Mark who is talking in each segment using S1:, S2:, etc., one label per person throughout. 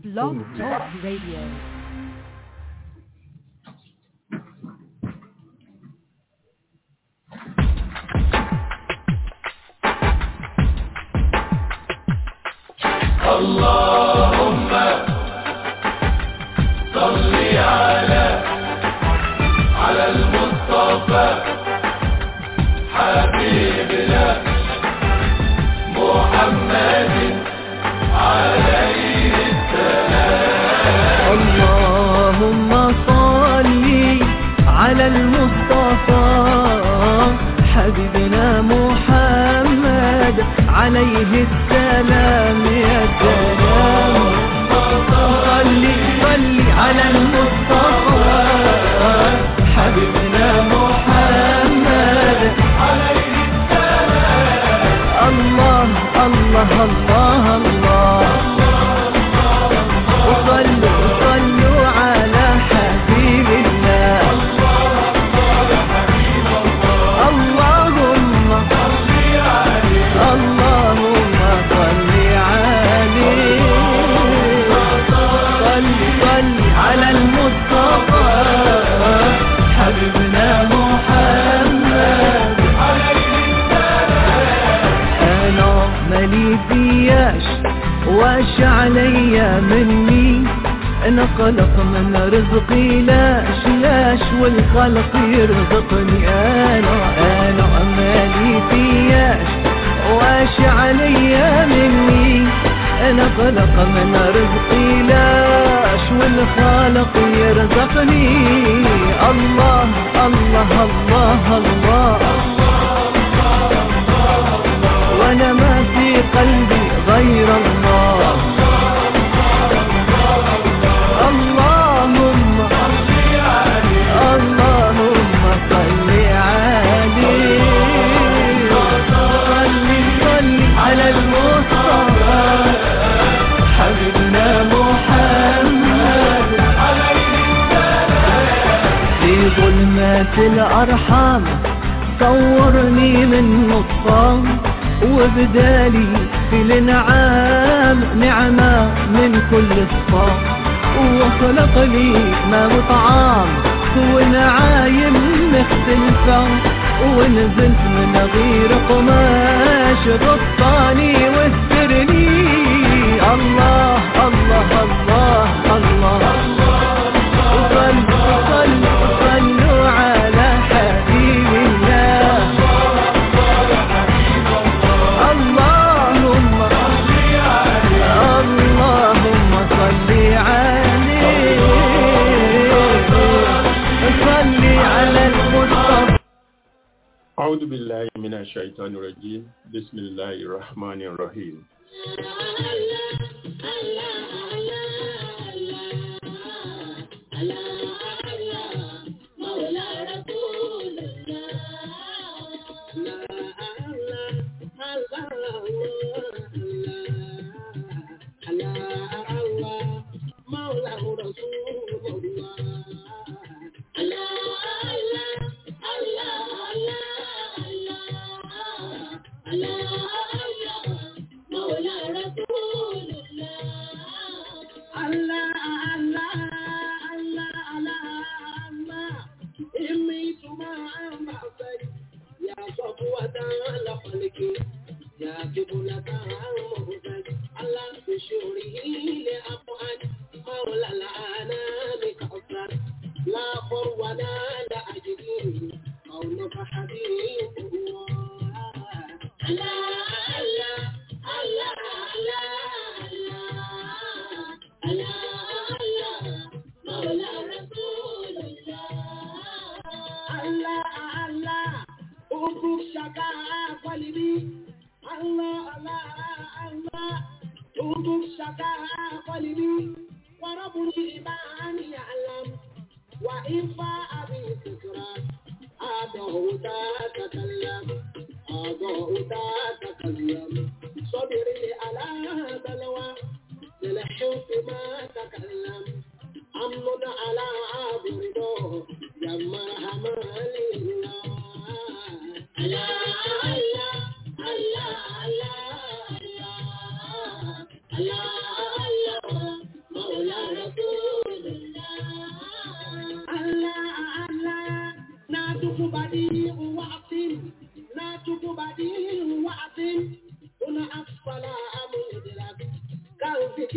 S1: Blog Talk Radio.
S2: اللهم صل على على المصطفى حبيبنا محمد عليه السلام
S3: اللهم صل على المصطفى حبيبنا محمد عليه السلام يا سلام صل صل على المصطفى حبيبنا محمد عليه السلام الله الله الله الله وصلوا صلوا على حبيب الله اللهم اللهم صل عليه صل صل على المصطفى حبيبنا محمد انا مالي فياش واش عليا مني انا قلق من رزقي لاش لاش والخلق يرزقني انا انا مالي فياش واش عليا مني انا قلق من رزقي لاش والخالق يرزقني الله الله الله, الله وانا ما في قلبي غير الله اللهم اللهم صل عليه صل صل على المصطفى حبيبنا محمد في ظلمات الأرحام صورني من نصام وبدالي في الانعام نعمة من كل الصام وخلق لي ما وطعام ونعايم مختلفة ونزلت من غير قماش غطاني واسترني الله الله الله الله, صلوا صلوا صلوا على حبيب الله اللهم اللهم صل عليه صل على المصطفى
S2: أعوذ بالله من الشيطان الرجيم بسم الله الرحمن الرحيم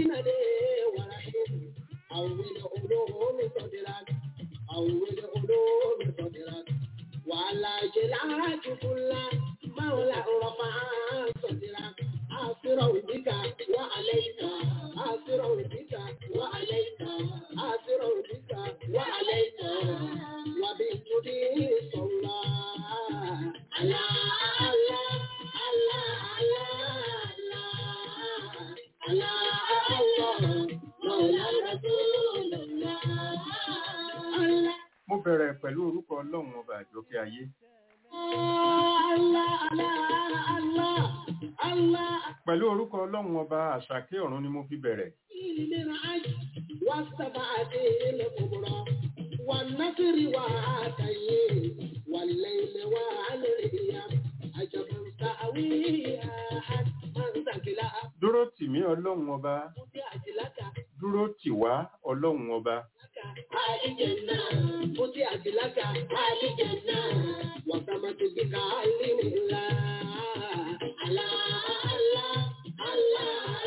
S1: بالندى ورحيم أول علوم صدرك أول علوم صدرك وعلى جلعك كل مولى رفع صدرك آسرا بك وعليك آسرا بك وعليك آسرا بك وعليك وبالجدي صلى على الله الله الله الله الله مولى رسول الله الله
S2: mo bẹ̀rẹ̀ pẹ̀lú orúkọ ọlọ́run ọba àjọkẹ́ ayé
S1: Allah, Allah, Allah, Allah.
S2: pẹ̀lú orúkọ ọlọ́run ọba àṣàkẹ́ ọ̀run ni mo fi bẹ̀rẹ̀
S1: للعج والسبعة الكبرى والنصر وعاتيه والليل والأيام عجبا سأويها من ثقل
S2: dúró tì mí ọlọ́run ọba
S1: فتحت لك
S2: dúró tì wá ọlọ́run ọba
S1: آل جنة فتحت لك آل جنة وسمت بك علم الله الله الله الله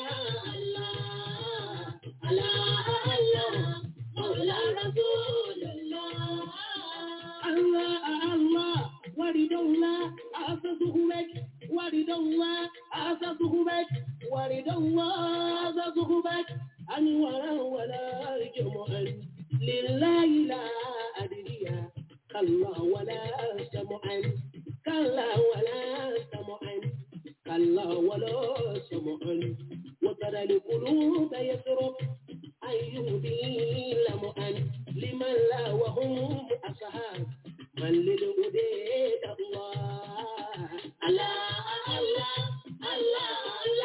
S1: الله الله الله مولى رسول الله الله الله ورد الله أسسه بك ورد الله أسسه بك ورد الله أسسه بك أنورا ولا جمعا لله لا أدري كلا ولا سمعا كلا ولا سمعا كلا ولا سمعا وترى القلوب يسرق أيهدي لمعا لمن لا وهم أصحاب من للهدى الله الله الله الله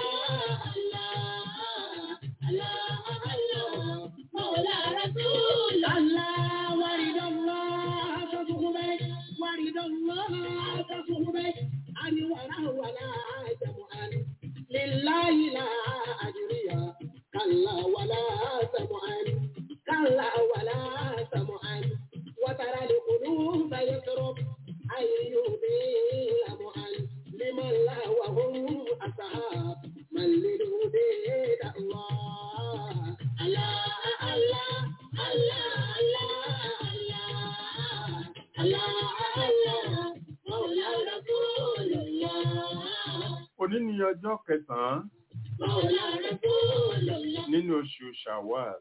S1: الله الله الله مولى رسول الله ورد الله تصحبك ورد الله تصحبك أن ولا ولا جمعا لله لا أجري كلا ولا سمعا كلا ولا سمعا وترى القلوب يسرب أن يهدي معا لمن لا وهم أصحاب من للهدى الله الله الله الله الله الله الله مولى رسول الله
S2: òní ni ọjọ́ kẹsàn-án
S1: مولى رسول الله
S2: nínú oṣù shawwal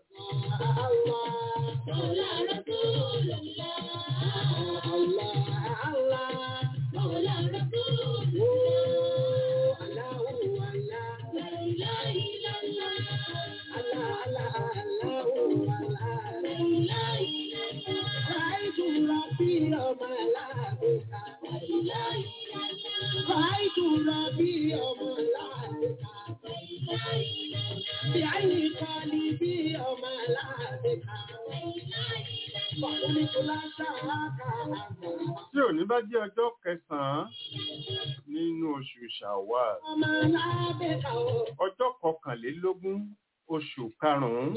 S1: بعين قلبي وما لا بها فقلت لا شاك
S2: tí òní bá jẹ́ ọjọ́ kẹsàn-án nínú oṣù shawwal
S1: وما لا بها
S2: ọjọ́ kọkànlélógún oṣù karùn-ún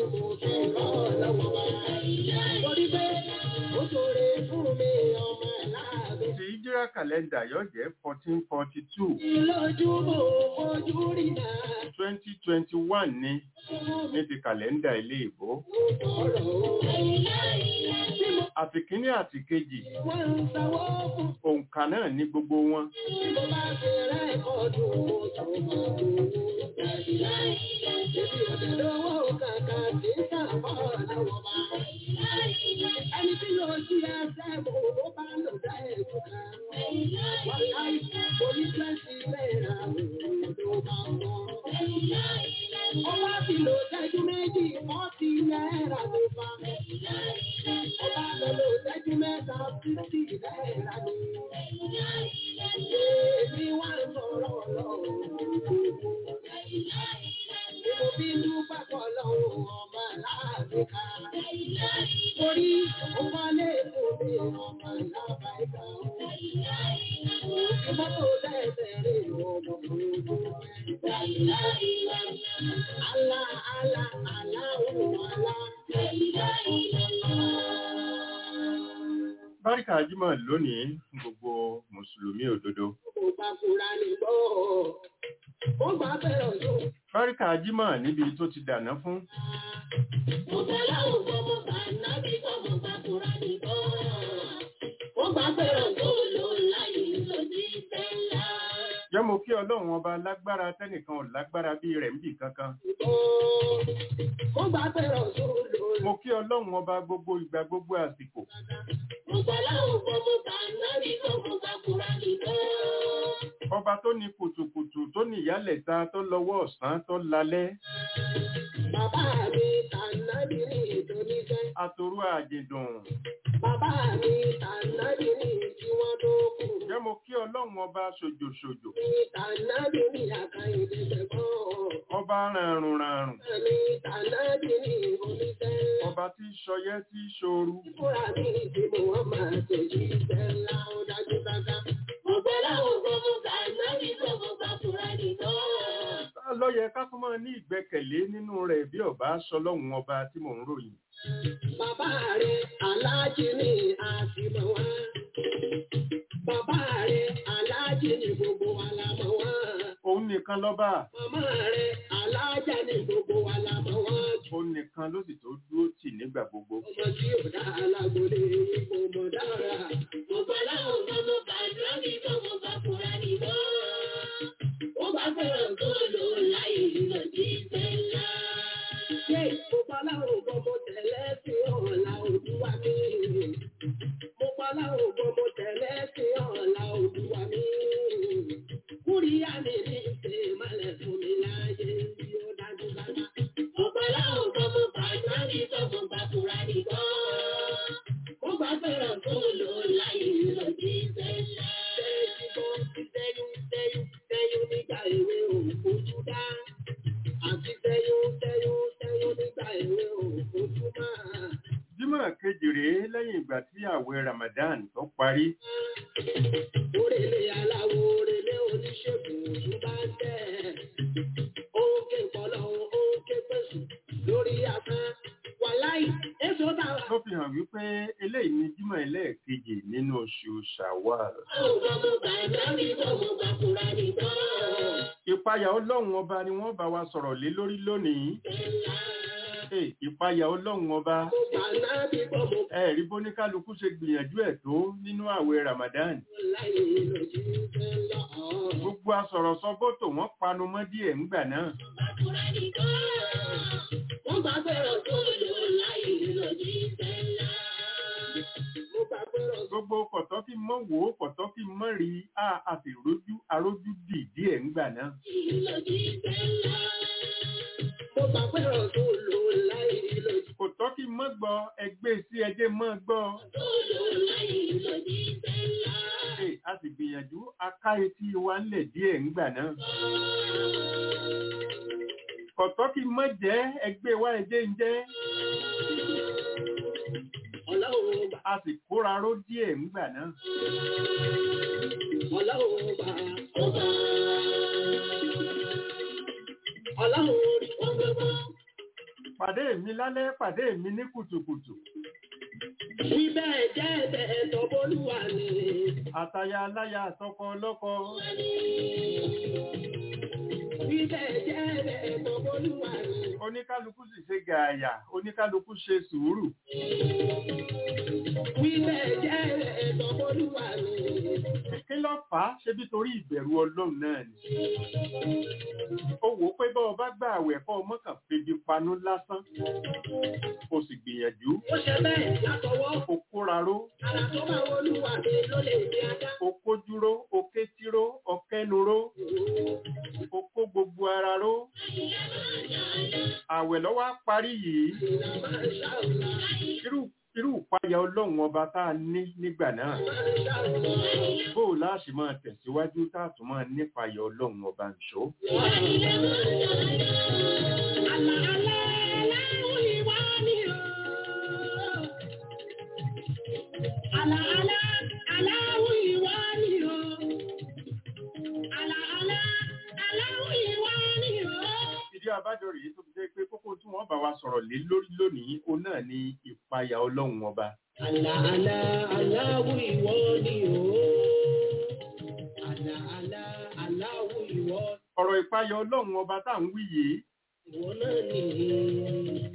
S1: torí pé ó ṣoore fún mi ọmọ láàbẹ̀.
S2: ti ìjírá kàlẹ́ndà yóò jẹ́ fourteen forty two
S1: lójú mo fojú rí náà
S2: twenty twenty one ní ní ti kàlẹ́ndà ilé ìbò
S1: ọ̀rọ̀ tí mo
S2: àti kínní àti kejì
S1: wọ́n ń sanwó fún
S2: òǹkà náà ní gbogbo wọn
S1: tí mo bá fi rẹ́kọ̀dù tó máa wò ó. Èmi ò tẹ̀lé owó kàkà tí ń sàmọ́ lọ́wọ́ bá. Ẹni tí yóò ṣí ẹsẹ̀ mo ló bá lò dá ẹ̀kú kan. Wọ́n láì mo ní twenty náírà ló bá wọ́. Ó wá fi lò ṣẹ́jú méjì fọ́ọ̀tì náírà ló bá. Ó bá lọ lò ṣẹ́jú mẹ́ta fífì náírà ni. Èmi wá ń sọ̀rọ̀ lọ́wọ́. Mo bí dúpẹ́ pọ̀ lọ́wọ́ ọmọ láàbíkà. Torí ó wálé òde ọmọ lábàáyíká. Ìmọ́tò lẹ́sẹ̀rẹ̀ ọmọ òjò Alá, alá, alá, òun alá.
S2: báríkà jímọ̀ lónìí fún gbogbo mùsùlùmí òdodo
S1: Mo bá fura ní gbọ́. Ó bá bẹ̀rẹ̀ ọ̀dọ́.
S2: fáríkà jímọ̀ níbi tó ti dàná fún
S1: Mo gbà láwọn gbọ́ mo gbà nábì gbọ́ mo gbà Kùránì gbọ́. Mo gbà pé Rọ̀súùlù láyé lòdì sẹ́lá.
S2: jẹ́ mo kí ọlọ́run ọba lágbára tẹ́nìkan ò lágbára bí rẹ̀ ń bì kankan
S1: Mo gbà pé Rọ̀súùlù
S2: mo kí ọlọ́run ọba gbogbo ìgbà gbogbo àsìkò
S1: Mo gbà láwọn gbọ́ mo gbà nábì gbọ́ mo gbà Kùránì gbọ́.
S2: ọba tó ní kùtùkùtù tó ní ìyálẹ̀ta tó lọ́wọ́ ọ̀sán tó lalẹ́
S1: Bàbá mi tànàbí ní ìdóníṣẹ́.
S2: atorú àjèdùn
S1: Bàbá mi tànàbí ní tí wọ́n tó kù.
S2: jẹ́ mo kí ọlọ́run ọba ṣòjòṣòjò
S1: Mi tànàbí ní àkàyèdè ṣẹ̀gbọ́n.
S2: ọba ràrùn ràrùn
S1: Mi tànàbí ní oníṣẹ́.
S2: ọba tí í ṣọyẹ́ tí í ṣoru
S1: Fúnra mi tí mo wọ́n máa tẹ̀jú ìṣẹ́ ńlá ó dájú dáadáa. Mo gbọ́ láwọn gbọ́ mo gbà nábì gbọ́ mo gbà fúnra nìkan.
S2: tá ló yẹ ká tún máa ní ìgbẹ́kẹ̀lé nínú rẹ̀ bí ọba ṣọlọ́run ọba tí mò ń ròyìn
S1: Bàbá rẹ̀ aláàjì ni àfihàn wá. Bàbá rẹ̀ aláàjì ni gbogbo wa la mọ̀ wá.
S2: òun nìkan lọ́ba
S1: Màmá rẹ̀ aláàjà ni gbogbo wa la mọ̀ wá.
S2: òun nìkan ló sì tó dúró tì nígbà gbogbo
S1: Ọmọ tí ò dá alágbólé ipò mọ̀ dára. Mo gbọ́ láwọn ọmọ mo bá dúrọ́bì tó mo bá fura nìbọn. Ó bá fẹ́ràn tó lò láyé lọ sí sẹ́lá. Ṣé mo gbọ́ láwọn ọmọ mo tẹ̀lé sí ọ̀la òdúwà mi? Mo gbọ́ láwọn ọmọ mo tẹ̀lé sí ọ̀la òdúwà mi. Kúríyá mi ní ṣe malẹ̀ fún mi láyé bí ó dájú dáadáa. Mo gbọ́ láwọn ọmọ mo bá dúrọ́bì tó mo bá fura nìbọn. Ó bá fẹ́ràn tó lò láyé lọ sí sẹ́lá. Tẹ́yún tẹ́yún tẹ́yún tẹ́yún nígbà èwe òfojú dá. Àti tẹ́yún tẹ́yún tẹ́yún nígbà èwe òfojú máa.
S2: jímọ̀ kejì rèé lẹ́yìn ìgbà tí ààwẹ̀ ramadan tó parí
S1: Orèlé aláwo orèlé oníṣègùn òṣù bá ń tẹ̀. Ó ń ké pọ̀lọ́ ó ń ké pèsè lórí asán. Wàláì, èso tàwa.
S2: tó fi hàn wípé eléyìí ni jímọ̀ ẹlẹ́ẹ̀kejì nínú oṣù shawwal ìpayà ọlọ́run ọba ni wọ́n bá wa sọ̀rọ̀ lé lórí lónìí Hey, ìpayà ọlọ́run ọba ẹ̀rí bóníkálukú ṣe gbìyànjú ẹ̀ tó nínú ààwẹ̀ ramadan gbogbo asọ̀rọ̀sọ bótò wọ́n panu mọ́ díẹ̀ ńgbà náà gbogbo kọ̀tọ́ kí mọ́ wò ó kọ̀tọ́ kí mọ́ rí a àti rójú arójú dì díẹ̀ ńgbà náà kò tọ́ kí mọ́ gbọ́ ẹgbẹ́ sí ẹjẹ́ mọ́ gbọ́ Hey, a sì gbìyànjú aká etí wa ńlẹ̀ díẹ̀ ńgbà náà kọ̀tọ́ kí mọ́ jẹ́ ẹgbẹ́ wa ẹjẹ́ ń jẹ́ a sì kóra ró díẹ̀ ńgbà náà pàdé mi lálẹ́ pàdé mi ní kùtùkùtù
S1: Ibẹ̀ jẹ́ ẹ̀bẹ̀ ẹ̀tọ́ bólúwa ni.
S2: àtaya aláya àtọkọ ọlọ́kọ
S1: Ibẹ̀ jẹ́ ẹ̀bẹ̀ ẹ̀tọ́ bólúwa ni.
S2: oníkálukú sì ṣe gààyà oníkálukú ṣe sùúrù
S1: Ibẹ̀ jẹ́ ẹ̀bẹ̀ ẹ̀tọ́ bólúwa ni.
S2: kí ló fà á ṣe bí torí ìbẹ̀rù ọlọ́run náà ni ó wò ó pé bọ́ ọ bá gbà àwẹ̀ kọ́ ọmọ kan febi panú lásán o sì gbìyànjú
S1: Ó ṣe bẹ́ẹ̀ látọwọ́.
S2: o kóra ró
S1: Àrà tó bá wọlúwa mi ló lè ní ajá.
S2: o kójúró o kétíró o kẹnuró o kó gbogbo ara ró àwẹ̀ lọ́wọ́ á parí yìí
S1: Ìlà máa ń ṣàwùlà.
S2: irú irú ìpayà ọlọ́run ọba tá a ní nígbà náà
S1: Máa ń ṣàwùlà.
S2: bó o láṣì máa tẹ̀síwájú tá a tún máa nípayà ọlọ́run ọba nìṣó.
S1: Àlà alá aláwọ̀ ìwà ni o. Àlà alá aláwọ̀ ìwà ni o. Àlà alá aláwọ̀ ìwà ni o.
S2: ìdí abájọ rèé tó fi jẹ́ pé kókó tí wọ́n bá wa sọ̀rọ̀ lé lórí lónìí ó náà ní ìpayà ọlọ́run ọba.
S1: Àlà alá aláwọ̀ ìwọ ni o. Àlà alá aláwọ̀ ìwọ.
S2: ọ̀rọ̀ ìpayọ̀ ọlọ́run ọba tá à ń wí yìí
S1: ìwọ náà nìyí.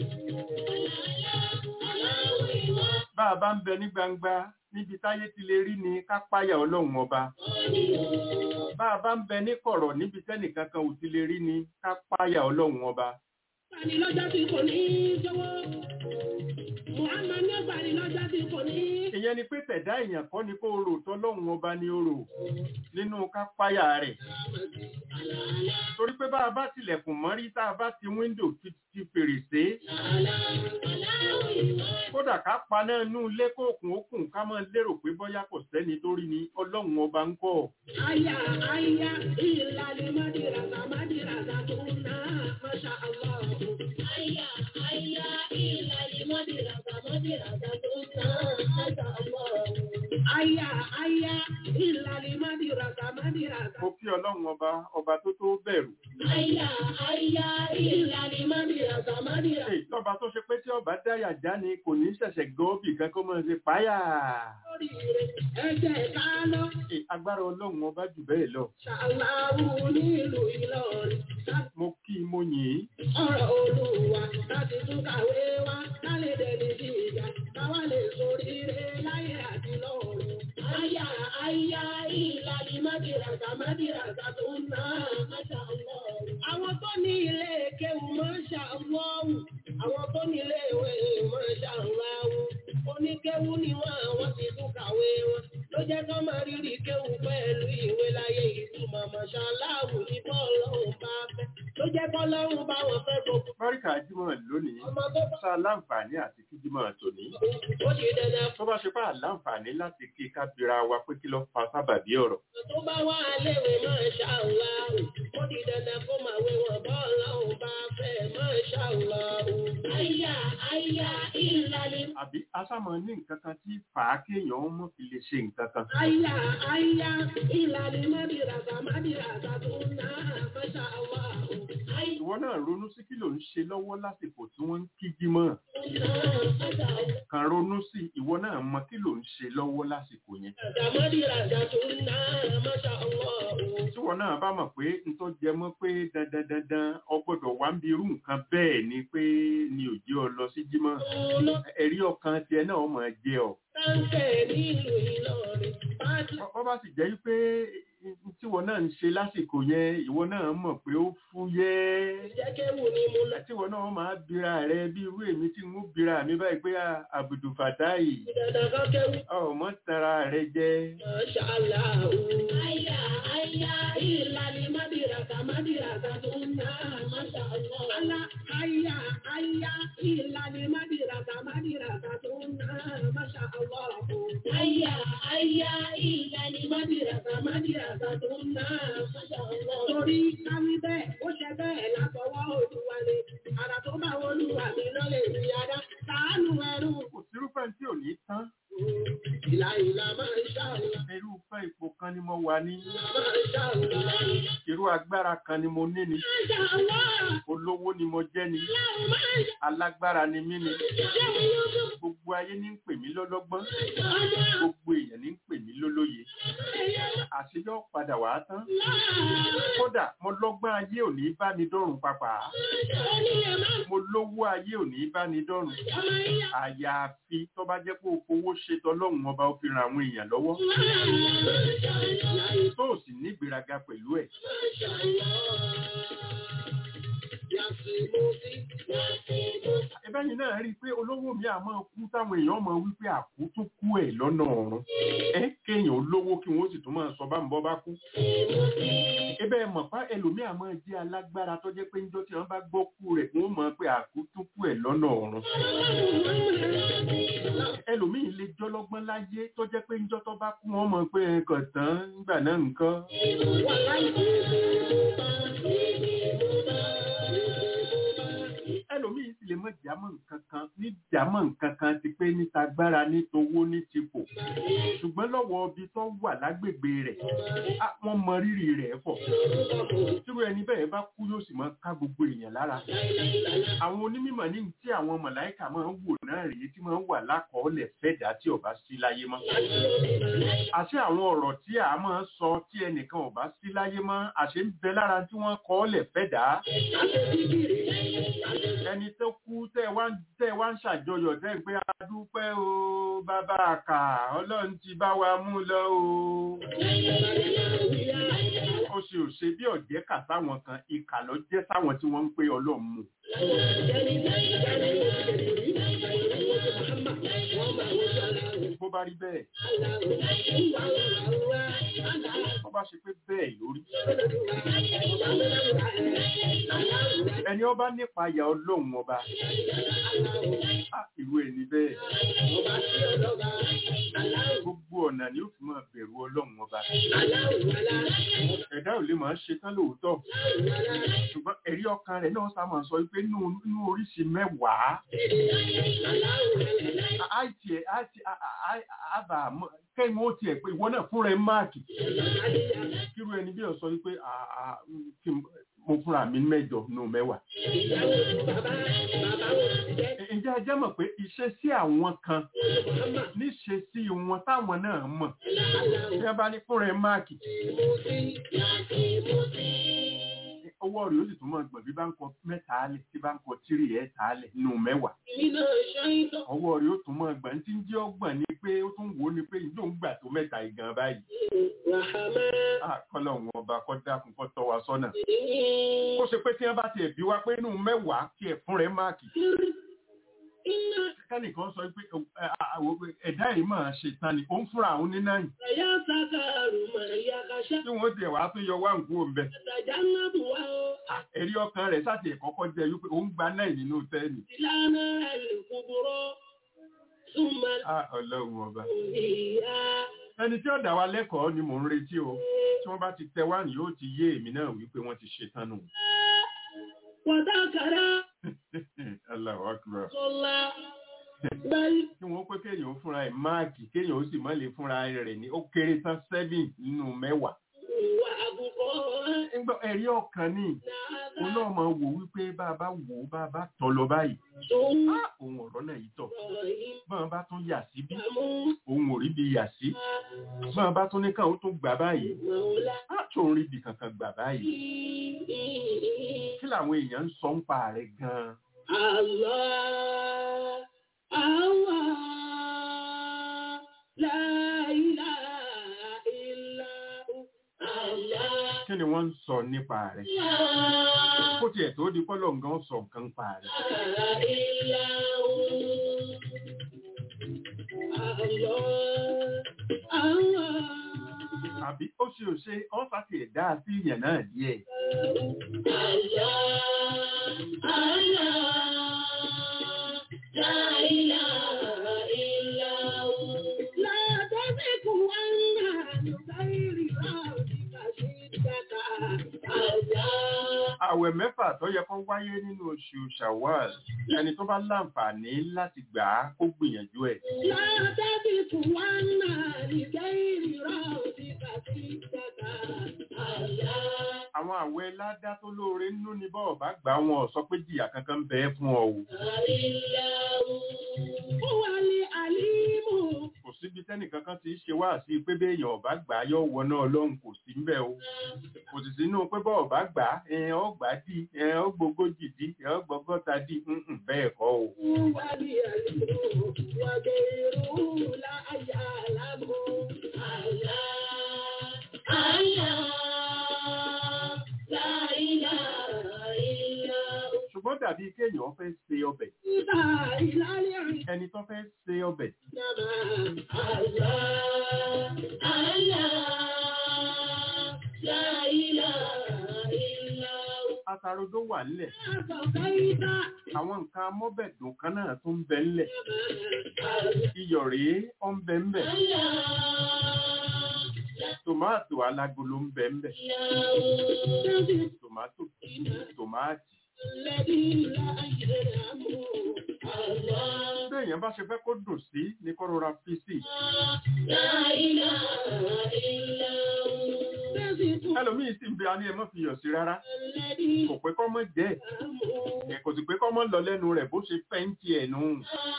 S2: bá a bá ń bẹ ní gbangba níbi táyé ti lè rí ni ká páyà ọlọ́run ọba bá a bá ń bẹ ní kọ̀rọ̀ níbi tẹ́nìkankan ò ti lè rí ni ká páyà ọlọ́run ọba
S1: Bani lọ́jọ́ tí kò ní í jọ̀wọ́. Muhammad ní bani lọ́jọ́ tí kò ní í.
S2: ìyẹn ni pé tẹ̀dá èèyàn kọ́ ni kó rò tọ́lọ́run ọba ni ó rò nínú ká páyà rẹ̀ torí pé bá a bá tilẹ̀kùn mọ́rí tá a bá ti wíńdò ti ti fèrèsé kódà ká paná inú ilé kóòkùn ókùn ká máa lérò pé bóyá kò sẹ́ni tó rí ni ọlọ́run ọba ń kọ́
S1: Aya aya ìlàlí mádìràtà mádìràtà tó ná Masha Allah. Aya aya ìlàlí mádìràtà mádìràtà tó ná Masha Allah. Aya aya ìlàlí mádìràtà mádìràtà.
S2: mo kí ọlọ́run ọba ọba tó tó bẹ̀rù
S1: Aya aya ìlàlí mádìràtà mádìràtà.
S2: Èyí tọ́ba tó ṣe pé tí ọba dáyà já ni kò ní ṣẹ̀ṣẹ̀ gọ́ọ̀bì kan kó máa ṣe páyà
S1: Lórí rẹ̀ ẹ̀jẹ̀ ká lọ.
S2: Èyí agbára ọlọ́run ọba jù bẹ́ẹ̀ lọ
S1: Ṣàláwù nílùú Ìlọrin.
S2: mo kí i mo yìn ín
S1: ọ̀rọ̀ olúwa láti tún kàwé wá kálẹ̀ dẹni sí ìjà káwá lè sórí rẹ̀ láyé àti lọ́run. Àyà àyà ìlàlí mádìràgà mádìràgà tó ń ná máṣá lọ́run. Àwọn tó ní ilé kéwù máṣá lọ́run. Àwọn tó ní ilé ìwé máṣá lọ́run. Oníkéwù ni wọ́n àwọn ti tún kàwé wọn. Ló jẹ́ kọ́ máa rírì kéwù pẹ̀lú ìwé láyé ìtumọ̀ máṣá láwù ní bọ́ọ̀lù ọ̀hún bá fẹ́. Ló jẹ́ kọ́ lọ́run bá wọn fẹ́ gbogbo.
S2: báríkà jímọ̀ lónìí
S1: Ọmọ tó bá
S2: sá láǹfààní àti kí jímọ̀ tòní
S1: ó di dandan
S2: tó bá ṣe pé àláǹfààní láti kí kábíra wa pé kí ló fa sábàbí ọ̀rọ̀
S1: tó bá wà léwe máa ṣàlàó ó di dandan kó máa wé wọn bọ́ọ̀lù ọ̀hún bá fẹ́ máa ṣàlàó. àyà àyà ìlàlẹ̀.
S2: àbí asámọ ní nǹkan kan tí fà á kéèyàn mọ̀ fi lè ṣe nǹkan kan
S1: àyà àyà ìlàlẹ̀ mádìràgà mádìràgà tó ń ná máa ṣàlàó. àyà
S2: ìwọ náà ronú sí kí ló ń ṣe lọ́wọ́ lásìkò tí wọ́n ń kí jímọ̀ kàn ronú sí ìwọ náà mọ kí ló ń ṣe lọ́wọ́ lásìkò yẹn
S1: mádìràgà tó ń ná máa ṣàlàó.
S2: tí wọn náà bá mọ̀ pé n tó jẹ mọ́ pé dandan dandan ọgbọ́dọ̀ wá ń bi irú nǹkan bẹ́ẹ̀ ni pé ni ò jẹ́ ọ lọ sí jímọ̀ ẹ̀rí ọkàn tiẹ̀ náà máa jẹ ọ
S1: Táǹkẹ̀ nílùú Ìlọrin. Pátí
S2: wọ́n bá sì jẹ́ pé tí wọn náà ń ṣe lásìkò yẹn ìwọ náà mọ̀ pé ó fúyẹ́
S1: jẹ́kẹ́wù ni mo lọ.
S2: tí wọn náà máa bira rẹ bí irú èmi tí ń bira mi báyìí pé àbùdù fàtáì
S1: Dandan kan kẹ́wù.
S2: ọmọ tara rẹ jẹ
S1: Mashallah. Àyà àyà ìlàlí mádìràkà mádìràkà tó ń ná Mashallah. Àlà àyà àyà ìlàlí mádìràkà mádìràkà tó ń ná Mashallah. Àyà àyà ìlàlí mádìràkà mádìràkà tó ń ná Mashallah. Torí káwí bẹ́ẹ̀, ó ṣe bẹ́ẹ̀ látọwọ́ Olúwa ni. Àrà tó bá Olúwa mi lọ́lẹ̀ rí adá. Ṣàánú ẹrú.
S2: kò sírúfẹ́ tí ò ní tán
S1: Ìlà ìlà máa ń ṣàlùwà.
S2: irúfẹ́ ipò kan ni mo wà ní
S1: Máa ń ṣàlùwà.
S2: irú agbára kan ni mo ní ni
S1: Máṣàlá.
S2: olówó ni mo jẹ́ ni alágbára ni mí ni gbogbo ayé ní ń pè mí lọ́lọ́gbọ́n gbogbo èèyàn ní ń pè mí lólóye àṣeyọ́ padà wá tán kódà mo lọ́gbọ́n ayé ò ní bá ní dọ́rùn papà mo lówó ayé ò ní bá ní dọ́rùn àyàfi tó bá jẹ́ pé o fowó ṣe tọlọ́run ọba ó fi ran àwọn èèyàn lọ́wọ́ tó o sì ní ìgbéraga pẹ̀lú ẹ̀ ẹbẹ́ yìí náà rí i pé olówó mi àmọ́ kú táwọn èèyàn mọ̀ wípé àkú tún kú ẹ̀ lọ́nà ọ̀run ẹ kéèyàn olówó kí wọ́n sì tún máa sọ bá ń bọ́ bá kú ẹbẹ́ mọ̀ pa ẹlòmíà máa jẹ́ alágbára tó jẹ́ pé níjọ́ tí wọ́n bá gbọ́ kú rẹ̀ wọ́n mọ̀ pé àkú tún kú ẹ̀ lọ́nà ọ̀run ẹlòmíì lè jọlọ́gbọ́n láyé tó jẹ́ pé níjọ́ tó bá kú wọ́n mọ̀ pé ẹ̀kọ̀ tán nígbà náà nǹkan ẹlòmíín sì lè mọ jámọ́ nǹkan kan ní jámọ́ nǹkan kan ti pé níta gbára ní towó ní tipò ṣùgbọ́n lọ́wọ́ ibi tó wà lágbègbè rẹ̀ á, wọ́n mọ rírì rẹ̀ pọ̀ tírú ẹni bẹ́ẹ̀ bá kú yóò sì máa ká gbogbo èèyàn lára àwọn onímọ̀ ní tí àwọn mọ̀láìkà máa ń wò náà rèé tí máa ń wà lákọọ́lẹ̀ fẹ́dà tí ọba sí láyé mọ́ àṣé àwọn ọ̀rọ̀ tí a máa ń sọ tí ẹnìkan ọba sí láyé mọ́ àṣé ń bẹ lára tí wọ́n kọ́ọ́lẹ̀ fẹ́dà ẹni tó kú tẹ́ wá ń- tẹ́ wá ń ṣàjọyọ̀ tẹ́ ń pé a dúpẹ́ o bàbá àkà ọlọ́run ti bá wa mú lọ o ó ṣe ò ṣe bí ọ̀jẹ́ kà sáwọn kan ìkà ló jẹ́ sáwọn tí wọ́n ń pé ọlọ́run mú bó bá rí bẹ́ẹ̀ bó bá ṣe pé bẹ́ẹ̀ lórí ẹni ọba nípa ìyà ọlọ́run ọba á ìlú ẹni bẹ́ẹ̀ gbogbo ọ̀nà ni ó fi máa bẹ̀rù ọlọ́run ọba ẹ̀dá ò lè máa ṣe tán lóòótọ́ ṣùgbọ́n ẹ̀rí ọkàn rẹ̀ náà sá máa sọ pé nínú nínú oríṣi mẹ́wàá àìtì ẹ̀ àìtì àbà kẹ́yìn ó tiẹ̀ pé ìwọ náà fúnra ẹ̀ máàkì kírú ẹni bí ọ̀sọ́ wípé à- à- kí n- mo fúnra mi mẹ́jọ nù mẹ́wàá. ǹjẹ́ ẹ jẹ́ mọ̀ pé iṣẹ́ sí àwọn kan níṣe sí wọn táwọn náà mọ̀ bí wọ́n bá ní fúnra ẹ̀ máàkì owó rẹ̀ ó sì tún mọ̀ gbọ̀n bí bá ń kọ mẹ́ta alẹ̀ tí bá ń kọ tírì ẹ̀ tà alẹ̀ nù mẹ́wàá ọwọ́ rẹ̀ ó tún mọ̀ gbọ̀n tí ń jẹ́ ọgbọ̀n ni pé ó tún wò ó ni pé ìjọ ń gbà tó mẹ́ta ìgan báyìí àkọlọ̀ wọn ọba kọ́ dákun kọ́ tọ́ wa sọ́nà ó ṣe pé tí wọ́n bá tiẹ̀ bí wá pé nù mẹ́wàá tí ẹ̀ fún rẹ̀ máàkì kẹ́nìkan sọ pé ẹ, à, à, wò pé ẹ̀dá yìí máa ṣe tán ni òun fúnra òun ní náà tí wọ́n tiẹ̀ wá tún yọ wá nǹkú òun bẹ́ẹ̀ ẹ̀rí ọkàn rẹ̀ sáti ẹ̀kọ́kọ́ jẹ́ wípé òun gba náà nínú tẹ́ẹ̀nì Ah, ọlọ́run ọba ẹni tí ó dá wa lẹ́kọ̀ọ́ ni mò ń retí o tí wọ́n bá ti tẹ wá ní yóò ti yé èmi náà wípé wọ́n ti ṣe tán nù. Allahu Akbar. kí wọ́n pé kéèyàn ó fúnra ẹ̀ máàkì kéèyàn ó sì má lè fúnra rẹ̀ ní ó kéré tán seven nínú mẹ́wàá. Nígbà ẹ̀rí ọkàn ni òun náà máa wò wípé bá a bá wò ó bá a bá tọ́ lọ báyìí. Ah, Òun ọ̀rọ̀ náà yìí tọ̀. Bọ́n bá tún yà sí bí òun ò rí bí yà sí. Bọ́n bá tún ní káwọn tún gbà báyìí. Á tó ń rí bí kankan gbà báyìí. Kí làwọn èèyàn ń sọ ń pa rẹ̀ gan-an?
S1: Allah, Allah, la ilaha illa hu, Allah,
S2: Kí ni wọ́n ń sọ nípa rẹ̀? Kó tiẹ̀ tó di pọ́lọ̀ nǹkan sọ nǹkan pa rẹ̀.
S1: la illa hu, Allah, Allah,
S2: Àbí ó ṣe ò ṣe ọ́n fàtì ẹ̀dá sí ìyẹn náà díẹ̀.
S1: Allah, Allah, la ilaha illa hu, la taziku anna nusairi rabbika shiddaka, Allah.
S2: Àwẹ̀ mẹ́fà tó yẹ kó wáyé nínú oṣù Shawwal. Ẹni tó bá láǹfààní láti gbà á kó gbìyànjú ẹ̀.
S1: لا تبت وانا لغير ربك سكتك الله
S2: Àwọn àwẹ̀ ládá tó lóore nínú ni bọ́ọ̀ bá gbà wọn ò sọ pé jìyà kankan ń bẹ fún ọ o.
S1: هو العليم
S2: Kò síbi tẹ́nìkan kan ti ṣe wá sí pé béèyàn ọ̀bá gbà á yóò wọ náà lọ́hùn kò sí ń bẹ̀ o. Kò sì sínú pé bọ́ọ̀ bá gbà á ẹ̀hìn ó gbà á dì ẹ̀hìn ó gbogójì dì ẹ̀hìn ó gbọgọ́ta dì ǹǹ bẹ́ẹ̀ kọ́ o.
S1: هو العليم وغيره لا يعلم الله الله لا إله إلا هو
S2: Ṣùgbọ́n dàbí kéèyàn fẹ́ se ọbẹ̀.
S1: لا إله إلا هو
S2: Ẹni tó fẹ́ se ọbẹ̀ atarodo wà nílẹ̀. Àwọn nǹkan amọ́bẹ̀dùn kan náà tún ń bẹ nílẹ̀. Iyọ̀ rèé ó ń bẹ ńbẹ̀. Tòmáàtò alágolo ń bẹ ńbẹ̀. Tòmátò, tòmáàtì, Béèyàn bá ṣe fẹ́ kó dùn sí ní kó rọra fi sí. Ẹlòmíì sì ń bẹ aní ẹ mọ́ fi yọ̀ sí rárá. Kò pé kọ́ mọ́ jẹ́ ẹ̀. Kò sì pé kọ́ mọ́ lọ lẹ́nu rẹ̀ bó ṣe fẹ́ ń tiẹ̀ nù.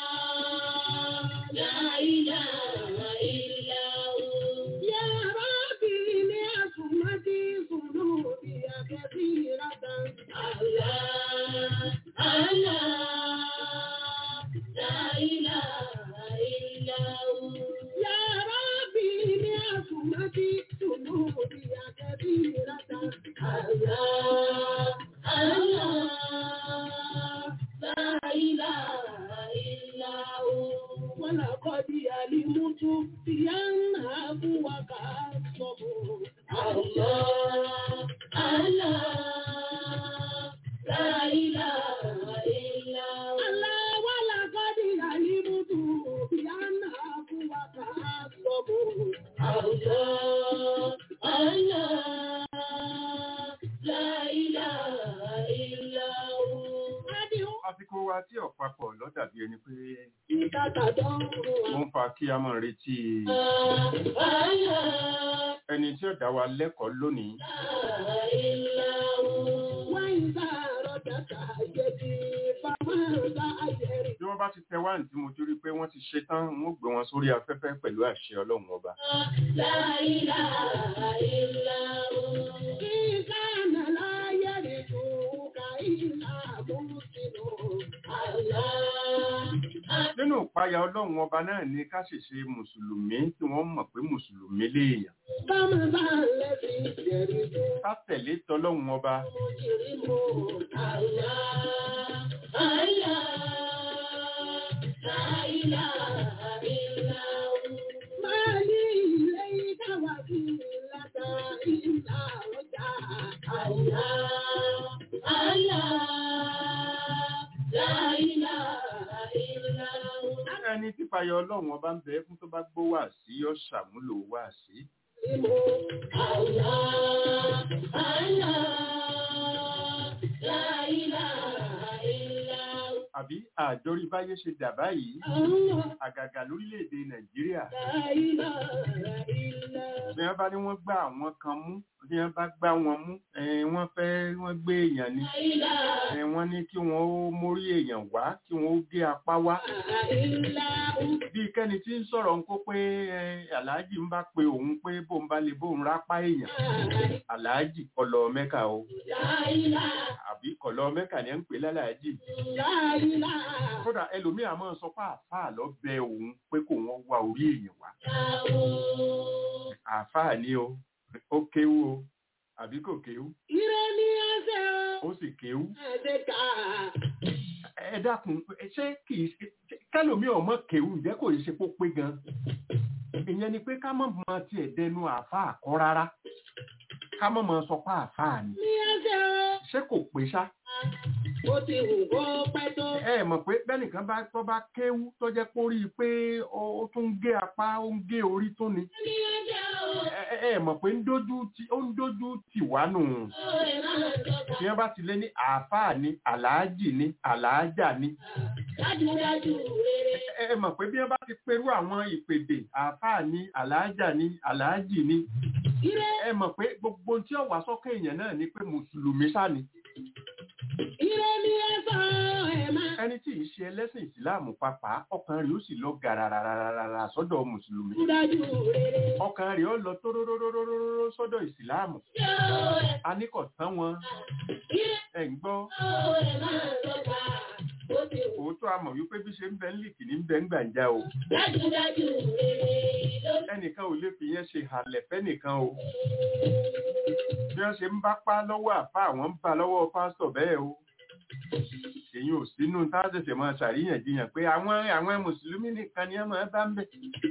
S1: ولقد علمت بأنها وكأصبه الله الله لا إله إلا الله ولقد علمت بأنها وكأصبه الله الله لا إله إلا هو
S2: Àsìkò wa tí ọ̀pápọ̀ lọ dàbí ẹni pé
S1: ìtàkàdọ́
S2: ó ń fa kí a máa retí ẹni tí ó dá wa lẹ́kọ̀ọ́ lónìí. Bí wọ́n bá ti tẹ wá ní tí mo torí pé wọ́n ti ṣe tán, wọ́n gbé wọn sórí afẹ́fẹ́ pẹ̀lú àṣẹ Ọlọ́run ọba. Nínú ìpayà Ọlọ́run ọba náà ni ká sì ṣe Mùsùlùmí tí wọ́n mọ̀ pé Mùsùlùmí léèyàn. Ká tẹ̀lé tọlọ́run ọba. Ẹni tí ìpayà Ọlọ́run ọba ń bẹ fún tó bá gbọ́ wà sí yóò ṣàmúlò wà sí. Àbí àjọrí báyé ṣe dà báyìí, àgàgà lórílẹ̀-èdè Nàìjíríà. Bí wọ́n bá ní wọ́n gbá àwọn kan mú, bí wọ́n bá gbá wọn mú, eh, wọ́n fẹ́ wọ́n gbé èèyàn ni. Eh, Wọ́n ní kí wọ́n ó mórí èèyàn wá, kí wọ́n ó gé apá wá. Bí kẹ́ni tí ń sọ̀rọ̀ ń kó pé eh, Àlàájì ń bá pe òun pé bóun bá lè bóun rápá èèyàn. Àlàájì kọlọ Mẹ́kà o. Àbí kọlọ Mẹ́kà ni ẹ ń pè lálàájì. Kódà ẹlòmíà máa sọ pé àáfàá lọ bẹ òun pé kò wọ́n wá orí èèyàn wá. Àáfàá ni o, ó kéwú o, àbí kò kéwú,
S1: Ire ni ẹsẹ̀ o,
S2: ó sì kéwú.
S1: ẹ̀jẹ̀ ká.
S2: Ẹ dákun, ṣé kì í ṣe kẹ́lòmí ọmọ kéwú ǹjẹ́ kò ṣe pó pé gan? Ìyẹn ni pé ká mọ̀ mọ tiẹ̀ dẹnu àáfàá kọ́ rárá. Ká mọ̀ mọ sọ pé àáfàá ni.
S1: Ní ẹsẹ̀ o,
S2: Ṣé kò pé ṣá?
S1: ó ti wù kó pẹ́ tó.
S2: ẹ mọ̀ pé bẹ́nìkan bá tọ́ bá kéwú tó jẹ́ kó rí i pé ó ó tún ń gé apá ó ń gé orí tó ni
S1: Ní ẹsẹ̀ o,
S2: ẹ ẹ- ẹ mọ̀ pé ń dójú ti ó ń dójú tì wá nù
S1: ó lè máa tọ́ka.
S2: tí wọ́n bá ti lé ní àáfàá ni àlàájì ni àlàájà ni
S1: Dájúdájú rere.
S2: ẹ ẹ mọ̀ pé bí wọ́n bá ti perú àwọn ìpèdè àáfàá ni àlàájà ni àlàájì ni
S1: Ire,
S2: ẹ mọ̀ pé gbogbo tí ó wà sọ́kẹ́ èèyàn náà ni pé mùsùlùmí sá ni
S1: ire ni ẹsẹ̀ o, ẹ̀ máa.
S2: ẹni tí ì ṣe ẹlẹ́sìn ìsìláàmù pàápàá ọkàn rẹ̀ ó sì lọ gàràràràràrà sọ́dọ̀ mùsùlùmí
S1: Dájúdájú rere.
S2: ọkàn rẹ̀ ó lọ tóróróróróró sọ́dọ̀ ìsìláàmù
S1: Yóò ẹ̀
S2: a ní kò tán wọn
S1: ire
S2: ẹ̀ ń gbọ́
S1: o, ẹ̀ máa tọ́ka. Ó ti wù.
S2: òótọ́ a mọ̀ wípé bí ṣe ń bẹ ń lìkì ní ń bẹ ń gbàǹjà o
S1: Dájúdájú rere ló
S2: ẹnìkan ò lè fi yẹn ṣe hàlẹ̀ fẹ́nìkan o bí wọ́n ṣe ń bá pá lọ́wọ́ àfa àwọn ń bá lọ́wọ́ pásítọ̀ bẹ́ẹ̀ o èyí ò sínú tá a ṣẹ̀ṣẹ̀ máa ṣàríyànjiyàn pé àwọn àwọn mùsùlùmí nìkan ni wọ́n máa bá ń bẹ̀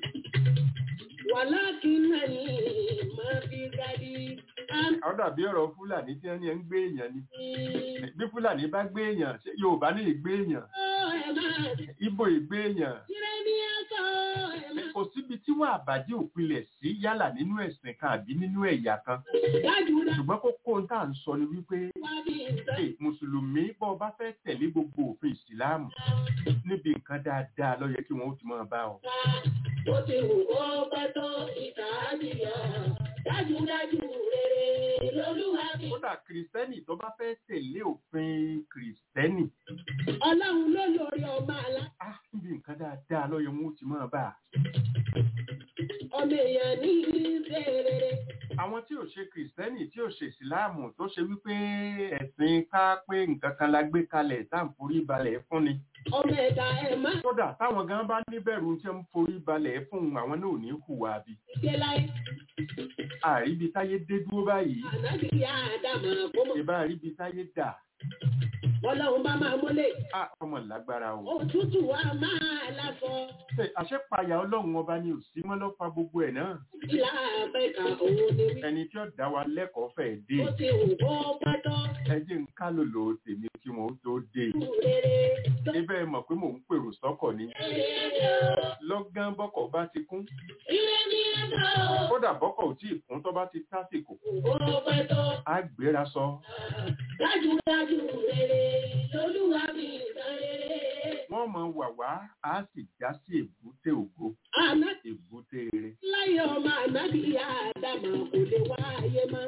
S1: Wàlákìnnàní máa fi gadi. Àmì
S2: ó dàbí ọ̀rọ̀ fúlàní tí wọ́n ní ẹ̀ ń gbé èèyàn ni bí fúlàní bá gbé èèyàn ṣé yorùbá ní ìgbé èèyàn
S1: ó ẹ̀ máa.
S2: ibo ìgbé èèyàn
S1: Ire ni ẹsẹ̀ o, ẹ̀ máa.
S2: kò síbi tí wọ́n àbàjẹ́ òpinlẹ̀ sí yálà nínú ẹ̀sìn kan àbí nínú ẹ̀yà kan
S1: dájúdájú
S2: ṣùgbọ́n kókó ń tà ń sọ ni wípé
S1: wá bí ìtàn.
S2: Hey, mùsùlùmí bọ́ ọ bá fẹ́ tẹ̀lé gbogbo òfin ìsìláàmù níbi nǹkan dáadáa ló yẹ kí wọ́n ó ti máa bá ọ.
S1: Ó ti wù kó pẹ́ tó ìkà àdìyà. Dájúdájú rere lolúwa mi.
S2: kódà kìrìsìtẹ́nì tó bá fẹ́ tẹ̀lé òfin kìrìsìtẹ́nì
S1: Ọlọ́run ló lórí ọmọ àlá.
S2: á níbi nǹkan dáadáa ló yẹ wọ́n ó ti máa bá a.
S1: Ọmọ èèyàn ní ṣe rere.
S2: àwọn tí ò ṣe kìrìsìtẹ́nì tí ò ṣe ìsìláàmù tó ṣe wípé ẹ̀sìn ká pé nǹkan kan la gbé kalẹ̀ tá à ń forí balẹ̀ fún ni.
S1: Ọmọ ẹ̀dá ẹ̀ má
S2: kódà táwọn gan bá níbẹ̀rù tí ń forí balẹ̀ fún àwọn náà ò ní hùwà bí.
S1: ṣe láyé.
S2: àríbi táyé dé dúró báyìí
S1: Ànábì yá Ádámà kó mọ̀.
S2: ìbá àríbi táyé dà
S1: Ọlọ́run bá máa múlẹ̀.
S2: á ọmọ lágbára o.
S1: Òtútù wa máa lásọ.
S2: Ṣé àṣepayà ọlọ́run ọba ni ò sí mọ́ ló fa gbogbo ẹ̀ náà.
S1: Ìlà Áfíríkà òun ni wí.
S2: ẹni tí ó dá wa lẹ́kọ̀ọ́ fẹ́ dé
S1: Ó ti wù kó pẹ́ tó
S2: ẹ jẹ́ ń ká lòlò tèmi kí wọ́n ó tó dé.
S1: rere.
S2: ibẹ̀ mọ̀ pé mò ń pèrò sọ́kọ̀ ni lọ́gán bọ́kọ̀ bá ti kún
S1: Ilé ní ẹ̀dá
S2: kódà bọ́kọ̀ ò tí ì kún tó bá ti tásìkò
S1: kó pẹ́ tó.
S2: á gbéra sọ
S1: Dájúdájú rere lolúwa mi ìtàn rere.
S2: wọ́n mọ wà wá á sì já sí èbúté ògo
S1: Àná
S2: èbúté rere.
S1: láyé ọmọ ànábì Ádámà kò lè wá ayé mọ́.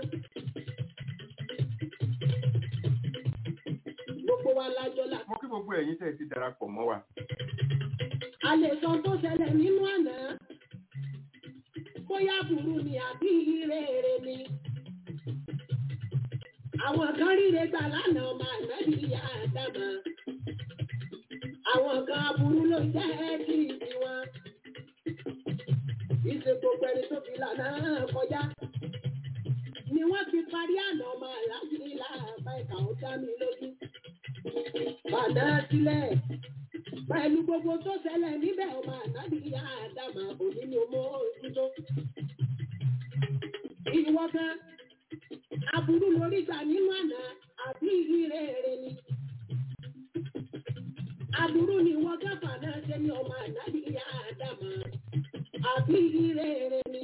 S1: Gbogbo wa lájọ́ là.
S2: mo kí gbogbo ẹ̀yin tẹ́ ẹ ti darapọ̀ mọ́ wa
S1: A lè sọ tó ṣẹlẹ̀ nínú àná. Bóyá burú ni àbí rere ni. Àwọn kan ríre gbà lánàá ọmọ ànábì Ádámà. Àwọn kan aburú ló jẹ́ kí tiwọn. Ìṣe gbogbo ẹni tó fi lànà kọjá. Ni wọ́n fi parí àná ọmọ àlájì láàbá ìkà ó dá mi lójú. Bàdá sílẹ̀. Pẹ̀lú gbogbo tó ṣẹlẹ̀ níbẹ̀ ọmọ ànábì Ádámà òní ni ọmọ ojútó. Ìwọ kan, aburú lórí gbà nínú àná àbí ìrere ni. Aburú ni wọ́n gáfà náà ṣe ní ọmọ ànábì Ádámà àbí ìrere ni.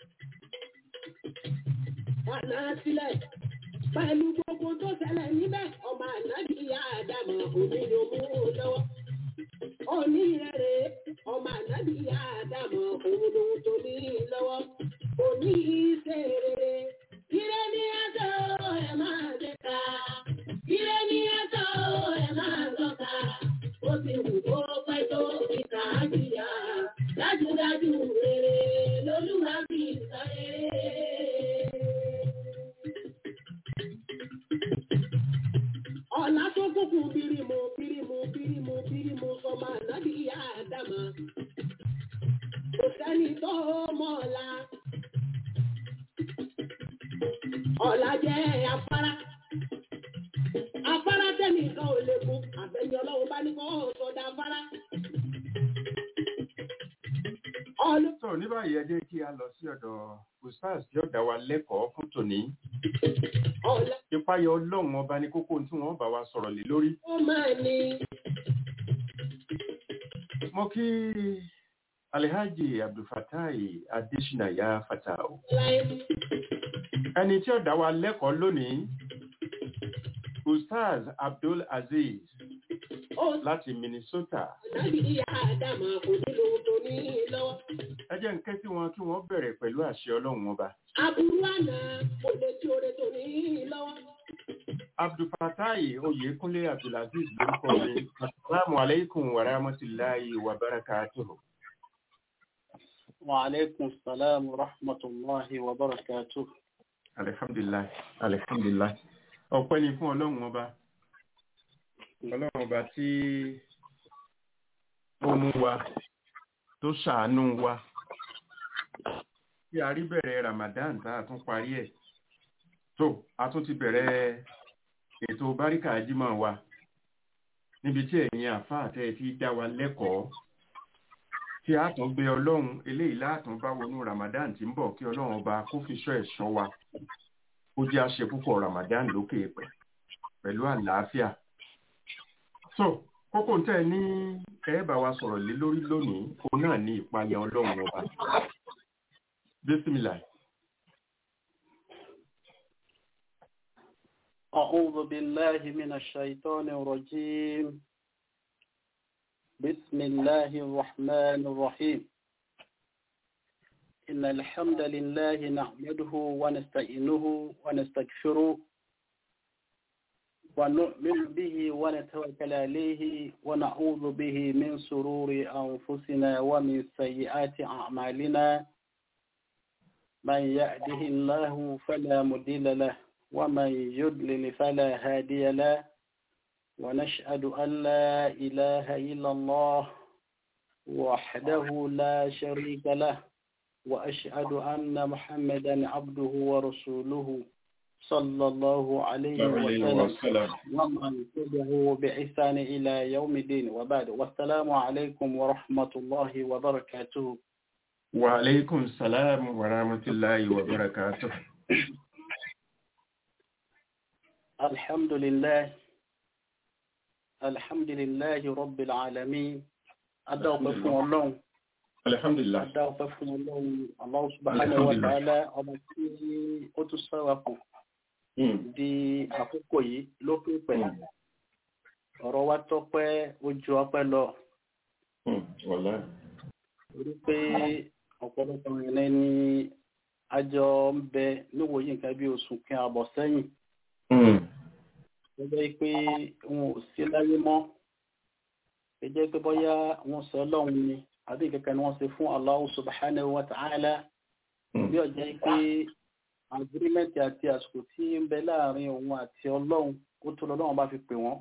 S1: Bàdá sílẹ̀. Pẹ̀lú gbogbo tó ṣẹlẹ̀ níbẹ̀ ọmọ ànábì Ádámà òní ni ọmọ lọ́wọ́ onírẹ̀rẹ̀ ọmọ ànábì àdàmọ̀ òun lòun tó ní lọ́wọ́ òní ìṣe rere. Ire ní ẹ̀tọ́ ẹ̀ máa dẹ́ka. Ire ní ẹ̀tọ́ ẹ̀ máa tọ́ka. Ó ti wù kó pẹ́ tó ìkà á jìyà. Dájúdájú rere lolúwa fi sọ rere. Ọ̀la tó kúkú bírímù bírímù bírímù bírímù sọmọ ànábì ìyá àdàmà. Kò sẹ́ni tó mọ̀ ọ̀la. Ọ̀la jẹ́ afárá. Afárá tẹ́nìkan ò lè kún. Àbẹ̀yẹ ọlọ́run bá ní kọ́ sọ̀dà afárá. Ọlọ́
S2: sọ ní báyìí ẹ jẹ́ kí a lọ sí ọ̀dọ̀ ustaz tí ó dá wa lẹ́kọ̀ọ́ fún tòní
S1: ọ̀la
S2: ìpayọ̀ ọlọ́run ọba ní kókó tí wọ́n bá wa sọ̀rọ̀ lé lórí
S1: ó máa ní.
S2: mo kí alhaji abdulfatai adesina ya fatao
S1: Láyé
S2: ẹni tí ó dá wa lẹ́kọ̀ọ́ lónìí ustaz abdul aziz
S1: ó
S2: láti minnesota
S1: ànábì ìyá àdàmà òní lòun tó ní lọ́wọ́.
S2: ẹ jẹ́ ń ké sí wọn kí wọ́n bẹ̀rẹ̀ pẹ̀lú àṣẹ ọlọ́run ọba
S1: Aburú àná kò lè tí oore tó ní lọ́wọ́.
S2: abdulfatai oyèkúnlé abdulaziz lórúkọ mi asalaamu aleykum wa rahmatulahi wa barakatuhu.
S4: وعليكم السلام ورحمة الله وبركاته
S2: alihamdulilayi alihamdulilayi ọpẹ́ ni fún ọlọ́run ọba ọlọ́run ọba tí ó mú wa tó ṣàánú wa tí a rí bẹ̀rẹ̀ ramadan tá a tún parí ẹ̀ tó a tún ti bẹ̀rẹ̀ ètò báríkà jímọ̀ wa níbi tí ẹ̀yin àfáà tẹ́ ẹ ti dá wa lẹ́kọ̀ọ́ tí a tún gbé ọlọ́run eléyìí látún bá wọnú ramadan tí ń bọ̀ kí ọlọ́run ọba kó fi ṣọ́ ẹ̀ṣọ́ wa ó jẹ́ àṣẹ púpọ̀ ramadan lókè pẹ̀ pẹ̀lú àlàáfíà. so kókó ń tẹ̀ ní kẹ́ bá wa sọ̀rọ̀ lé lórí lónìí òun náà ní ìpayà ọlọ́run ọba bísímìlà
S4: أعوذ بالله من الشيطان الرجيم بسم الله الرحمن الرحيم إن الحمد لله نحمده ونستعينه ونستغفره ونؤمن به ونتوكل عليه ونعوذ به من سرور أنفسنا ومن سيئات أعمالنا من يهده الله فلا مضل له ومن يضلل فلا هادي له ونشهد أن لا إله إلا الله وحده لا شريك له وأشهد أن محمدا عبده ورسوله صلى الله عليه وسلم ومن تبعه بإحسان إلى يوم الدين وبعد والسلام عليكم ورحمة الله وبركاته
S2: وعليكم السلام ورحمة الله وبركاته
S4: الحمد لله الحمد لله رب العالمين أدعو فún Ọlọ́run
S2: alhamdulillah
S4: Adá ọpẹ́ fún Ọlọ́run Allah subhanahu wa ta'ala ọba tí ó tún sọ́wọ́ kù di àkókò yìí lókè pẹ̀. Ọ̀rọ̀ wa tọ́pẹ́ ojú ọpẹ́ lọ.
S2: wàlá
S4: Orí pé ọ̀pọ̀lọpọ̀ ìrìn ní àjọ ń bẹ níwòye nǹkan bí oṣù kan àbọ̀ sẹ́yìn. Gẹ́gẹ́ pé wọn ò sí láyé mọ́. Gẹ́gẹ́ pé bọ́yá wọn sọ Ọlọ́run ni àbí kankan ni wọ́n ṣe fún Allah subhanahu wa ta'ala bí ọjọ́ pé agirímẹ́ntì àti àsìkò tí ń bẹ láàrin òun àti ọlọ́run ó tó lọ́lọ́run bá fi pè wọ́n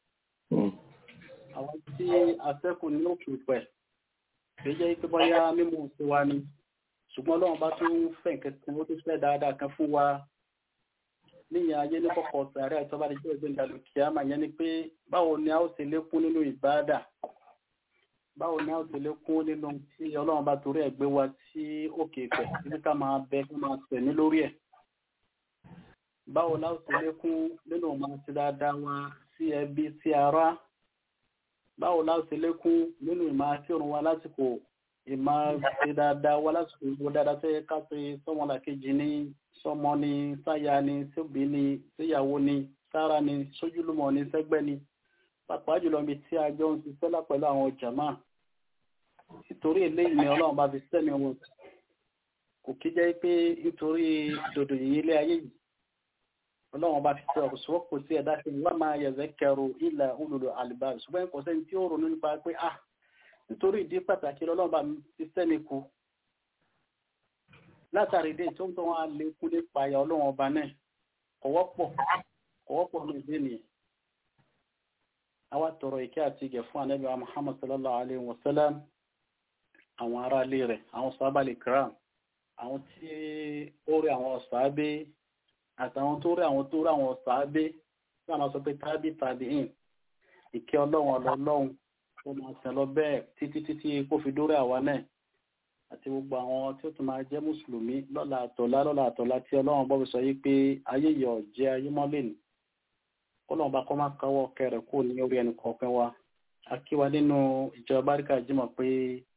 S4: àwọn tí afẹ́kù ní òkè pẹ̀ kì í jẹ́ pé bọ́yá mímú sí wa ni ṣùgbọ́n ọlọ́run bá tún fẹ́ nǹkan ó tún fẹ́ dáadáa kan fún wa níyàn ayé ní kọ̀kọ̀ sàárẹ̀ àti ọba ìjọ ìgbéǹda lòkè àmà yẹn ni pé báwo ni a ó ṣe lékún nínú ìbáàdà báwo ni a ó ti lékún nínú tí ọlọ́run bá torí ẹ̀ gbé wa sí òkè ìfẹ́ títí ká máa bẹ ká máa tẹ̀mí lórí ẹ̀ báwo la ó ti lékún nínú máa ti dáadáa wa sí ẹbí sí ará báwo la ó ti lékún nínú ìmáa kírun wa lásìkò ìmáa ti dáadáa wa lásìkò ìwò dáadáa tó yẹ ká ṣe sọmọlàkejì ní sọmọ ní sáyà ní síbi ní síyàwó ní sára ní sójúlùmọ̀ ní sẹ́gbẹ́ ní pàápàá jùlọ ibi tí a jọ ń ṣiṣẹ́ lá pẹ̀lú àwọn jàmáà nítorí eléyìí ni ọlọ́run bá fi sẹ́mi wọn kò kí jẹ́ pé nítorí dòdò yìí ilé ayé yìí ọlọ́run bá fi sẹ́ ọ̀sọ́pọ̀ sí ẹ̀dá sí wọ́n máa yẹ̀zẹ̀ kẹrù ilẹ̀ olùlọ àlùbá ṣùgbọ́n kò sẹ́ni tí ó ronú nípa pé ah nítorí ìdí pàtàkì ọlọ́run bá fi sẹ́mi kú látàrí ìdí tó ń tọ́ wọn á lè kú nípa ayà ọlọ́run ọba náà kọ̀wọ́pọ̀ kọ̀wọ́pọ̀ ní ìdí nìyẹn àwa tọrọ ìkẹ́ àti ìgẹ̀ fún ànábì wa Muhammad sallallahu alaihi wasallam àwọn ará ilé rẹ̀ àwọn sábàlì kram àwọn tí ó rí àwọn sàábé àtàwọn tó rí àwọn tó rí àwọn sàábé tí wọ́n sọ pé tábí tàbí in ìkẹ́ ọlọ́run ọlọ́run tó máa sìn lọ bẹ́ẹ̀ títí títí kó fi dórí àwa náà àti gbogbo àwọn tí ó tún máa jẹ́ mùsùlùmí lọ́la àtọ̀lá lọ́la àtọ̀lá tí ọlọ́run bọ́ fi sọ yí pé ayé yọ̀ jẹ́ ayé mọ́lẹ̀ nì kọ́lọ́run bá kọ́ máa káwọ́ kẹrẹ̀ kó ní orí ẹnì kọ̀ọ̀kan wa a kí wa nínú ìjọba báríkà jímọ̀ pé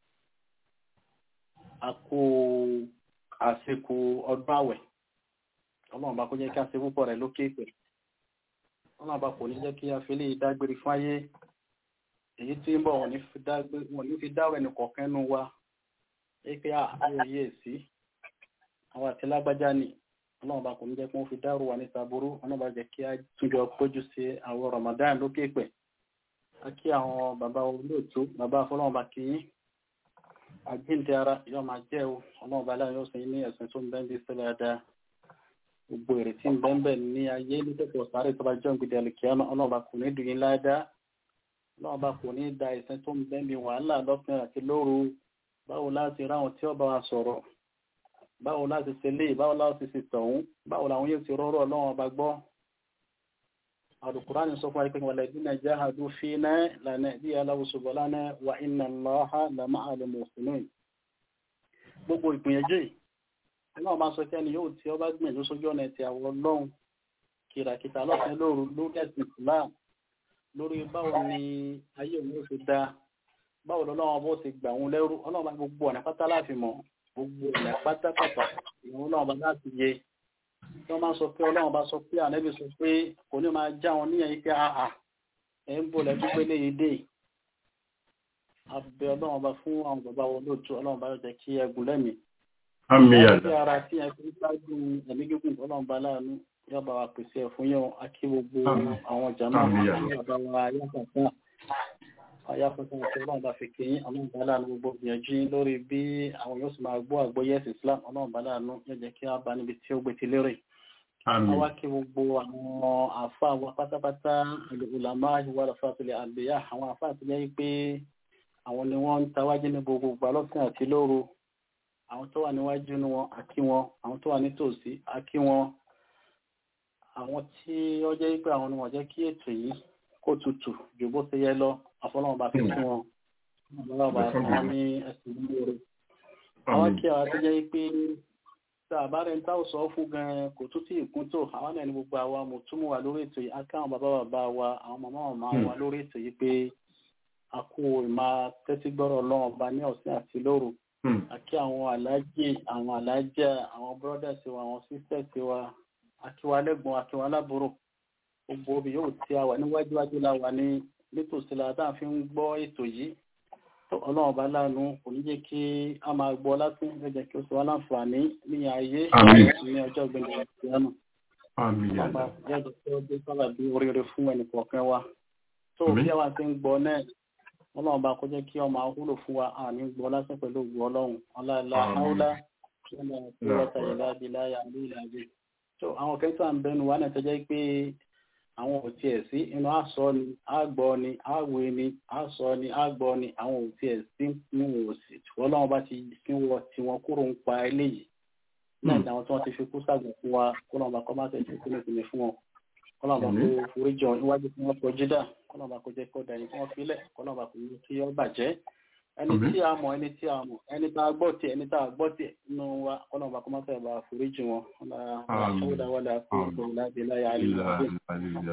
S4: a kó àsìkò ọdún àwẹ̀ ọlọ́run bá kó jẹ́ kí a ṣe púpọ̀ rẹ̀ lókè pẹ̀ ọlọ́run bá kò ní jẹ́ kí a fi lè dágbére fún ayé èyí tí ń bọ̀ wọ́n ní fi dáwọ̀ ẹnì kọ̀ọ̀kan nú wa ẹ pé àwọn òye sí àwọn àti lágbájá ni ọlọ́run bá kò ní jẹ́ kí wọ́n fi dárò wà ní sàbúrú ọlọ́run bá jẹ́ kí a túnjọ péjú sí àwọn Ramadan lókè pẹ̀ a kí àwọn bàbá olóòtú bàbá afọlọ́run bá kí yín àjíǹde ara yóò máa jẹ́ o ọlọ́run bá láyé ọ̀sẹ̀ ní ẹ̀sìn tó ń bẹ́ ń bí sílẹ̀ dáadáa gbogbo èrè tí ń bẹ́ ń bẹ̀ ní ayé ní tẹ̀sán sáré tó bá jọ́ ìgbìdì àlùkìyàmọ́ ọlọ́run bá kò ní dùn yín ládàá ọlọ́run bá kò ní da ẹ̀sìn tó ń bẹ́ ń bí wàhálà lọ́sàn àti lóru báwo láti ráwọn tí ó bá wa sọ̀rọ̀ báwo láti ṣe lé báwo láti ṣe tọ̀hún báwo làwọn yóò ti rọ́rọ̀ ọlọ́run ọba gbọ́ Al-Qur'ani sọ fún ẹgbẹ́ walladhina jahadu fina lanahdiyanahum subulana wa inna Allaha lama'al muhsinin gbogbo ìgbìyànjú yìí náà máa sọ kẹ́ni yóò tí ó bá gbìyànjú sójú ọ̀nà ti àwọn ọlọ́run kìràkìtà lọ́sẹ̀ lóru lórí ẹ̀sìn Islam lórí báwo ni ayé òun yóò fi dá báwo lọ́wọ́ bó ti gbà wọn lẹ́rú ọlọ́run bá gbogbo ọ̀nà pátá láti mọ̀ gbogbo ọ̀nà pátápátá ìwọ̀n ọlọ́run bá láti yé tí wọ́n máa sọ pé ọlọ́run bá sọ pé ànẹ́bí sọ pé kò ní máa já wọn níyẹn yìí pé àà ẹ̀ ń bò lẹ́bí pé léyìí dé abẹ ọlọ́run bá fún àwọn bàbá wọn lóòótọ́ ọlọ́run bá yóò jẹ́ kí ẹgùn lẹ́mìí
S2: àmì
S4: wọ́n
S2: àdá
S4: fi ara tí ẹ fi ń ṣáájú ẹ̀mí gígùn ọlọ́run bá láàánú yóò bá wa pèsè ẹ̀ fún yẹn akí gbogbo
S2: Àmín.
S4: àwọn jàmáà
S2: Àmín.
S4: àwọn bàbá wa ayáfàtà ayáfàtà àti ọlọ́run bá fi kéyìn ọlọ́run bá láàánú gbogbo gbìyànjú yín lórí bí àwọn yóò sì máa gbọ́ àgbọ́yé ẹ̀sìn Islam ọlọ́run bá láàánú yóò jẹ́ kí á bá níbi tí ó gbé ti lérè
S2: àmì
S4: àwa kí gbogbo àwọn àfa wa pátápátá ìlànà ìwà àfàtúlẹ̀ àgbéyà àwọn àfa àtúlẹ̀ pé àwọn ni wọ́n ń tawájú ní gbogbo ìgbà lọ́sàn àti lóru àwọn tó wà níwájú ní wọn àkí wọn àwọn tó wà nítòsí àkí wọn àwọn tí ó jẹ́ pé àwọn ni wọ́n jẹ́ kí ètò yìí kó tutù ju bó ṣe yẹ lọ àfọlọ́wọn bá fi kí wọn ọlọ́wọ́ bá fún wọn ní ẹ̀sìn lóore àwọn
S2: àmì
S4: kí àwọn tó jẹ́ pé tá a bá rẹ̀ ń táwọn sọ fún gan kò tún tí ìkún tó àwọn náà ní gbogbo àwa mo túmọ̀ wà lórí ètò yìí aká àwọn bàbá bàbá wa àwọn màmá màmá
S2: Hmm.
S4: wa lórí ètò yìí pé a kó ìmá tẹ́tí gbọ́rọ̀ ọlọ́run ọba ní ọ̀sán àti lóru
S2: Hmm.
S4: àkí àwọn aláàjì àwọn aláàjà àwọn brothers wa àwọn sisters wa àkí wa lẹ́gbọ̀n àkí wa lábúrò gbogbo obì yóò tí a wà níwájú wájú la wà ní nítòsí la tá a fi ń gbọ́ ètò yìí tó ọlọ́run bá láàánú kò ní jẹ́ kí a máa gbọ́ lásán yóò jẹ́ kí ó sọ wá láǹfààní ní ayé
S2: Àmín.
S4: ní ọjọ́ gbẹ̀ngàn ìyanu
S2: àmì
S4: ọba
S2: àdá
S4: yóò jẹ́ kí ó dé sábà bí oríire fún ẹnì kọ̀ọ̀kan wa tó
S2: Àmín.
S4: bí àwa ti ń gbọ́ náà ọlọ́run bá kó jẹ́ kí ọmọ àwúlò fún wa àní gbọ́ lásán pẹ̀lú ògùn ọlọ́run ọláìlá
S2: Àmín.
S4: áúlá ṣẹlẹ̀ ìwọ́ta ìlà ìlà àlú ìlàjì tó àwọn kẹta ń bẹnu wa náà tẹ́jẹ́ pé àwọn ò tiẹ̀ sí inú àsọ ni àgbọ́ ni àwé ni àsọ ni àgbọ́ ni àwọn ò tiẹ̀ sí ní òsì ọlọ́run bá ti fi wọ tiwọn kúrò ń pa eléyìí náà ni àwọn tí wọ́n ti fi kú sàgbọ̀n fún wa kọ́lọ́run bá kọ́ máa tẹ̀sí kú nípìnlẹ̀ fún wọn kọ́lọ́run bá
S2: Àmín.
S4: kó forí jọ iwájú tí wọ́n kọjú dà kọ́lọ́run bá kó jẹ́ kó dàyìn tí wọ́n filẹ̀ kọ́lọ́run bá kó ní kí ó bàjẹ́ ẹni
S2: Àmín.
S4: tí a mọ̀ ẹni tí a mọ̀ ẹni tá a gbọ́ tiẹ̀ ẹni tá a gbọ́ tiẹ̀ nínú wa kọ́lọ́run bá kó máa tẹ̀ bá forí jì wọn
S2: Àmín. ìlà
S4: ẹ̀yọ́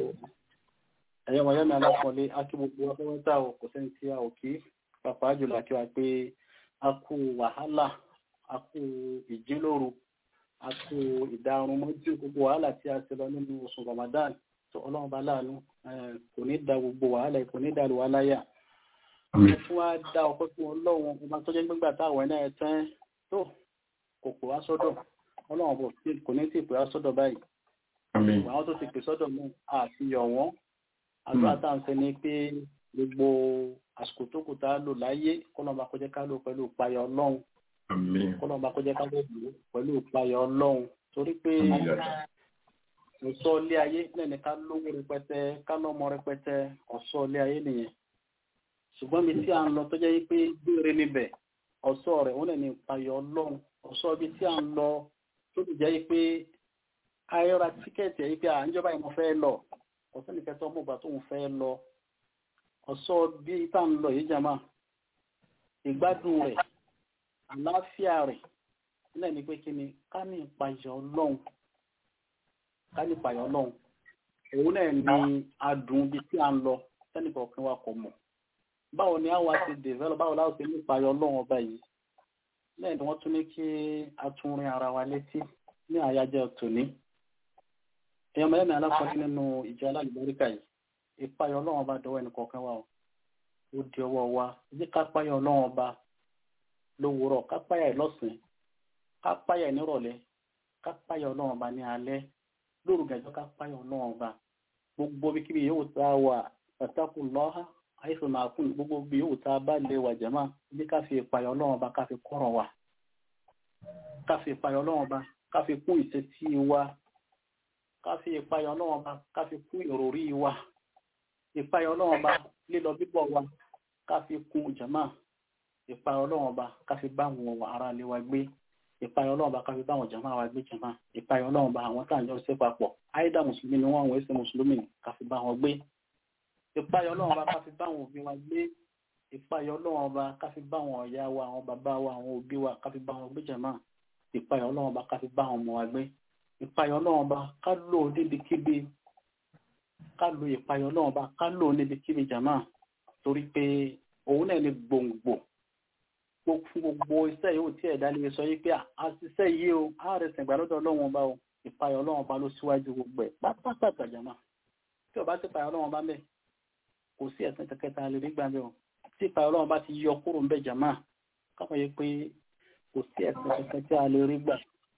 S2: ìlà
S4: wọ̀nyẹ́ mi alákọ̀ọ́lé akíbùkù afẹ́wẹ́ta ò kò sẹ́ni tí a ò kí pàápàá jùlọ kí wa pé a kú wàhálà a kú ìjínlóru a kú ìdarun mọ́jú gbogbo wàhálà tí a ti lọ nínú oṣù Ramadan tó ọlọ́run bá láàánú eh, kò ní da gbogbo wàhálà yìí, kò ní da wàhálà yà
S2: àmì
S4: fún wa dá ọpẹ́ fún ọlọ́run ọba tó jẹ́ gbígbà táwọn náà tán tó kò pè wá sọ́dọ̀ ọlọ́run bò tí- kò ní tí ì pè wá sọ́dọ̀ báyìí
S2: àmì
S4: àwọn tó ti pè sọ́dọ̀ mú àfihàn wọn àdúrà tá à ń fẹ́ ni pé gbogbo àsìkò tó kù tá a lò láyé kọ́lọ́mà kó jẹ́ ká lò pẹ̀lú ìpayà ọlọ́run
S2: àmì
S4: kọ́lọ́mà kó jẹ́ ká lò pẹ̀lú ìpayà ọlọ́run torí pé
S2: àmì àdá
S4: ọ̀sọ́ ilé ayé lẹ́ni ká lówó rẹpẹtẹ ká lọ́mọ rẹpẹtẹ ọ̀sọ́ ilé ayé nìyẹn ṣùgbọ́n mi tí à ń lọ tó jẹ́ pé gbére níbẹ̀ ọ̀sọ́ rẹ̀ wọ́n lè ní ìpayà ọlọ́run ọ̀sọ́ ibi tí à ń lọ tó ti jẹ́ pé ayọ́ra tíkẹ́ẹ̀tì ẹ̀yí pé à ń jọba ìmọ̀ fẹ́ lọ ọ̀sẹ́ nìkan tó mọ̀ gbà tó ń fẹ́ lọ ọ̀sọ́ bí tá ń lọ yìí jama ìgbádùn rẹ̀ àlàáfíà rẹ̀ nílẹ̀ ní pé kí ni ká ní ìpayà ọlọ́run ká ní ìpayà ọlọ́run òun náà ní adùn ibi tí à ń lọ sẹ́nìkọ̀ọ̀kan wa kò mọ̀ báwo ni àwa ti develop báwo láwọn ti ní ìpayà ọlọ́run ọba yìí lẹ́yìn tí wọ́n tún ní kí a tún rin ara wa létí ní àyájọ́ tòní èèyàn mẹ́rin alákọ̀ọ́sí nínú ìjọ alálùbáríkà yìí ìpayọ̀ ọlọ́run ọba dọwọ́ ẹnì kọ̀ọ̀kan wa o ó di ọwọ́ wa jẹ́ ká páyọ̀ ọlọ́run ọba lówùúrọ̀ ká páyà ẹ̀ lọ́sàn-án ká páyà ẹ̀ nírọ̀lẹ́ ká páyà ọlọ́run ọba ní alẹ́ lóru gàjọ́ ká páyà ọlọ́run ọba gbogbo bíkíbi yóò tá a wà pàtàkù lọ́ha àìsàn máa kún gbogbo bí yóò tá a bá lè wà jẹ́mà jẹ́ ká fi ìpayọ̀ ọlọ́run ọba ká fi kọ́rọ̀ wa ká fi ìpayọ̀ ọlọ́run ọba ká fi kún ìṣesí wa ká fi ìpayọ̀ ọlọ́run ọba ká fi kún ìròrí wa ìpayọ̀ ọlọ́run ọba lílọ bíbọ̀ wa ká fi kún jàmá ìpayọ̀ ọlọ́run ọba ká fi bá àwọn ará ilé wa gbé ìpayọ̀ ọlọ́run ọba ká fi bá àwọn jàmá wa gbé jàmá ìpayọ̀ ọlọ́run ọba àwọn tá à ń jọ ṣe papọ̀ àìdá mùsùlùmí ni wọ́n àwọn èsì mùsùlùmí ká fi bá wọn gbé ìpayọ̀ ọlọ́run ọba ká fi bá àwọn òbí wa gbé ìpayọ̀ ọlọ́run ọba ká fi bá àwọn ọ̀yá wa àwọn bàbá wa àwọn òbí wa ká fi bá wọn gbé jàmá ìpayọ̀ ọlọ́run ọba ká fi bá àwọn ọmọ wa gbé ìpayọ̀ ọlọ́run ọba ká lò ó níbikíbi ká lo ìpayọ̀ ọlọ́run ọba ká lò ó níbikíbi jàmá torí pé òun náà ni gbòǹgbò fún gbogbo iṣẹ́ yóò tí ẹ̀dá lè sọ yí pé àṣìṣe yìí o ààrẹ sẹ̀gbà lọ́dọ̀ ọlọ́run ọba o ìpayọ̀ ọlọ́run ọba ló síwájú gbogbo ẹ̀ pátápátá jàmá tí ọba ti payọ̀ ọlọ́run ọba mẹ́ kò sí ẹ̀sìn kẹkẹta lè rí gbà mẹ́ o tí ìpayọ̀ ọlọ́run ọba ti yọ kúrò ń bẹ̀ jàmá káwọn yẹ pé kò sí ẹ̀sìn kẹkẹ tí a lè rí gbà.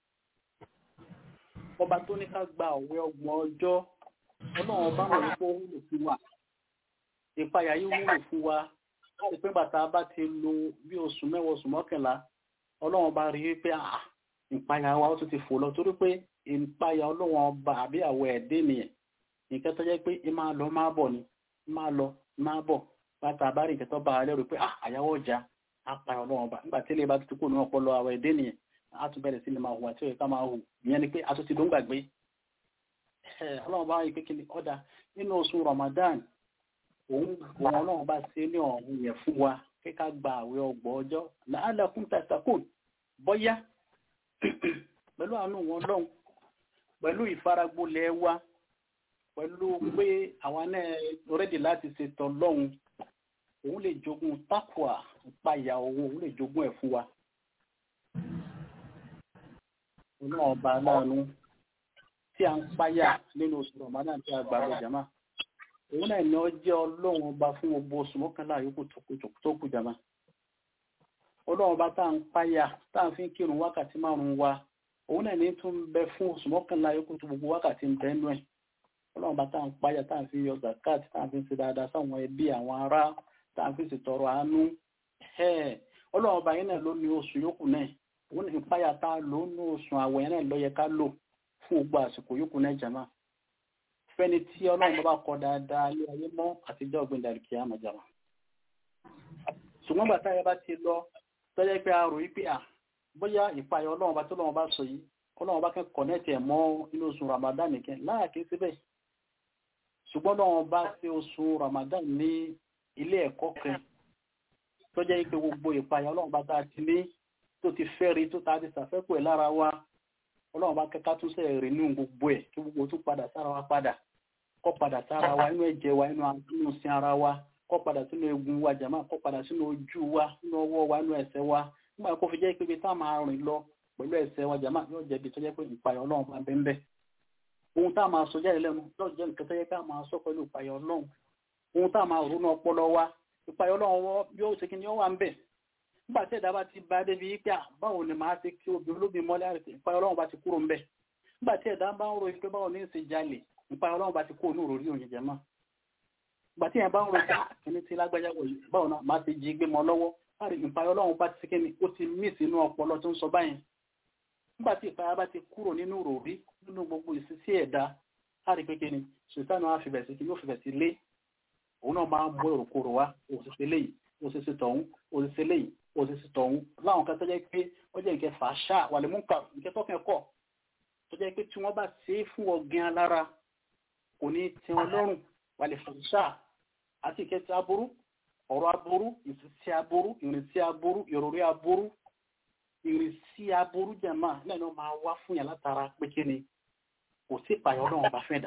S4: ọba tó ní ká gba òwe ọgbọ̀n ọjọ́ ọlọ́run ọba mọ̀ wípé ó wúlò fún wa ìpayà yìí wúlò fún wa láti pé bàtà bá ti lo bí oṣù mẹ́wàá oṣù mọ́kànlá ọlọ́run bá rí wípé ìpayà wa ó tún ti fò lọ torí pé ìpayà ọlọ́run ọba àbí àwọ̀ ẹ̀dẹ́ nìyẹn nǹkan tó jẹ́ pé ẹ máa lọ máa bọ̀ ni máa lọ máa bọ̀ bàtà bá rí nǹkan tó bá a lẹ́rù pé àyàwó ọjà apayà ọlọ́run ọba nígbà tí ilé bá ti kó ní ọpọlọ àwọ̀ ẹ̀dẹ́ nìyẹn a tún bẹ̀rẹ̀ sí ni máa hùwà tí ó yẹ ká máa hù ìyẹn ni pé a tún ti ló ń gbàgbé ọlọ́run bá rí pé kí ni ọ̀dà nínú oṣù Ramadan òun òun ọlọ́run bá ṣe ní ọ̀hún yẹn fún wa kí ká gba àwẹ̀ ọgbọ̀n ọjọ́ la'allakum tattaqun bọ́yá pẹ̀lú àánú wọn lọ́hùn pẹ̀lú ìfaragbolẹ̀ wa pẹ̀lú pé àwa náà rẹ́dì láti ṣètò lọ́hùn òun lè jogún tákùà ìpayà owó òun lè jogún ẹ̀ fún wa. ọlọ́run ọba aláàánú tí a ń páyà nínú oṣù Ramadan tí a gbà lọ jàmá òun náà ni ó jẹ́ ọlọ́run ọba fún gbogbo oṣù mọ́kànlá yòókù tó kù jàmá ọlọ́run ọba tá à ń páyà tá à ń fi kírun wákàtí márùn-ún wa òun náà ní tún bẹ fún oṣù mọ́kànlá yòókù tó gbogbo wákàtí ń bẹ́ẹ̀ nú ẹ̀ ọlọ́run ọba tá à ń páyà tá à ń fi yọ zakat tá à ń fi ṣe dáadáa sáwọn ẹbí àwọn ará tá à ń fi ṣètọrọ àánú ọlọ́run ọba yẹn náà ló ní oṣù yòókù náà òun ní páyà tá a lò ní oṣù àwẹ̀ yẹn náà ló yẹ ká lò fún gbogbo àsìkò yòókù náà jàmá fẹ́ni tí ọlọ́run bá kọ dáadáa lé ayé mọ́ àtijọ́ ọ̀gbìn dàríkì àmọ̀jára ṣùgbọ́n bàtà yẹn bá ti lọ tọ́jẹ́ pé a rò yí pé à bóyá ìpayọ̀ ọlọ́run bá tó lọ́wọ́ bá sọ yìí ọlọ́run bá kẹ́ kọ̀nẹ́tì ẹ̀ mọ́ inú oṣù Ramadan nìkan láàkí síbẹ̀ ṣùgbọ́n ọlọ́run bá ṣe oṣù Ramadan ní ilé ẹ̀kọ́ kan tọ́jẹ́ pé gbogbo ìpayọ̀ ọlọ́run bá tá a ti ní tó ti fẹ́ rí tó ta ti ṣàfẹ́kù ẹ̀ lára wa ọlọ́run bá kẹ́kẹ́ tún sẹ́ rè nínú gbogbo ẹ̀ kí gbogbo tún padà sára wa padà kọ́ padà sára wa inú ẹ̀jẹ̀ wa inú sin ara wa kọ́ padà sínú egun wa jàmá kọ́ padà sínú ojú wa nínú ọwọ́ wa nínú ẹsẹ̀ wa nígbà kó fi jẹ́ pé ibi tá a máa rìn lọ pẹ̀lú ẹsẹ̀ wa jàmá yóò jẹ́ ibi tó jẹ́ pé ìpayọ̀ ọlọ́run bá bẹ́ẹ̀ bẹ́ẹ̀ ohun tá a máa sọ jáde lẹ́nu yóò jẹ́ nǹkan tó yẹ ká máa sọ pẹ̀lú ìpayọ̀ ọlọ́run ohun tá a máa ronú ọpọlọ wa ìpayọ̀ ọlọ́run yóò ṣe kí ni ó wà ń bẹ̀ nígbà tí ẹ̀dá bá ti bá débi pé báwo ni màá ṣe kí obìnrin olóbìn mọ́lẹ́ àrètè ìpayọ̀ ọlọ́run bá ti kúrò ń bẹ̀ nígbà tí ẹ̀dá bá ń ro ìpé báwo ní ìṣe jalè ìpayọ̀ ọlọ́run bá ti kúrò ní òròrí òyìn jẹ mọ́ ìgbà tí ẹ̀ bá ń ro ìpé kíní tí lágbájá wọ̀ yìí báwo náà máa ti jí gbé mọ́ lọ́wọ́ láti ìpayọ̀ ọlọ́run bá ti ṣe kíni ó ti mí sínú ọpọlọ tó ń sọ báyìí nígbà tí ìpayọ̀ bá ti kúrò nínú òròrí nínú gbogbo ìṣesí ẹ̀dá láti pé kíni ṣètánù á fìbẹ̀ sí kíni ó fìbẹ̀ sí lé òun náà máa ń mú èròkòrò wá òṣìṣẹ́ léyìí òṣìṣẹ́ tọ̀hún òṣìṣẹ́ léyìí òṣìṣẹ́ tọ̀hún láwọn kan tó jẹ́ pé ó jẹ́ nǹkan fàáṣà wà lè mú nǹkan nǹkan tọ́kàn kọ̀ tó jẹ́ pé tí wọ́n bá ṣe é fún ọ̀gìn alára kò ní tí wọn lọ́rùn wà lè fàáṣà àti ìkẹtì aburú ọ̀rọ̀ aburú ìṣesí aburú ìrìnsí aburú ìròrí aburú ìrìnsí aburú jẹ̀má náà ló máa wá fún yàn látara pé kí ni kò sí ìpààyàn ọlọ́run bá fẹ́ dà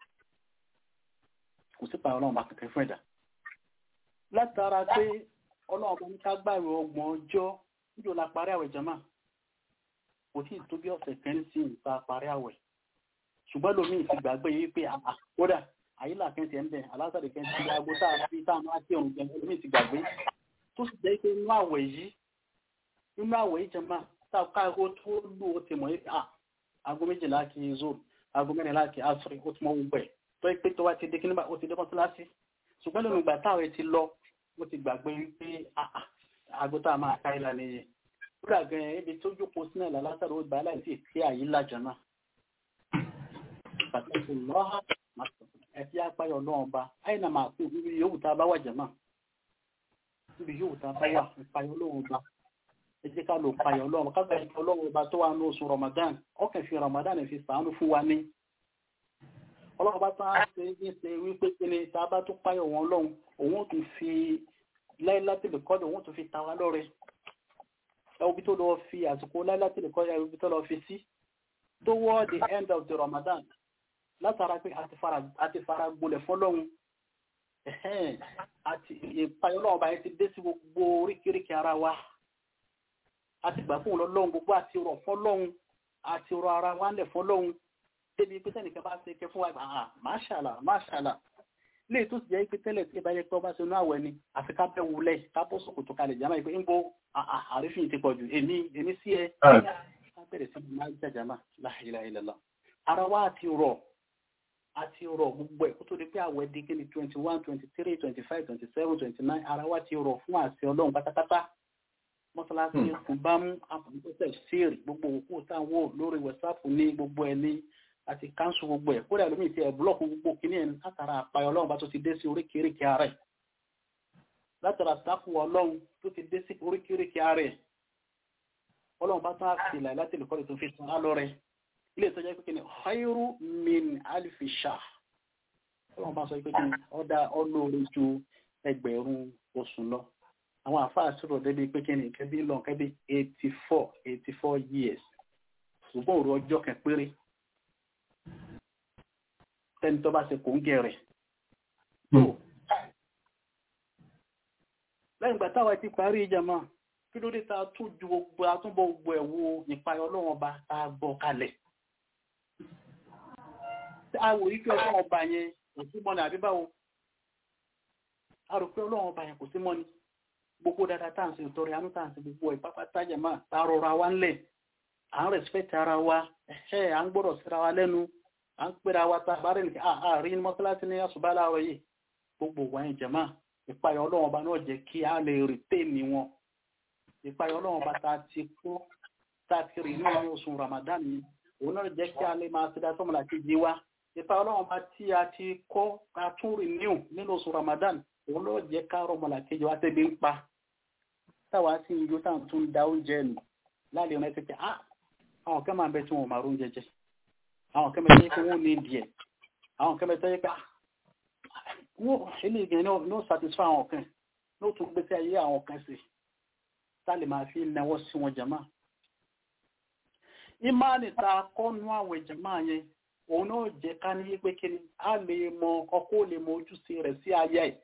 S4: kò sí ìpààyàn ọlọ́run bá kẹ̀kẹ́ fẹ́ dà látara pé ọlọ́run bá ní ká gbààwẹ̀ ọgbọ̀n ọjọ́ níjọ́ la parí àwẹ̀ jama kò tí ì tó bí ọ̀sẹ̀ kan sí ìta parí àwẹ̀ ṣùgbọ́n lómi ti gbàgbé yìí pé àà kódà àyílà kan ti ẹ̀ ń bẹ̀ alásàdì kan ti aago tá a fi tá a máa kí ọ̀run jẹ lómi ti gbàgbé tó sì jẹ́ pé inú àwẹ̀ yìí inú àwẹ̀ yìí jama tá a ká aago tó lù ó ti mọ̀ yìí à aago méjìlá kì í zoro aago mẹ́rìnlá kì í asọ̀rọ̀ ó ti mọ gbogbo ẹ̀ tó yẹ pé tó wá ti dé kí nígbà ó ti dé mọ́tíláṣí ṣùgbọ́n lómi ìgbà táwọn ti lọ ó ti gbàgbé wípé àgùntà máa ká ìlà nìyẹn kúrò gan ibi tó jókòó sínú ìlà látàrí ó gbà láì sí ìpé àyí lájọ náà pàtàkì lọ́hà ẹ̀fí apáyọ̀ náà bá àyìnà máa kú níbi yòówù tá a bá wà jẹ̀ náà níbi yòówù tá a bá wà ìpayọ̀ lóhùn bá ẹ jẹ́ ká lò payọ̀ lọ́wọ́ ká bẹ̀rẹ̀ ìpayọ̀ lọ́wọ́ bá tó wà ní oṣù Ramadan ọkàn fi Ramadan fi sàánú fún wa ní ọlọ́run bá tán á ṣe é ṣe wípé kí ni tá a bá tó páyọ̀ wọn lọ́hùn òun ti fi láìlátìlẹ̀ kọ́dọ̀ òun tó fi ta wá lọ́rẹ ẹbí tó lọ fi àsìkò láìlátìlẹ̀ kọ́dọ̀ ẹbí tó lọ fi sí toward the end of the Ramadan látara pé a ti fara gbolẹ̀ fọ́lọ́hun ẹ̀hẹ́n àti ìpayọ̀ náà ọba yẹn ti dé sí gbogbo oríkèéríkèé ara wa àti gbà fún ọlọ́run gbogbo àti rọ̀ fọlọ́run àti rọ̀ ara wa ńlẹ̀ fọlọ́run débi pé tẹ́nìkan bá ṣe ké fún wa ah máṣàlá máṣàlá lè tó sì jẹ́ pé tẹ́lẹ̀ tí ìbá yẹ pé ọba ṣe inú àwẹ̀ ni àfi ká bẹ́ wulẹ̀ ká bó sòkòtò kalẹ̀ jàmá ìpé ń bo àrífín ti pọ̀ jù èmi èmi sí ẹ ká bẹ̀rẹ̀ sí máa jà jàmá la ilaha illallah ara wa àti rọ̀ àti rọ̀ gbogbo ẹ̀ kó tó di pé àwẹ̀ di kí ni twenty one twenty three twenty five twenty seven twenty nine ara wa ti rọ̀ fún àṣẹ ọlọ́run pátápátá mọ́sálásí kò bá mú àpòmọ́tẹ̀ síìrì gbogbo òkú táwọn lórí wẹ̀sáàpù ní gbogbo ẹ̀ ní àti káńsù gbogbo ẹ̀ kódà lómi ti ẹ̀ búlọ́ọ̀kù gbogbo kìíní ẹ̀ látara àpayọ̀ ọlọ́run bá tó ti dé sí oríkèéríkèé ara ẹ̀ látara sáfù ọlọ́run tó ti dé sí oríkèéríkèé ara ẹ̀ ọlọ́run bá tán àti ìlà láti lùkọ́ tó fi san á lọ rẹ̀ ilé ìtọ́jú pé kíni khairu min alifi shahr ọlọ́run bá sọ pé kíni ọ̀dà ọlọ́run ju ẹgbẹ̀rún oṣù lọ àwọn àfáà sọ̀rọ̀ débi pé kíni kẹ́bí lọ kẹ́bí eighty four eighty four years ṣùgbọ́n òru ọjọ́ kan péré tẹ́ni tó bá ṣe kò ń gẹ̀ rẹ̀. lẹ́yìn ìgbà táwa ti parí ìjàmá kí ló dé ta tún ju gbogbo àtúbọ̀ gbogbo ẹ̀ wo ìpayọ̀ ọlọ́run ọba tá a gbọ́ kalẹ̀. a wò yí pé ọlọ́run ọba yẹn kò sí mọ́ni àbí báwo. a rò pé ọlọ́run ọba yẹn kò sí mọ́ni. gbogbo dáadáa tá à ń ṣe ìtọrẹ àánú tá à ń ṣe gbogbo ìpápátá jàmá tá a rọra wa ńlẹ̀ à ń rẹ̀sipẹ́tì ara wa ẹ̀ à ń gbọ́dọ̀ síra wa lẹ́nu à ń pèrè àwọn àtàbárẹ̀ nìkan àárín mọ́sálásí ní àṣùbá láàárọ̀ yìí gbogbo wáyé jẹ̀má ìpayọ̀ ọlọ́run ọba náà jẹ́ kí a lè rìtẹ́ẹ̀nì wọn ìpayọ̀ ọlọ́run ọba tá a ti kó tá a ti rí nínú oṣù Ramadan ni òun náà jẹ́ kí a lè máa ṣe dáṣọ́ mọ́lá kejì wa ìpayọ̀ ọlọ́run ọba tí a ti kọ́ ká tún rí níhù nínú oṣù Ramadan òun náà jẹ́ ká rọ mọ́lá kejì wa tẹ́bi ń pa táwa sì ń yó táwọn tún da oúnjẹ nù láàrin ọ̀nà ẹ̀sẹ̀ ah àwọn kẹ́ máa bẹ tí wọn ò máa rún jẹjẹ àwọn kẹ́mẹ́ tó yẹ kí wọ́n ní díẹ̀ àwọn kẹ́mẹ́ tó yẹ pé wọ́n ilé ìgbẹ̀ ní ó satisfy àwọn kan ní ó tún gbé sí ayé àwọn kan sí tálè máa fi náwó sí wọn jama ìmáàlì ta kọ́nú àwọn jama yẹn òun náà jẹ́ ká ní pé kí ni a lè mọ ọkọ lè mọ ojúṣe rẹ̀ sí ayé ẹ̀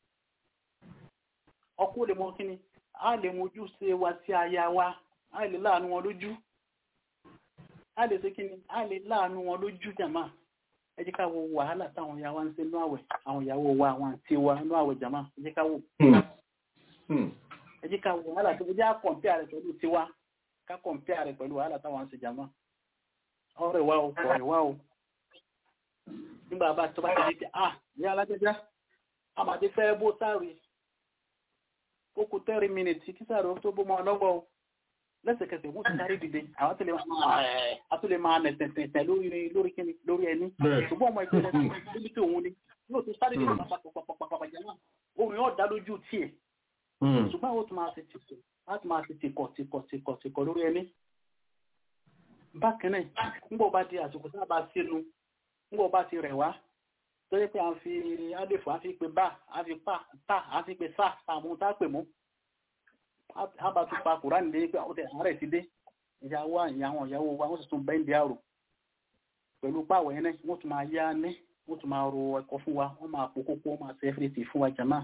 S4: ọkọ lè mọ kí ni a lè mọ ojúṣe wa sí aya wa a lè láàánú wọn lójú a lè ṣe kíni a lè láàánú wọn lójú jàmá ẹ jẹ́ ká wo wàhálà táwọn ìyàwó ń ṣe nú àwẹ̀ àwọn ìyàwó wa àwọn àti wa nú àwẹ̀ jàmá ẹ jẹ́ ká wò ẹ jẹ́ ká wo wàhálà tó jẹ́ àkọ̀ǹpẹ́ rẹ̀ pẹ̀lú tiwa ká kọ̀ǹpẹ́ rẹ̀ pẹ̀lú wàhálà táwọn ń ṣe jàmá ọ̀rẹ́ wa o ọ̀rẹ́ wa o nígbà bá tó bá ti di pé ah ní alájẹjá àmàdé fẹ́ bó sáré ó kù tẹ́rì mínítì kí sáré ó tó bó mọ́ ọlọ́wọ́ o lẹ́sẹ̀kẹsẹ̀ wọ́n ti darí dìde àwọn tó lè máa nẹ̀tẹ̀tẹ̀ lórí lórí kíni lórí ẹni ṣùgbọ́n ọmọ ìpínlẹ̀ níbi tí òun ni yóò ti sáré dìde pàpàpàpàpàpàpà jẹ́ náà orin yóò dá lójú tiẹ̀ ṣùgbọ́n ó tún máa ṣe tìkọ̀ láti máa ṣe tìkọ̀ tìkọ̀ tìkọ̀ tìkọ̀ lórí ẹni. bákan náà ńgbọ́ bá di àsìkò tá a bá sínú ńgbọ́ bá ti rẹ̀ wá tó yẹ pé à ń fi adéfò à ń fi pe bá à ń fi pa tá à ń fi pe sá àmú tá a pè mú àbá tún pa kùránì lé pé ọ̀tẹ̀ àárẹ̀ ti dé ìyàwó àwọn ìyàwó wa wọ́n sì tún bẹ́ǹdì àrò pẹ̀lú pàwọ̀ yẹn náà wọ́n tún máa yá ní wọ́n tún máa ro ẹ̀kọ́ fún wa wọ́n máa po kókó wọ́n máa ṣe ẹ́fìrìtì fún wa jàmá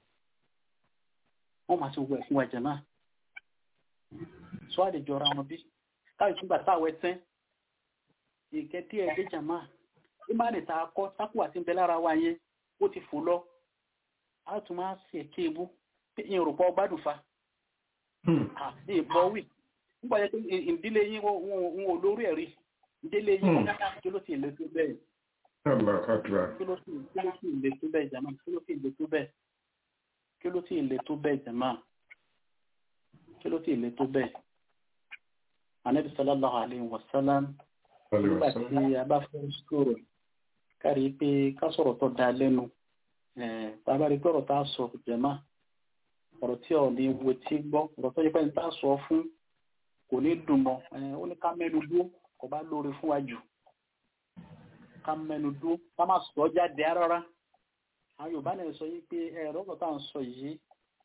S4: wọ́n máa ṣe gbogbo ẹ̀ fún wa jàmá sọ àlejò ara wọn bí káyọ̀ tún gbà táwọ̀ ẹ̀tẹ́ ìkẹ́ díẹ̀ dé jàmá ìmáàlì tá a kọ́ sákù àti ń bẹ lára wa yẹn ó ti fò lọ á tún máa ṣe kéèbú ìrùpọ̀ gbádùn fa ìbọ̀ wì nígbà yẹ pé ìdílé yín wọn ò lórí ẹ̀rí ìdílé yín kí ló sì lè tó bẹ́ẹ̀ kí ló sì lè tó bẹ́ẹ̀ jàmá kí ló sì lè tó bẹ́ẹ̀ kí ló sì lè tó bẹ́ẹ̀ jàmá kí ló sì lè tó bẹ́ẹ̀ anabi sallallahu alayhi wa sallam nígbà tí a bá fẹ́ sọ̀rọ̀ kárí pé ká sọ̀rọ̀ tó da lẹ́nu bàbá rí gbọ́rọ̀ tá a sọ jàmá ọ̀rọ̀ tí ọ̀ ní wo tí gbọ́ ọ̀rọ̀ tó yẹ pé ní tá a sọ fún kò ní dùn mọ́ ó ní ká mẹ́nu dúró kò bá lóore fún wa jù ká mẹ́nu dúró ká má sọ jáde rárá àwọn Yorùbá náà sọ yìí pé ẹ̀rọ ọ̀rọ̀ tá à ń sọ yìí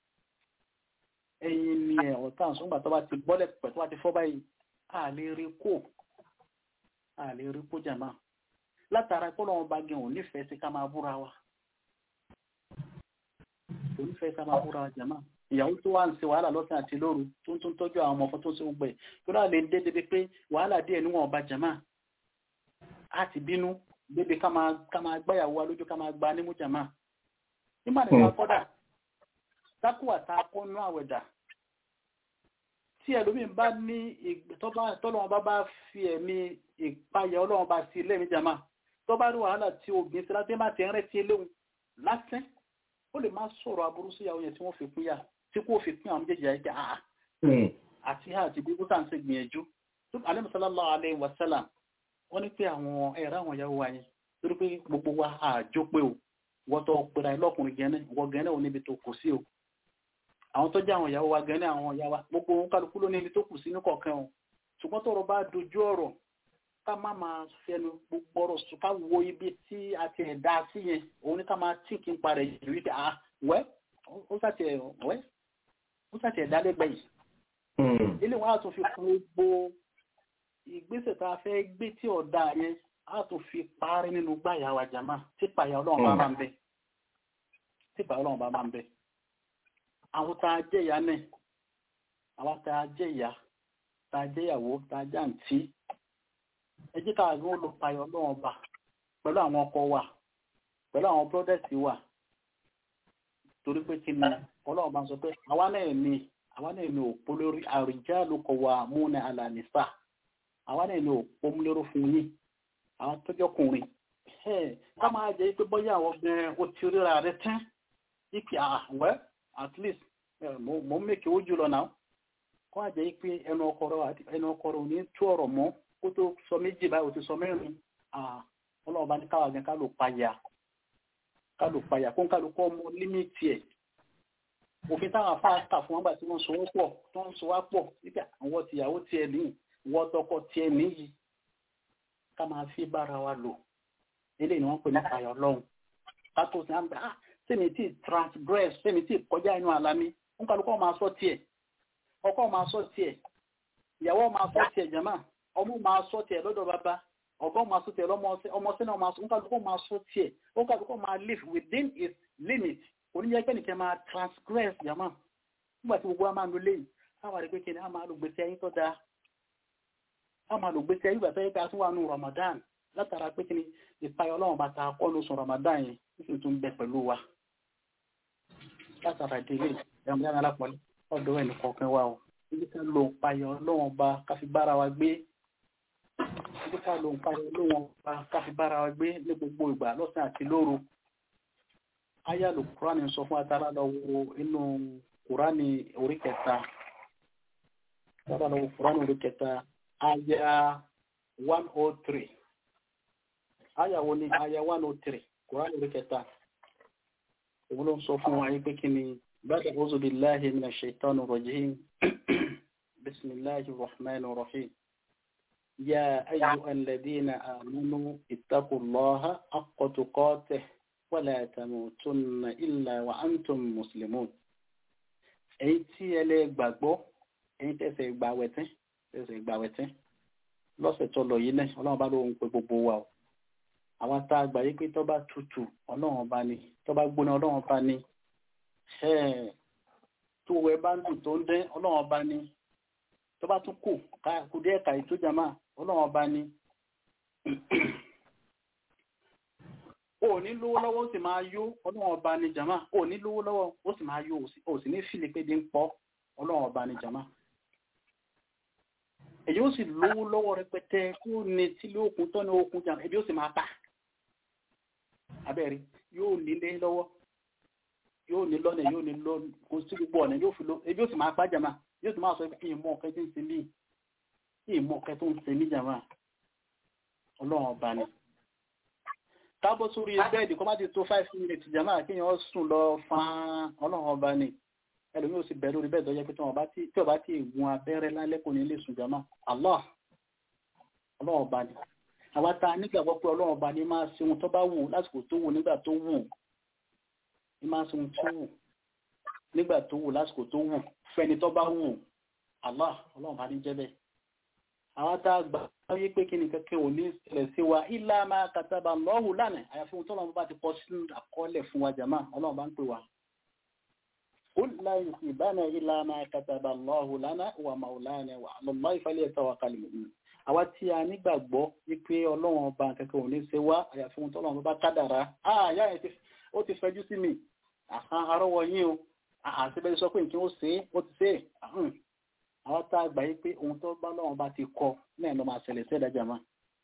S4: ẹ̀yin ni ẹ̀rọ tá à ń sọ nígbà tó bá ti gbọ́lẹ̀ pẹ̀ tó bá ti fọ́ báyìí a lè rí kó a lè rí kó jàmá látara kó lọ́wọ́ bá gẹ̀hùn nífẹ̀ẹ́ sí ká máa búra wa onífẹ́ ká máa búra jàmá ìyàwó tó wà ń ṣe wàhálà lọ́sàn àti lóru tó ń tún tọ́jú àwọn ọmọ ọkọ tó ń ṣe gbogbo ẹ̀ tó dáa lè dé débi pé wàhálà díẹ̀ níwọ̀n ọba jàmá á ti bínú débi ká máa ká máa gbáyàwó wa lójú ká máa gba nímú jàmá nígbà nípa kọ́dà tákùwà tá a kọ́ nú àwẹ̀dà tí ẹlòmíín bá ní tọ́lọ́wọ́n bá bá fi ẹ̀mí ìpayà ọlọ́wọ́n bá sí lẹ́mí jàmá tó bá rí wàhálà tí obìnrin sí láti má ti rẹ́ tí eléhùn lásán ó lè má sọ̀rọ̀ aburú sí ìyàwó yẹn tí wọ́n fi pín yà tí kò fi pín àwọn méjèèjì àyíká àá àti àti bí bútà ń ṣe gbìyànjú tó alẹ́ sallallahu alaihi wasallam wọ́n ní pé àwọn ẹ̀rọ àwọn ìyàwó wa yẹn torí pé gbogbo wa àjọ pé o wọ́n tó pera ẹ lọ́kùnrin gẹ́nẹ́ wọ́n gẹ́nẹ́ ò níbi tó kù sí o àwọn tó jẹ́ àwọn ìyàwó wa gẹ́nẹ́ àwọn ìyá wa gbogbo ohun kálukú ló níbi tó kù sí ní kọ̀ọ̀kan o ṣùgbọ́n tọ́rọ̀ bá dojú ọ̀rọ̀ ká má máa fẹnu gbogbo ọ̀rọ̀ sùn ká wo ibi tí a ti ẹ̀ dá sí yẹn òun ní ká máa tí kí n parẹ̀ yìí wípé ah wẹ́ ó sàtì ẹ̀ wẹ́ ó sàtì ẹ̀ dálẹ́gbẹ̀ yìí. ilé wọn á tún fi kún gbogbo ìgbésẹ̀ tá a fẹ́ gbé tí ọ̀dà yẹn á tún fi parí nínú gbàyà wa jàmá tí pàyà ọlọ́run bá máa ń bẹ tí pàyà ọlọ́run bá máa ń bẹ. àwọn tá a jẹ́ ìyá náà àwọn tá a jẹ́ ìyá tá a jẹ́ ìyàwó tá a jẹ́ àǹtí ẹ jẹ́ káà ló lọ payọ̀ lọ́wọ́ bà pẹ̀lú àwọn ọkọ wa pẹ̀lú àwọn brọ́dẹ̀sì wa torí pé kí ni ọlọ́run bá ń sọ pé àwa náà ní àwa náà ní òpó lórí àrìjá ló kọ wa múnà alànìfà àwa náà ní òpó lérò fún yín àwọn tọ́jọ́kùnrin ká máa jẹ́ pé bọ́yá àwọn obìnrin ó ti ríra rẹ tán ipi àwẹ́ at least mo ń mèkè ó jùlọ náà kó àjẹ́ pé ẹnu ọkọ rẹ ò ní tú ọ̀rọ̀ mọ́ kó tó sọ méjì báyìí ò ti sọ mẹ́rin ọlọ́ọ̀bá ní káwà gan kálò payà kálò payà kó ń kálò kọ́ ọmọ límìtì ẹ̀ òfin táwọn afáàkà fún wọn gbà tí wọ́n so wọ́n pọ̀ tó ń so wá pọ̀ nígbà àwọn tìyàwó tiẹ̀ ní ìwọ́ tọkọ tiẹ̀ níyì ká máa fi bára wa lò eléyìí ni wọ́n pè ní payà ọlọ́run ká tó sí àgbà ah sẹ́mi tí transgress sẹ́mi tí kọjá inú àlá mi ń kálò kọ́ máa sọ tiẹ̀ ọkọ máa sọ tiẹ̀ ìyàwó máa sọ tiẹ̀ jàmáà ọmọ máa sọ tiẹ̀ lọ́dọ̀ bàbá ọgbọ́n máa sọ tiẹ̀ lọ́mọọsẹ́ ọmọọsẹ́ náà máa sọ nkàlùkọ́ máa sọ tiẹ̀ nkàlùkọ́ máa live within its limit oníyẹ pé nìkan máa transgress yàmá nígbà tí gbogbo wa máa ń lo léyìí àwọn àdìgbé kìíní a máa lo gbèsè ayé tó dáa a máa lo gbèsè ayé ìgbà tó yẹ ká tún wà nù Ramadan látara pé kìíní ìpayọ Ọlọ́run bá ta kọ́ lóṣù Ramadan yẹn nítorí tó ń bẹ pẹ̀lú wa látara ìdílé ìyàmúyàmú alápọ̀lẹ́ ọ̀dọ́ ẹ̀ nìkọ̀ọ̀kan wa o ibi ká lo ìpayọ Ọlọ́run bá káfí bára wa gbé ibi ká lo ìpayọ Ọlọ́run bá káfí bára wa gbé ní gbogbo ìgbà lọ́sàn àti lóru ayálu kúránì sọ fún atara lọ wo inú kúránì orí kẹta atara lọ wo kúránì orí kẹta aya one oh three aya wo ni aya one oh three kúránì orí kẹta òun ló ń sọ fún wa yí pé kí ni bàtà ọ̀zọ̀ billahi minash shaitani rajim bismillahir rahmanir rahim ya ayyuhal ladina amanu ittaqullaha haqqa tuqatih wala tamutunna illa wa antum muslimun èyí tí ẹ lè gbàgbọ́ èyí tẹ̀sẹ̀ gbàwẹ̀tẹ́ tẹ̀sẹ̀ gbàwẹ̀tẹ́ lọ́sẹ̀ tó lọ yìí náà ọlọ́run bá lóun pé gbogbo wa o àwọn tá a gbà yí pé tó bá tutù ọlọ́run bá ní tó bá gbóná ọlọ́run bá ní tó wẹ bá ń dùn tó ń dẹ́ ọlọ́run bá ní tó bá tún kù kù díẹ̀ kàyí tó jàmá ọlọ́run bá ní o ní lówó lọ́wọ́ ó sì máa yó ọlọ́run ọba ní jama o ní lówó lọ́wọ́ ó sì máa yó o sì ní fìlè pé bí ń pọ́ ọlọ́run ọba ní jama èyí ó sì lówó lọ́wọ́ rẹpẹtẹ kó ní tílé òkun tọ́ ní okun jama ebi ó sì máa ta abẹ́rẹ́ yóò nílé lọ́wọ́ yóò ní lọ́nà yóò ní lọ kó sí gbogbo ọ̀nà yóò fi lọ ebi ó sì máa pa jama yóò sì máa sọ pé ìmọ̀ ọ̀kẹ́ tí ń ṣe mí ìmọ̀ ọ̀kẹ́ tó ń ṣe mí jama ọlọ́run ọba ní kábọ̀ sórí bẹ́ẹ̀dì kọ́ má ti tó five minutes jama kí yẹn sùn lọ fan ọlọ́run ọba ni ẹlòmí ò sì bẹ̀rẹ̀ lórí bẹ́ẹ̀ dọ́jẹ́ pé tí ọba tí ìgun abẹ́rẹ́ lálẹ́ kò ní lè sùn jama Allah ọlọ́run ọba ni àwa ta nígbàgbọ́ pé ọlọ́run ọba ni máa ṣe ohun tó bá wù lásìkò tó wù nígbà tó wù ní máa ṣe ohun tó wù nígbà tó wù lásìkò tó wù fẹ́ni tó bá wù Allah ọlọ́run ọba ní jẹ́ bẹ́ẹ̀ àwọn tá a gbà wáyé pé kí ni kẹ́kẹ́ ò ní ìṣẹ̀lẹ̀ sí wa ilá máa kàtàbà lọ́hùn lánàá àyàfi ohun tọ́lọ́run bá ti kọ sínú àkọọ́lẹ̀ fún wa jàmá ọlọ́run bá ń pè wá قل لا يصيبنا إلا ما كتب الله لنا ومولانا وعلى الله فليتوكل المؤمنون àwa tí a nígbàgbọ́ wípé ọlọ́run ọba kankan ò ní ṣe wá àyàfi ohun tọ́lọ́run bá kádàrá àyà yẹn ó ti fẹjú sí mi àhán arọ́wọ́ yín o àṣebẹ́ sọ pé nǹkan ó ṣe é ó ti ṣe é àwọn tá a gbà yí pé ohun tó bá lọ́wọ́n bá ti kọ náà ló máa ṣẹlẹ̀ sí ẹ̀dájà máa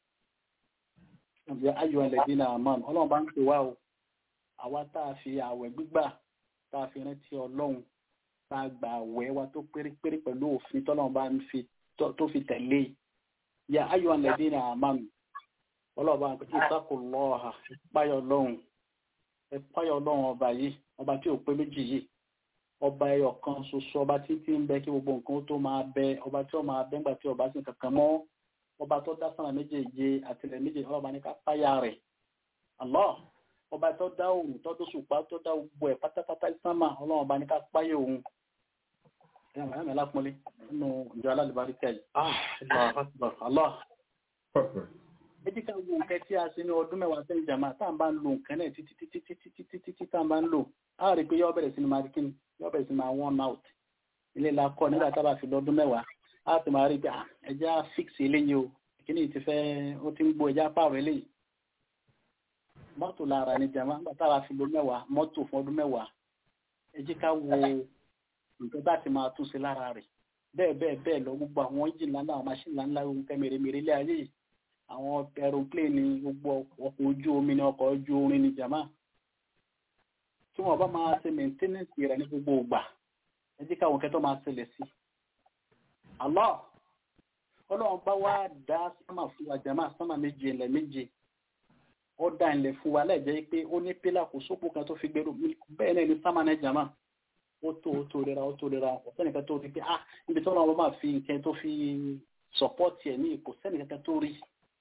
S4: ǹjẹ́ ayọ̀ ẹlẹ́dín náà mọ́ ọlọ́run bá ń pè wá o àwa tá a fi àwẹ̀ gbígbà tá a fi rántí ọlọ́run tá a gbà àwẹ̀ wa tó pérépéré pẹ̀lú òfin tọ́lọ́run bá ń fi tó fi tẹ̀lé ya ayọ̀ ẹlẹ́dín náà mọ́ ọlọ́run bá ń pè ìsákò lọ́ọ̀hà páyọ̀ ọlọ́run ẹ páyọ̀ ọlọ́run ọba yìí ọba tí ò pé méjì yìí ọba ẹyọ kan ṣoṣo ọba tí tí ń bẹ kí gbogbo nǹkan tó máa bẹ ọba tí ó máa bẹ ńgbà tí ọba sì kankan mọ́ ọba tó dá sánà méjèèje àtìlẹ̀ méjèèje ọba ní ká páyà rẹ̀ Allah ọba tó dá òun tó dó ṣùpá tó dá gbogbo ẹ̀ pátápátá sánmà ọlọ́run ọba ní ká páyà òun ẹ̀yà mọ̀ ẹ̀mẹ̀ lápọ́nlé nínú ìjọ alálùbárí tẹ̀ Allah ẹ jẹ́ ká wo nǹkan tí a ṣe ní ọdún mẹ́wàá sẹ́yìn jàmá tá à ń bá ń lo nǹkan náà títí títí títí títí títí tá à ń bá ń lò á rí i pé yọ́ bẹ̀rẹ̀ sí ni máa rí kíni yọ́ bẹ̀rẹ̀ sí ni máa one out ilé la kọ́ nígbà tá a bá fi lọ́dún mẹ́wàá á ti máa rí i pé ẹja fix eléyìí o kíní ti fẹ́ ó ti ń gbó ẹja pààrọ̀ eléyìí mọ́tò lára ni jàmá nígbà tá a bá fi lọ́dún mẹ́wàá mọ́tò fún ọdún mẹ́wàá ẹ jẹ́ ká wo nǹkan bá ti máa túnṣe lára rẹ̀ bẹ́ẹ̀ bẹ́ẹ̀ bẹ́ẹ̀ lọ gbogbo àwọn engine ńláńlá àwọn machine ńláńlá ohun kẹ́ mèremère ilé ayé yìí àwọn aeroplane ni gbogbo ọkọ̀ ojú omi ni ọkọ̀ ojú orin ni jama tí wọ́n bá máa ṣe maintenance rẹ̀ ní gbogbo ìgbà ẹ jẹ́ káwọn kẹtọ́ máa ṣẹlẹ̀ sí Allah ọlọ́run bá wá dá sámà fún wa jama sámà méje ilẹ̀ méje ó dá ilẹ̀ fún wa lẹ́jẹ́ pé ó ní pílà kò sópò kan tó fi gbèrú bẹ́ẹ̀ náà ní sámà náà jama ó tó ó tó rira ó tó rira ọ̀sẹ́nìkan tó rí pé ah níbi tí ọlọ́run bá fi nǹkan tó fi support ẹ̀ ní ipò sẹ́nìkan tó rí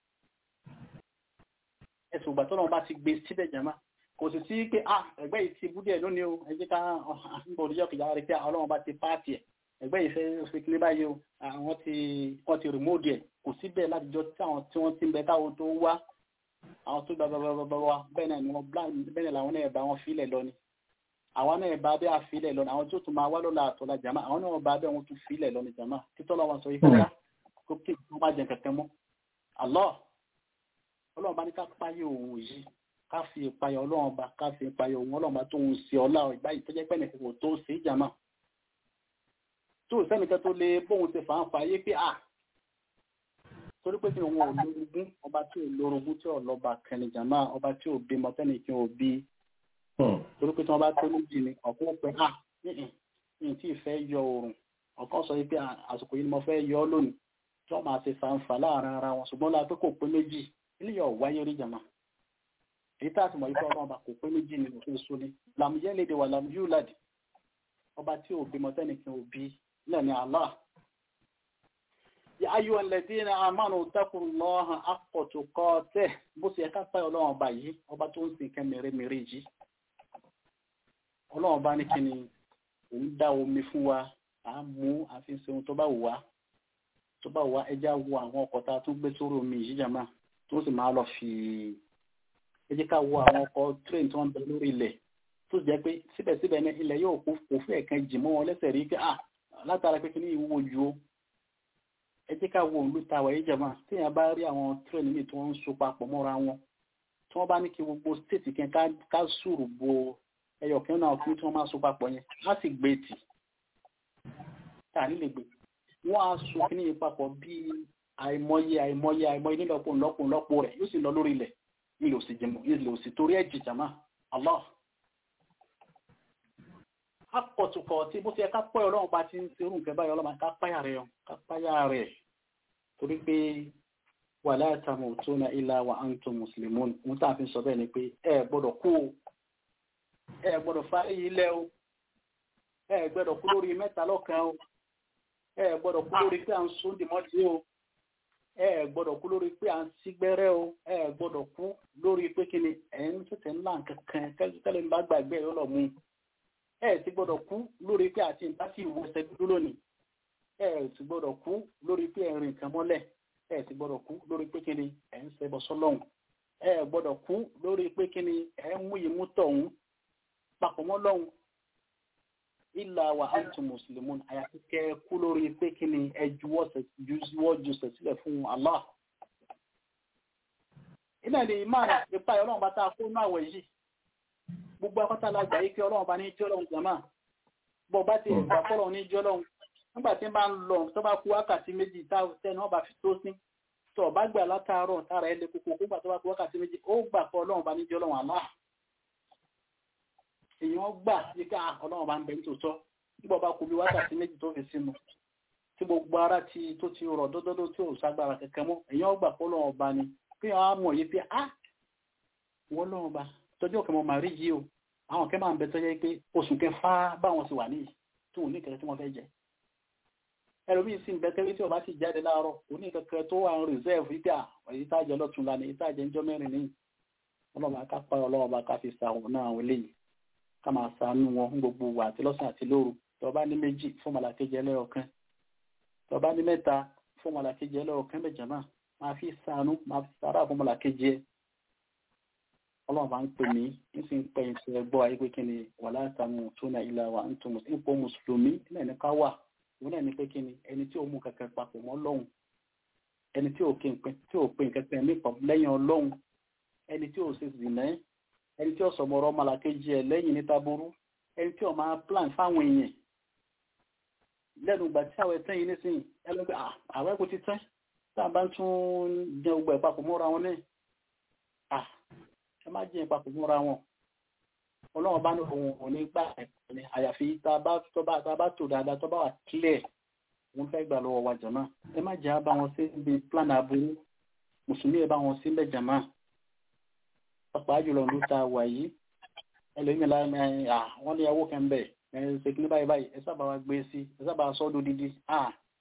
S4: ẹ̀sùn ìgbà tọ́lọ́run bá ti gbé síbẹ̀ jẹ́má kò sì sí pé ah ẹgbẹ́ yìí ti bú díẹ̀ lónìí o ẹ jẹ́ ká nígbà òdìjọ́ kìjà rí pé ọlọ́run bá ti páàtì ẹ̀ ẹgbẹ́ yìí fẹ́ ṣe kílé báyìí o àwọn ti wọ́n ti rìmóòdì ẹ̀ kò síbẹ̀ látijọ́ tí àwọn tí wọ́n ti ń bẹ káwọn tó wá àwọn tó gbàgbàgbàgbà wa bẹ́ẹ̀ náà ni wọ́n bẹ́ẹ̀ náà làwọn náà bá wọn fílẹ̀ lọ ni àwọn náà bá bẹ́ẹ̀ àfilẹ̀ lọ ni àwọn tó tún máa wá lọ́la àtọ́lá jàmá àwọn náà bá bẹ́ẹ̀ wọn tún fílẹ̀ lọ ni jàmá títọ́ lọ́wọ́ sọ yìí kọ́lá kó kí wọ́n má jẹ kẹ̀kẹ́ mọ́ Allah ọlọ́run bá ní ká páyé òun yìí ká fi ìpayà ọlọ́run bá ká fi ìpayà òun ọlọ́run bá tó ń ṣe ọlá ìgbà yìí tó jẹ́ pẹ́ nìkan kò tó ṣe ìjàmà tó sẹ́nìkan tó lè bóun ṣe fàánfà yé pé à torí pé kí òun ò lórogún ọba tí ò lórogún tí ò lọ́ba kẹrin jàmà ọba tí ò bímọ tẹ́nìkan ò bí torí pé tí wọ́n bá tó méjì ni ọ̀pọ̀ ó pẹ́ à ní tí ì fẹ́ yọ oòrùn ọ̀kan sọ pé àsìkò yìí ni mo fẹ́ yọ ọ́ lónìí tí wọ́n máa ṣe fàánfà láàrin ara wọn ṣùgbọ́n láti kò pé méjì ilé yọ wáyé rí jama èyí tá a ti mọ̀ yí pé ọba ọba kò pé méjì ní òfin so ni lam yẹ́lédè wà lam yúlad ọba tí ò bímọ tẹ́nìkan ò bí náà ni Allah ya ayú alladhina amanu taqullaha haqqa tuqatih bó ṣe ẹ̀ka pẹ́ ọlọ́run ọba yìí ọba tó ń sin kẹ́ mèremère yìí ọlọ́run ọba ní kíni òun dá omi fún wa à ń mú àfi ṣe ohun tó bá wù wá tó bá wù wá ẹjá wo àwọn ọkọ̀ tá a tún gbé sórí omi yìí jàmá tó sì máa lọ fi ẹ jẹ́ ká wo àwọn ọkọ̀ train tí wọ́n ń bẹ lórí ilẹ̀ tó jẹ́ pé síbẹ̀síbẹ̀ ní ilẹ̀ yóò kó kò fẹ́ kan jì mọ́ wọn lẹ́sẹ̀ rí pé ah látara pé kí ní ìwúwo ju o ẹ jẹ́ ká wo òǹlú ta wàyí jẹ̀mọ́ téèyàn bá rí àwọn train míì tí wọ́n ń so papọ̀ mọ́ra wọn tí wọ́n bá ní kí gbogbo state kan ká sùrù bo ẹyọ kan náà kí tí wọ́n máa so papọ̀ yẹn á sì gbé tì tá nílé gbé wọ́n á so kí ní ìpapọ̀ bíi àìmọye àìmọye àìmọye nílọ́pọ̀ ńlọ́pọ̀ ńlọ́pọ̀ rẹ̀ yóò sì lọ lórí ilẹ̀ ilẹ̀ òsì jẹmọ̀ ilẹ̀ òsì torí ẹ̀jì jàmá Allah apọ̀tùkọ̀ tí bó ti ẹ ká pẹ́ ọlọ́run bá ti ń ṣe irú nǹkan báyọ̀ ọlọ́run ká páyà rẹ̀ ká páyà rẹ̀ torí pé wala tamutuna illa wa antum muslimun ohun tá a fi sọ bẹ́ẹ̀ ni pé ẹ gbọ́dọ̀ kú o ẹ gbọ́dọ̀ fárí ilẹ̀ o ẹ gbọ́dọ̀ kú lórí mẹ́ta lọ́kan o ẹ gbọ́dọ̀ kú lórí pé à ń sún dìmọ́tì o ẹ gbọ́dọ̀ kú lórí pé à ń sígbẹ́rẹ́ o ẹ gbọ́dọ̀ kú lórí pé kí ni ẹ̀ ń tètè ńlá kankan tẹ́lẹ̀ ń bá gbàgbé ẹ̀ lọ mú ẹ ti gbọ́dọ̀ kú lórí pé àti ìta sí ìwòsẹ̀ dúdú lónìí ẹ ti gbọ́dọ̀ kú lórí pé ẹ̀ rìn nǹkan mọ́lẹ̀ ẹ ti gbọ́dọ̀ kú lórí pé kí ni ẹ̀ ń ṣẹbọ sọ́lọ́hún ẹ gbọ́dọ̀ kú lórí pé kí ni ẹ̀ ń mú ìmú tọ̀hún papọ̀ mọ́ lọ́hún illa wa antum muslimun àyàfi kẹ́ kú lórí pé kí ni ẹ juwọ́ jùsẹ̀ sílẹ̀ fún Allah ilẹ̀ ni ìmáà ìpa ọlọ́run bá tá a kó náà wẹ̀ yìí gbogbo akọ́tà lágbà yìí pé ọlọ́run bá ní jẹ́ ọlọ́run jàmáà bọ́ bá ti ìgbà fọ́lọ́ ní jẹ́ ọlọ́run nígbà tí ń bá ń lọ tó bá kú wákàtí méjì tẹ́ni wọ́n bá fi tó sí tó bá gbà látàárọ̀ tára ẹ̀ lé kókó nígbà tó bá kú wákàtí méjì ó gbà pé ọlọ́run bá ní jẹ́ ọlọ́run Allah èèyàn gbà yí ká ọlọ́run bá ń bẹ nítòótọ́ nígbà bá kú bí wákàtí méjì tó fi sínú tí gbogbo ara ti tó ti rọ̀ dódódó tí ò ságbára kẹ̀kẹ́ mọ́ èèyàn gbà pé ọlọ́run bá ní pé àwọn amọ̀ yìí pé á wọ́n lọ́run bá tọ́jú ọ̀kẹ́ mọ́ màrí yìí o àwọn kẹ́ máa ń bẹ tọ́jú pé oṣù kẹfà báwọn ti wà níyì tí wọn ní kẹ̀kẹ́ tí wọ́n fẹ́ jẹ ẹlòmíín sì ń bẹ tẹ́lẹ̀ tí ọba sì jáde láàárọ̀ kò ní kẹ̀kẹ́ tó wà ń rìsẹ́ẹ̀fù ìgbà èyí tá a jẹ lọ́tún lánàá èyí tá a jẹ ńjọ́ mẹ́rin níyì ọlọ́run bá ká pa ọlọ́run bá ká fi sàwọn náà àwọn eléyìí ká máa sànú wọn fún gbogbo wa àti lọ́sàn àti lóru tó bá ní méjì fún màlàkejì ẹlẹ́ọ̀kan tó bá ní mẹ́ta fún màlàkejì ẹlẹ́ọ̀kan méjì náà máa fi sànú máa fi sàrà fún màlàkejì ẹ ọlọ́run bá ń pè mí ń sì ń pẹ́ ìṣẹ́ ẹgbọ́ ayé pé kí ni wà látàmú tó na ilà wa ń tó ipò mùsùlùmí náà ní ká wà òun náà ní pé kí ni ẹni tí ó mú kankan papọ̀ mọ́ lọ́hùn ẹni tí ò pè kankan nípa lẹ́yìn ọlọ́hun ẹni tí ò ṣe zìnà ẹni tí ó sọmọ ọ̀rọ̀ màlàkejì ẹ lẹ́yìn níta burú ẹni tí ó máa plan fáwọn èèyàn lẹ́nu ìgbà tí àwọn ẹ̀tẹ́ yìí nísìnyí ẹlẹ́gbẹ́ àwẹ́ kò ti tẹ́ tá a bá ń tún jẹ gbogbo ẹ̀ papọ̀ mọ́ra wọn náà ẹ má jẹ́ ìpapọ̀ múra wọn ọlọ́run bá ní ohun òní gbà ẹ̀kọ́ ni àyàfi tá a bá tò dáadáa tó bá wà clear òun fẹ́ gbà lọ́wọ́ wa jàmá ẹ má jẹ́ bá wọn sí ibi plan aburú mùsùlùmí ẹ bá wọn sí mbẹ jàmá pàpà jùlọ ló ta wà yìí ẹlòmíì láì à wọ́n ní ẹwọ́ kan bẹ̀ ẹ ṣe kí ní báyìí báyìí ẹ sábà wá gbé sí ẹ sábà sọ́ dodidi à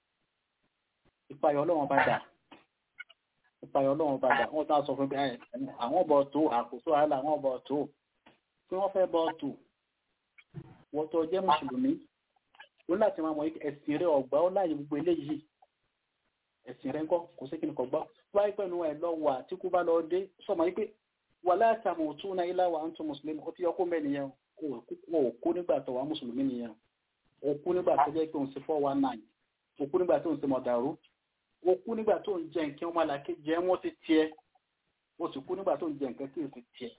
S4: ìpayọ̀ ọlọ́run bá dà ìpayọ̀ ọlọ́run padà wọ́n tá sọ fún pé àwọn ọbọ̀ tó àkóso àhálà àwọn ọbọ̀ tó tí wọ́n fẹ́ bọ́ tó wọ́n tó jẹ́ mùsùlùmí ó láti máa mọ̀ ẹ̀sìn rẹ̀ ọ̀gbá ó láàyè gbogbo eléyìí ẹ̀sìn rẹ̀ ńkọ́ kò sí kíni kò gbá wáyé pẹ̀lú ẹ̀ lọ wà tí kú bá lọ dé sọmọ yìí pé wà láti àmọ̀ òtún náà ilá wa ń tún mùsùlùmí ó ti yọ kó mẹ́ nìyẹn o kú nígbà tó wà mùsùlùmí nìyẹn o kú nígbà tó jẹ́ pé òun ṣe four one nine o kú nígbà tó ń ṣe mọ̀dàrú o kú nígbà tó ń jẹ nǹkan ọmọ àlàkè jẹ wọ́n ti tiẹ̀ o sì kú nígbà tó ń jẹ nǹkan tí o sì tiẹ̀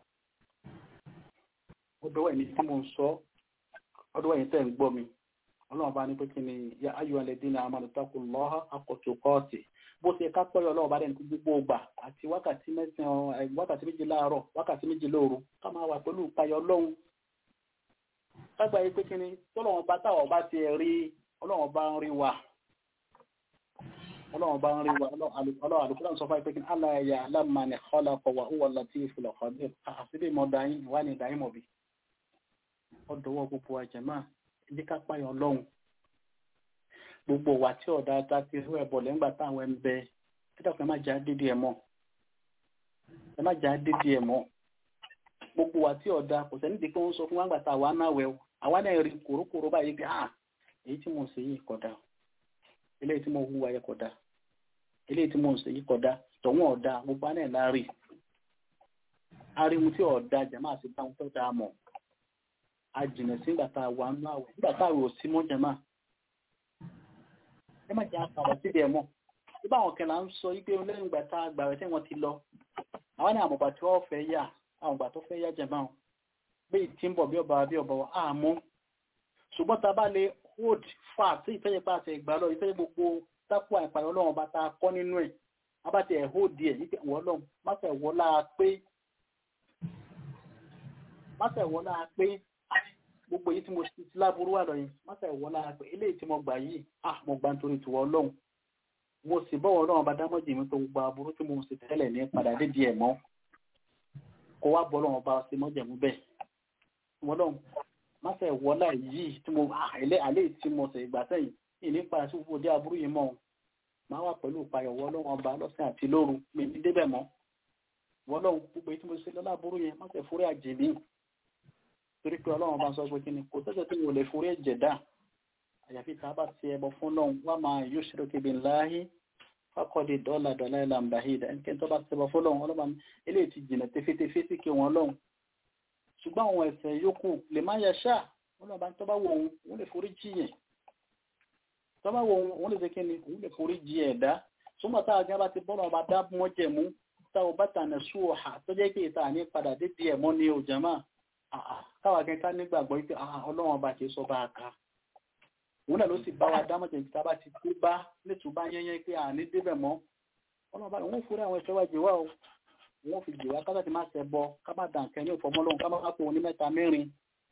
S4: ọ̀dọ̀ ẹni tí mo ń sọ ọ̀dọ̀ ẹni tẹ́ ń gbọ́ mi ọlọ́run bá ní pé kí ni ya ayọ̀ alẹ́dínlẹ̀ amánútakù lọ́ha akọ̀tù kọ́ọ̀tì bó ṣe ká pọ́yọ̀ ọlọ́run bá dẹni gbogbo ògbà àti wákàtí mẹ́sàn-án wákàtí méjì láàárọ̀ wákàtí méjì lóru ká máa wà pẹ̀lú ìpayọ̀ ọlọ́run kágbà yìí pé kí ni tọ́lọ́run bá táwọn bá ti rí ọlọ́run bá ń rí wa ọlọ́run bá ń rí wa ọlọ́run àdúgbò sọ fún ẹgbẹ́ kí ní aláya alámàní khalaqa wa huwa latiful khabir àṣírí mọ́ dáyìn wà ní dáyìn mọ̀bí ọdọ̀wọ́ gbogbo àjẹmá ilé kápáyọ̀ ọlọ́run gbogbo wà tí ọ̀dà ta ti rú ẹ̀bọ̀ lẹ́ngbà táwọn ẹ̀ ń bẹ títàkùn ẹ má jẹ́ àdédé ẹ̀ mọ́ ẹ má jẹ́ àdédé ẹ̀ mọ́ gbogbo wà tí ọ̀dà kò sẹ́ni dìkẹ́ ń sọ fún wa gbàtà àwa náà wẹ̀ àwa náà rí kòrókòró báyìí bí ah èyí tí mo ń ṣe yìí kódà eléyìí tí mo hùwà yẹ kódà eléyìí tí mo ń ṣe yìí kódà tọ̀wọ́n ọ̀dà gbogbo àná ẹ̀ láàrí ariwo tí ọ̀dà jẹ̀má àti báwọn tó dáa mọ̀ ajìnà sí ìgbà tá a wà nínú àwẹ̀ nígbà tá a rò sí mọ́ jẹ̀má ẹ má jẹ́ àpàdà síbi ẹ̀ mọ́ nígbà àwọn kẹlà ń sọ wípé lẹ́yìn ìgbà tá a gbà rẹ̀ tí wọ́n ti lọ àwọn ní àmọ̀gbà tí wọ́n fẹ́ yà àwọn ìgbà tó fẹ́ yà jẹ̀má o bí tí ń bọ̀ bí ọba bí ọba wa àmọ́ ṣùgbọ́n tá a bá lè hold fast sí ìfẹ́ yẹn pàṣẹ ìgbà lọ ìfẹ́ gbogbo tápò àìpàdé ọlọ́run bá ta kọ́ nínú ẹ̀ abáti ẹ̀ hold díẹ̀ yípe wọ́n lọ́n má fẹ́ wọ́lá pé má fẹ́ wọ́lá pé gbogbo èyí tí mo ti láburú wà lọ yìí má fẹ́ wọ́lá pé eléyìí tí mo gbà yìí ah mo gbà nítorí tiwọ́ ọlọ́run mo sì bọ́wọ́ ọlọ́run bá dámọ́jì mi tó gbogbo aburú tí mo sì tẹ́lẹ̀ ní padà dédi ẹ̀ mọ́ kó wá bọ́ ọlọ́run bá ṣe mọ́jẹ̀mú bẹ́ẹ̀ wọ́n lọ́run má fẹ́ wọ́lá yìí tí mo àlẹ́ àlẹ́ tí mo sì gbà sẹ́yìn ìní padà sí gbogbo dé aburú yìí mọ́ máa wà pẹ̀lú ìpayọ̀wọ́ ọlọ́run ọba lọ́sẹ̀ àti lóru mi ní débẹ̀ mọ́ wọ́n lọ́run gbogbo èyí tí mo ṣe lọ́lá aburú yẹn má fẹ́ forí àjèmí torí pé ọlọ́run bá sọ pé kí ni kò tẹ́sẹ̀ tí mo lè forí ẹ̀jẹ̀ dá àyàfi tá a bá ti ẹbọ fún lọ́run wá máa yóò ṣe lókè bí láàyè fákọ̀dé dọ́là dọ́là ìlà ń bàhídà ẹnikẹ́ni tó bá ti ẹbọ fún lọ́run ọlọ́run eléyìí ti jìnà tefetefe sí kí wọn lọ́run ṣùgbọ́n àwọn ẹ̀ṣẹ̀ yòókù lè má yẹ ṣáà ọlọ́run bá tó bá wọ òun òun lè forí jì yẹn tó bá wọ òun òun lè ṣe kí ni òun lè forí jì ẹ̀dá súnmọ́ tá a gan bá ti bọ́lọ̀ ọba dá mọ́ jẹ̀mú tá o bá tànà sú ọ̀hà tó jẹ́ pé ìta ní padà dédé ẹ̀mọ́ ní òjàmá káwa gan ká nígbàgbọ́ pé ọlọ́run ọba kì í sọ bá a ká òun náà ló sì bá wa dámọ̀jẹ̀ ìta bá ti tó bá nítorí bá yẹ́yẹ́ pé àní débẹ̀ mọ́ ọlọ́run bá òun fúnra àwọn ìṣẹ́wà jìwá o wọ́n fi jìwá ká láti má ṣẹ bọ ká má dàn kẹ́ ní ìfọmọ́lọ́run ká má pò ní mẹ́ta mẹ́rin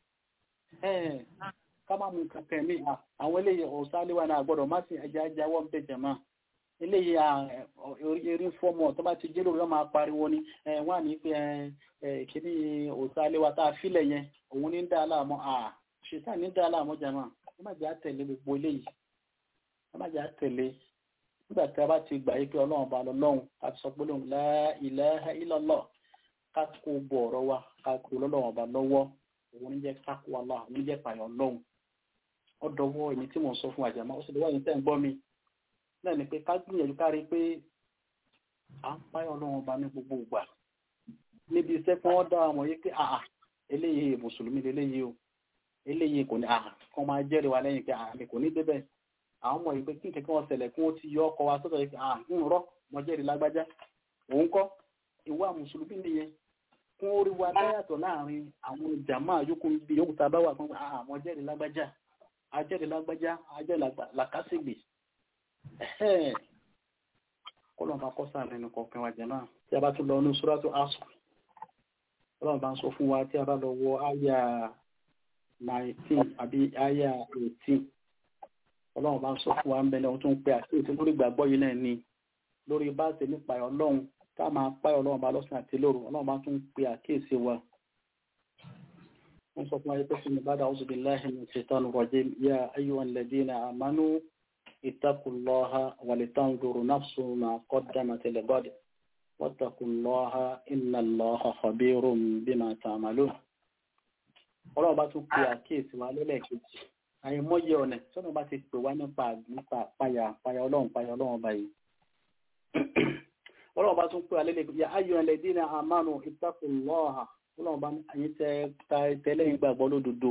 S4: ká má mú kankan mí àwọn eléyìí ọ̀sáléwà náà gbọ́dọ̀ má sì ẹja jáwọ́ ń bẹ̀ jẹ̀mọ́ eléyìí erin fọ́mọ̀ tó bá ti jẹ́ lórí ọmọ apariwo ni wọ́n à ní pé kíní ọ̀sáléwà tá a fílẹ̀ yẹn òun ní dá aláàmọ́ ṣètàn ní dá aláàmọ́ jẹ̀mọ́ wọ́n má jẹ́ àtẹ̀lé gbogbo eléyìí wọ́n má jẹ́ àtẹ̀lé nígbà tí a bá ti gbà yí pé ọlọ́run bá lọ lọ́hùn ká sọ pé lóhùn la ilaha illallah ká kó bọ̀ ọ̀rọ̀ wa ká kó lọ́lọ́run bá lọ́wọ́ òun ní jẹ́ ká kó Allah òun ní jẹ́ pààyàn lọ́hùn ó dọwọ́ èmi tí mò ń sọ fún àjàmọ́ ó sì dọwọ́ yìí tẹ́ ń gbọ́ mi náà ni pé ká gbìyànjú ká rí i pé à ń páyọ̀ ọlọ́run bá ní gbogbo ìgbà níbi iṣẹ́ kí wọ́n dá ọmọ yìí pé àà eléyìí mùsùlùmí leléyìí o eléyìí kò ní àà kọ́ máa jẹ́rìí wa lẹ́yìn pé àà mi kò ní débẹ̀ àwọn ọmọ yìí pé kí nǹkan kí wọ́n ṣẹlẹ̀ kí wọ́n ti yọ ọkọ̀ wa sọ́dọ̀ yìí pé àà ń rọ́ mo jẹ́rìí lágbájá òun kọ́ ìwà mùsùlùmí nìyẹn kí wọ́n rí wa dáyàtọ̀ láàrin àwọn jàmáà yòókù bí yòókù tá a bá wà fún àà mo jẹ́rìí lágbájá ajẹ́rìí lágbájá ajẹ́rìí làkásìgbè kọlọ̀ bá kọ́ sáà lẹ́nu kọ̀ọ̀kan wa jẹ́ náà tí a bá tún lọ ní Suratu Asr ọlọ́run bá ń sọ fún wa tí a bá lọ wọ àyà 19 àbí àyà 18 ọlọ́run bá ń sọ fún wa ń bẹ̀lẹ̀ ohun tó ń pè àkíyèsí lórí ìgbàgbọ́ yìí náà ni lórí bá ṣe nípa ọlọ́run tá a máa páyọ̀ ọlọ́run bá lọ́sàn àti lóru ọlọ́run bá tún pè àkíyèsí wa wọ́n sọ fún wa yẹ pé fún mi bá dà a'udhu billahi minash shaitani rajim ya ayyuhal ladina amanu اتقوا الله ولتنظر نفس ما قدمت لغد واتقوا الله إن الله خبير بما تعملون ọlọ́run bá tún pe àkíyèsí wa lẹ́lẹ́kejì àìmọye ọ̀nà tọ́nà bá ti pè wá nípa nípa àpáyà àpáyà ọlọ́run páyà ọlọ́run báyìí ọlọ́run bá tún pè wá lẹ́lẹ́kejì ya ayọ̀ ẹlẹ́dínà àmánu ìtàkùnlọ́ọ̀hà ọlọ́run bá ẹ̀yin tẹ́ tẹ́lẹ̀ ìgbàgbọ́ lódodo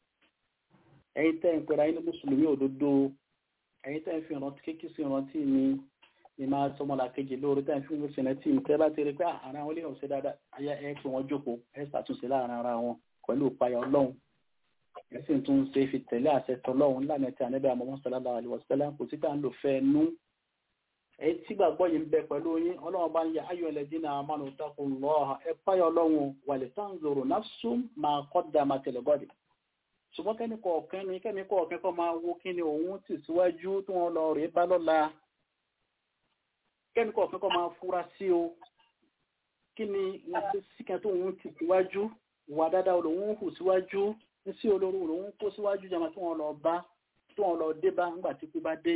S4: ẹ̀yin tẹ́ ń pera ẹni mùsùlùmí òdodo ẹ̀yin tẹ́ ń fi ìrántí kékeré sí ìrántí mi ni máa sọmọ làkejì lórí tẹ́ ń fi ìrántí ìrántí mi tẹ́ bá ti rí pé ara wọn lè hàn sí dáadáa ayé ẹ pé wọ́n jókòó ẹ ṣàtúnṣe láàrin ara wọn pẹ̀lú ìpayà ọlọ́run ẹ sì tún ṣe fi tẹ̀lé àṣẹ tọlọ́run lánàá tí ànábẹ́ àmọ́ sallallahu alaihi wasallam kò sí ká ń lò fẹ́ nú ẹ tí gbàgbọ́ yìí ń bẹ pẹ̀lú yín ọlọ́run bá ń yẹ ayọ̀ ẹlẹ́dínà amanu taqullaha ẹ páyà ọlọ́run walitanzuru nafsum ma qaddamat ligadi ṣùgbọ́n kẹ́ni kọ̀ọ̀kan ní kẹ́ni kọ̀ọ̀kan kọ́ máa wo kí ni òun tì síwájú tí wọ́n lọ rèé bá lọ́la kẹ́ni kọ̀ọ̀kan kọ́ máa fura sí o kí ni síkẹ́ tó òun tì síwájú wà dáadáa lòun hù síwájú sí olórí lòun kó síwájú jama tí wọ́n lọ bá tí wọ́n lọ dé bá ńgbà tí kú bá dé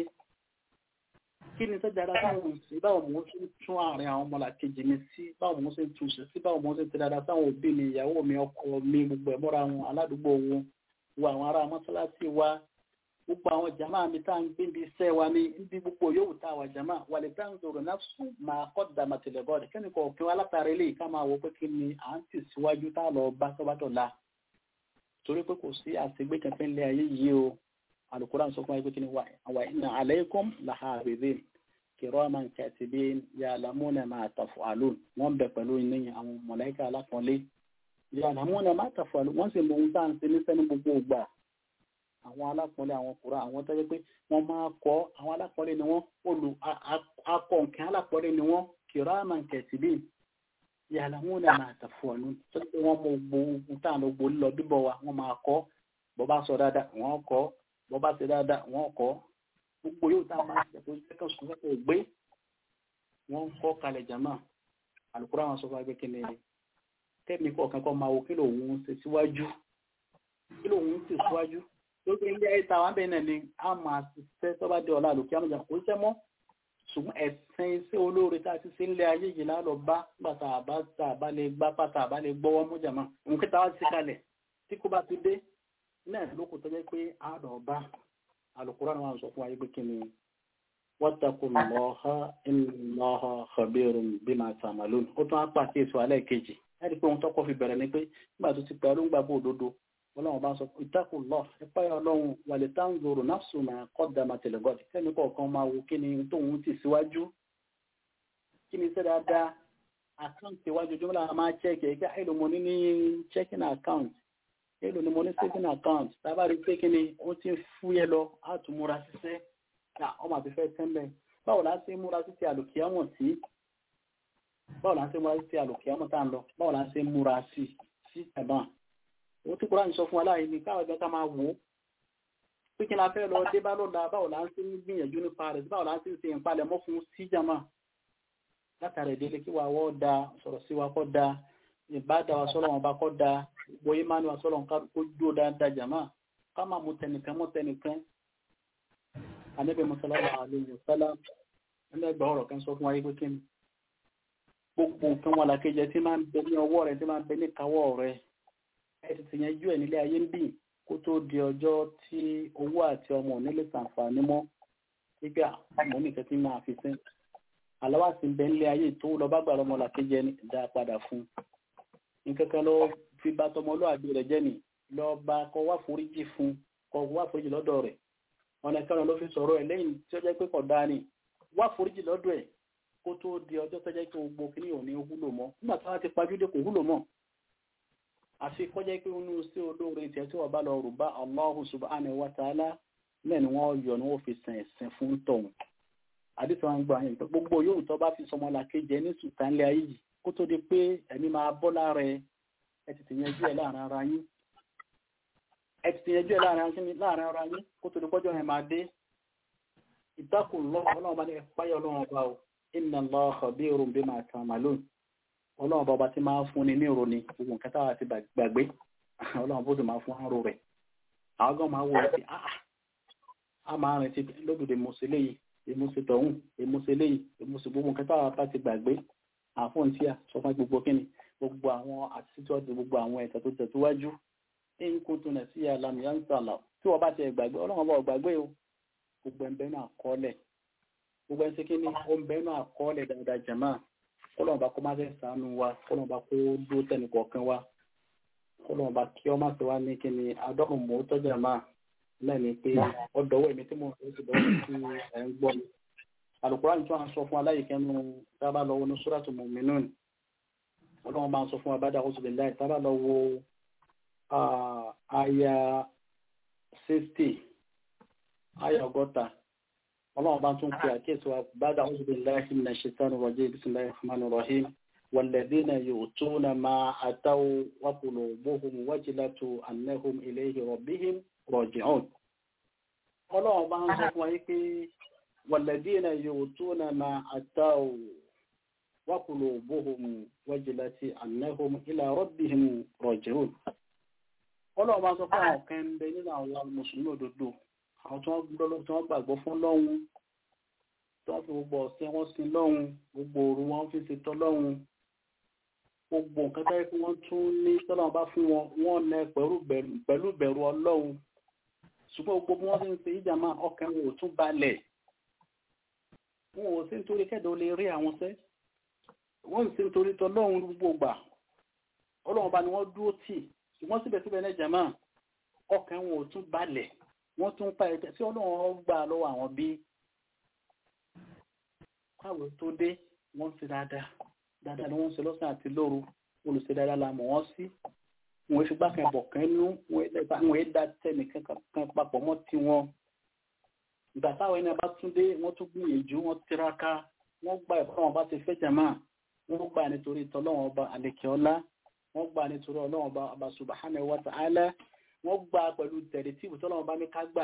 S4: kí ni sọ́jà dáadáa táwọn òsì báwo mò ń tún tún àárín àwọn ọmọlàkejì mi sí báwo mò ń ṣe tún ṣe sí báwo mò ń ṣe ti dáadáa sáwọn òbí mi ìyàwó mi ọkọ mi gbogbo ẹ̀ mọ́ra wọn aládùúgbò wọn wo àwọn ará mọ́sálásí wa gbogbo àwọn jama mi tá à ń gbé ibi iṣẹ́ wa ní ibi gbogbo yòówù tá a wà jama wà lè tá à ń zòrò náà sùn máa kọ́ dàmà tẹ̀lẹ̀ bọ́ọ̀dì kẹ́ni kò kí wọ́n látàrí eléyìí ká máa wọ pé kí ni à ń tì síwájú tá a lọ bá sọ́bátọ̀ la torí pé kò sí àṣegbé kankan ilé ayé yìí o Al-Qur'an sọ fún wa pé kí ni wà inna alaykum lahafizin kiraman katibin ya'lamuna ma taf'alun wọ́n bẹ pẹ̀lú ní àwọn mọ̀lẹ́kà alákọ̀ọ́lé ya'lamuna ma taf'alun wọ́n sì mọ ohun tá à ń ṣe ní sẹ́nu gbogbo ìgbà àwọn alápọ̀nlé àwọn kura àwọn tó jẹ́ pé wọ́n máa kọ́ àwọn alápọ̀nlé ni wọ́n olù akọ nǹkan alápọ̀nlé ni wọ́n kiraman katibin ya'lamuna ma taf'alun tó jẹ́ pé wọ́n mọ gbogbo tá à ń gbogbo lílọ bíbọ̀ wa wọ́n máa kọ́ bọ́ bá sọ dáadáa wọ́n kọ́ bọ́ bá ṣe dáadáa wọ́n kọ́ gbogbo yóò tá a máa ṣe tó jẹ́ kàn sùn kò gbé wọ́n kọ́ kalẹ̀ jama alukura wọn sọ fún agbẹ́kẹ́ ní tẹ́mi kọ̀ọ̀kan kọ́ máa wo kí lòun ṣe síwájú kí lòun ṣe síwájú lókè ilé ayé tá àwọn abẹ́rẹ́ náà ni a máa ṣiṣẹ́ tó bá dé ọ̀la àlòkí àmọ́jà kò ṣiṣẹ́ mọ́ ṣùgbọ́n ẹ̀sìn iṣẹ́ olóore tá a ti ṣe ńlẹ̀ ayé yìí lálọ́ bá nígbà tá a bá tá a bá lè gbá pátá a bá lè gbọ́wọ́ mú jàmá nǹkan tá a wá sí kalẹ̀ tí kò bá ti dé náà lóko tó jẹ́ pé a lọ bá alukura ni wọn sọ fún wa pé kí ni wattaqullaha innallaha khabirun bima ta'malun ó tún á pàṣẹ èso alẹ́ kejì láti pé ohun tọ́kọ́ fi bẹ̀rẹ̀ ni pé nígbà tó ti pẹ́ ló ń gbàgbọ́ òdodo ọlọ́run bá sọ ittaqullah ẹ̀páyà ọlọ́run wàlẹ̀ tanzuru nafsu ma qaddamat ligad kẹ́mi kọ̀ọ̀kan máa wo kí ni tóun ti síwájú kí ni iṣẹ́ dáadáa àkáǹtì iwájú jùmọ̀lá máa chẹ́kì ẹ̀kẹ́ èlò mo ní ní checking account èlò ni mo ní saving account tábà rí pé kí ni ó ti fúyẹ́ lọ á tún múra ṣiṣẹ́ ọmọ àti fẹ́ tẹ́ńbẹ̀ báwo la ṣe múra sí ti àlòkìyàmọ̀ sí báwo la ṣe múra sí ti àlòkìyàmọ̀ tá à ń lọ báwo la ṣe múra sí sí ẹ̀bọ̀n ó tí kúrò sọ fún wa láàyè ní káwọn ẹgbẹ́ ká máa wò ó pé kí n la fẹ́ lọ dé bá lọ́la báwo la ń ṣe ń gbìyànjú nípa rẹ̀ báwo la ń ṣe ń ṣe ìpalẹ̀mọ́ fún síjàmá látàrí ìdílé kí wa wọ́ da sọ̀rọ̀ sí wa kọ́ da ìbáda wa sọ́lọ́ wọn bá kọ́ da bóyá máa ní wa sọ́lọ́ nǹkan kó dúró dáadáa jàmá ká máa mú tẹnìkan mú tẹnìkan àníbẹ̀ mọ́sálásá àlejò sálá ẹlẹ́gbẹ̀ ọ̀rọ̀ kan sọ fún wa yí pé kí ni gbogbo nǹkan wọn làkejì tí máa ń bẹ ní ọwọ́ rẹ tí máa ń bẹ ní káwọ́ rẹ ẹ ti tìyẹn jú ẹ nílé ayé ń bì kó tó di ọjọ́ tí owó àti ọmọ ò nílé sàǹfààní mọ́ gbígbà àmọ́ nìkan tí máa fi sẹ́yìn àlọ́wà sí ń bẹ nílé ayé tó lọ bá gbà lọ́mọ làkejì ẹni dá padà fún nǹkan kan lọ fi bá tọmọlúwàbí rẹ jẹ́ ni lọ bá kọ wá foríjì fún kọ wá foríjì lọ́dọ̀ rẹ̀ ọ̀nà kan ló fi sọ̀rọ̀ ẹ̀ lẹ́yìn tí ó jẹ́ pé kọ̀ dáa ni wá foríjì lọ́dọ̀ ẹ̀ kó tó di ọjọ́ tó jẹ́ pé gbogbo kí ní òní wúlò mọ́ nígbà tí wọ́n ti pajúdé kò wúlò mọ́ àfi kọ́ jẹ́ pé inú sí olóore tiẹ̀ tí wọ́n bá lọ rù bá Allahu subhanahu wa ta'ala náà ni wọ́n yọ ni wọ́n fi sàn ẹ̀sìn fún tọ̀hún àdìsí wọn gbọ́ àyìn gbogbo yóò tó bá fi sọmọ làkejì ẹ ní sùtánlé ayé yìí kó tó di pé ẹ̀mí máa bọ́ lára ẹ ẹ ti tìyànjú ẹ láàrin ara yín ẹ ti tìyànjú ẹ láàrin ara yín kó tó di pọ́jọ́ yẹn máa dé ìtakùn lọ́wọ́ ọlọ́run bá ní ẹ̀páyọ̀ ọlọ́run ọba o inna Allaha khabirun bima ta'malun ọlọ́run bá ọba tí máa fún ni ní ìròní gbogbo nǹkan táwa ti gbàgbé ọlọ́run bó sì máa fún àrò rẹ̀ àwọn gan máa wọ ẹ̀ sí a máa rìn sí lódòdó ìmọ̀ọ́sẹ̀ léyìí ìmọ̀ọ́sẹ̀ tọ̀hún ìmọ̀ọ́sẹ̀ léyìí ìmọ̀ọ́sẹ̀ gbogbo nǹkan táwa bá ti gbàgbé àfọ̀n tí a sọ fún gbogbo kíni gbogbo àwọn àtijọ́dé gbogbo àwọn ẹ̀ka tó tẹ̀síwájú in kuntum nasiya lam yansala tí wọ́n bá ti gbàgbé ọlọ́run bá gbàgbé o gbogbo ẹ̀ ń bẹ́ẹ̀ náà kọ́lẹ̀ gbogbo ẹ̀ ń ṣe kíni ó ń bẹ́ẹ̀ náà kọ́lẹ̀ dáadáa jàmáà kọlọ́n bá kó má fẹ́ sànú wa kọlọ́n bá kó dúró tẹ̀lé kọ̀ọ̀kan wa kọlọ́n bá kí ọmọ sí wa ní kí ni adọ́rùn mọ́ tọ́jà máa náà ni pé ọdọ̀wọ́ èmi tí mo ń sọ dọ́wọ́ sí ẹ̀ ń gbọ́ mi. Al-Qur'an tí wọ́n sọ fún aláìkẹ́nu tábà lọ wo ní Suratu Mu'minun ọlọ́run bá ń sọ fún abádá oṣù lè láì tábà lọ wo àyà sixty àyà ọgọ́ta اللهم بانتم في أكيس وبعد أعوذ بالله من الشيطان الرجيم بسم الله الرحمن الرحيم والذين يؤتون ما أتوا وقلوبهم وجلة أنهم إليه ربهم راجعون اللهم بانتم في والذين يؤتون ما أتوا وقلوبهم وجلة أنهم إلى ربهم راجعون اللهم بانتم في كان بيننا والمسلمين ضده àwọn tí wọ́n gbọ́dọ̀ tí wọ́n gbàgbọ́ fún lọ́hùn tí wọ́n fi gbogbo ọ̀sẹ̀ wọn sí lọ́hùn gbogbo òru wọn fi ṣe tọ́ lọ́hùn gbogbo nǹkan tó yẹ kí wọ́n tún ní tọ́lọ́wọ́n bá fún wọn wọ́n nẹ pẹ̀lú ìbẹ̀rù ọlọ́hun ṣùgbọ́n gbogbo bí wọ́n ti ń ṣe ìjàmá ọkàn wọn ò tún balẹ̀ wọn ò sí nítorí kẹ́dọ̀ lè rí àwọn sẹ́ wọ́n sì nítorí tọ́lọ́hun gbogbo gbà ọlọ́run bá ni wọ́n dúró tì ṣùgbọ́n síbẹ̀síbẹ̀ náà jàmá ọkàn wọn ò tún balẹ̀ wọ́n tún pa ẹ̀jẹ̀ tí ọlọ́run gbà lọ́wọ́ àwọn bí káwé tó dé wọ́n ṣe dáadáa dáadáa ni wọ́n ṣe lọ́sàn àti lóru olùṣe dáadáa la mọ̀ wọ́n sí wọ́n fi gbákan bọ̀ kan nú wọ́n yé dá tẹ̀mí kan papọ̀ mọ́ tí wọ́n ìgbà táwọn ẹni bá tún dé wọ́n tún gbìyànjú wọ́n tiraka wọ́n gba ẹ̀kọ́ wọn bá ti fẹ́ jàmá wọ́n gbà nítorí tọ́lọ́wọ́n ọba àlekè ọlá wọ́n gbà nítorí ọlọ́wọ́n ọba subhanahu wa ta'ala wọ́n gbà pẹ̀lú tẹ̀lé tí ìbùtọ́lọ́wọ́n bá ní ká gbà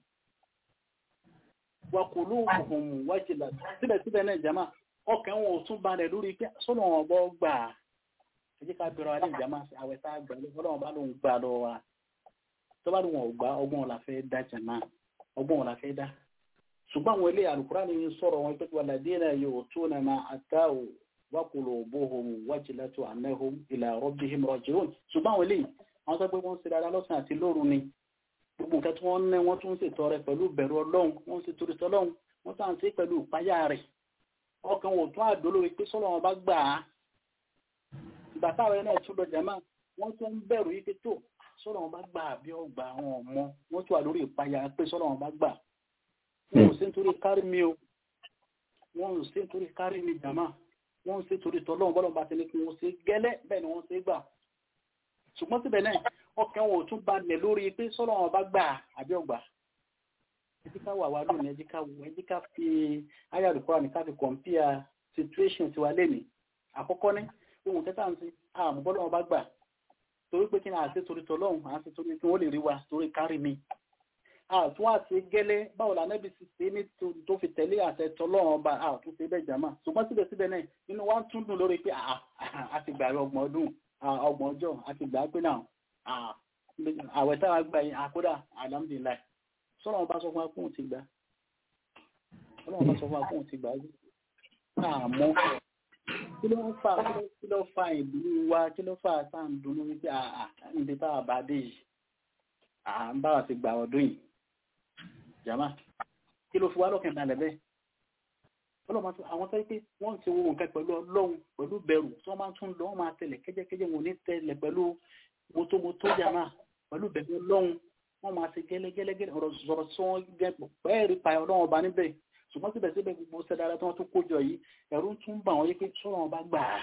S4: wọ́n kò lóògùn wájìlá síbẹ̀síbẹ̀ náà jama ọkàn wọn ò tún balẹ̀ lórí pé sọ́nà wọn bọ́ gbà ẹ jẹ́ ká bẹ̀rẹ̀ wa ní ìjàmá àwẹ̀ tá a gbà lọ́wọ́n bá lóun gbà lọ wa tó bá lóun ò gbà ọgbọ́n ọ̀la fẹ́ dá jama ọgbọ́n ọ̀la fẹ́ dá ṣùgbọ́n àwọn ilé àlùkùrá ni sọ̀rọ̀ wọn pé walladhina yu'tuna ma ataw wa qulubuhum wajilatu annahum ila rabbihim raji'un ṣùgbọ́n àwọn ilé àwọn tó pé wọ́n ń ṣe dáadáa lọ́sàn àti lóru ni gbogbo nǹkan tí wọ́n ń ná wọ́n tún ń ṣètò rẹ̀ pẹ̀lú bẹ̀rù ọlọ́run wọ́n ń ṣètò rẹ̀ ọlọ́run wọ́n tàn sí pẹ̀lú ìpáyà rẹ̀ ọkàn wò tún àdó lórí pé sọ́lọ́ wọn bá gbà á ìgbà táwọn ẹ̀ náà tún lọ jàmá wọ́n tún ń bẹ̀rù yìí pé tó sọ́dọ̀ wọn bá gbà bí ọgbà àwọn ọmọ wọ́n tún wà lórí ìpayà pé sọ́dọ̀ wọn bá gbà wọn ò sí nítorí kárí mi o wọn ò sí nítorí kárí mi jàmá wọn ò sí nítorí tọ́lọ́run bọ́lọ̀ bá ti ní kí wọ́n ṣe gẹ́lẹ́ bẹ́ẹ̀ ni wọ́n ṣe gbà ṣùgbọ́n síbẹ̀ náà ọkàn wọn ò tún balẹ̀ lórí pé sọ́dọ̀ wọn bá gbà àbí ọgbà ẹjí ká wà wá lónìí ẹjí ká wò ẹjí ká fi ayélujára ní ká fi kọ̀ǹpìà situation tiwa lẹ́nìí àkọ́kọ́ ní ohun tẹ́tà ń sin àmọ́ bọ́lọ̀ wọn bá gbà torí pé kí ni àti torí tọlọ́hun àti torí kí wọ́n lè rí wa torí kárí mi àtún àti gẹ́lẹ́ báwo la nẹ́bí ti ṣe ní tó fi tẹ̀lé àṣẹ tọlọ́hun ọba àtún ṣe bẹ́ẹ̀ jàmá ṣùgbọ́n síbẹ̀síbẹ̀ náà inú wa tún dùn lórí pé a ti gbà ọgbọ̀n ọdún ọgbọ̀n ọjọ́ a ti gbà pé náà àwẹ̀ táwa gbà yín àkódà alhamdulillah sọ́nà wọn bá sọ fún wa kóhun ti gbà sọ́nà wọn bá sọ fún wa kóhun ti gbà àmọ́ kí ló ń fa kí ló fa ìdúró wa kí ló fa tá à ń dunú wípé àà níbi tá a bá dé yìí à ń bá wa ti gbà ọdún yìí jàmá kí ló fi wá lọ́kàn balẹ̀ bẹ́ẹ̀ ọlọ́mọ tó àwọn tó yẹ pé wọ́n ti wo nǹkan pẹ̀lú ọlọ́run pẹ̀lú bẹ̀rù tí wọ́n máa tún lọ wọ́n máa tẹ̀lé kẹ́jẹ́kẹ́jẹ́ wọn ní tẹ̀lé pẹ̀lú motomoto jàmá pẹ̀lú bẹ̀rù ọlọ́run wọ́n máa ṣe gẹ́lẹ́gẹ́lẹ́gẹ́lẹ́ ọ̀rọ̀ sọ̀rọ̀ tí wọ́n gẹ́ pẹ́ẹ́rì pa ọlọ́run ọba níbẹ̀ ṣùgbọ́n síbẹ̀síbẹ̀ gbogbo sẹ́dára tí wọ́n tún kójọ yìí ẹ̀rù tún bà wọ́n yé pé sọ́rọ̀ wọn bá gbà á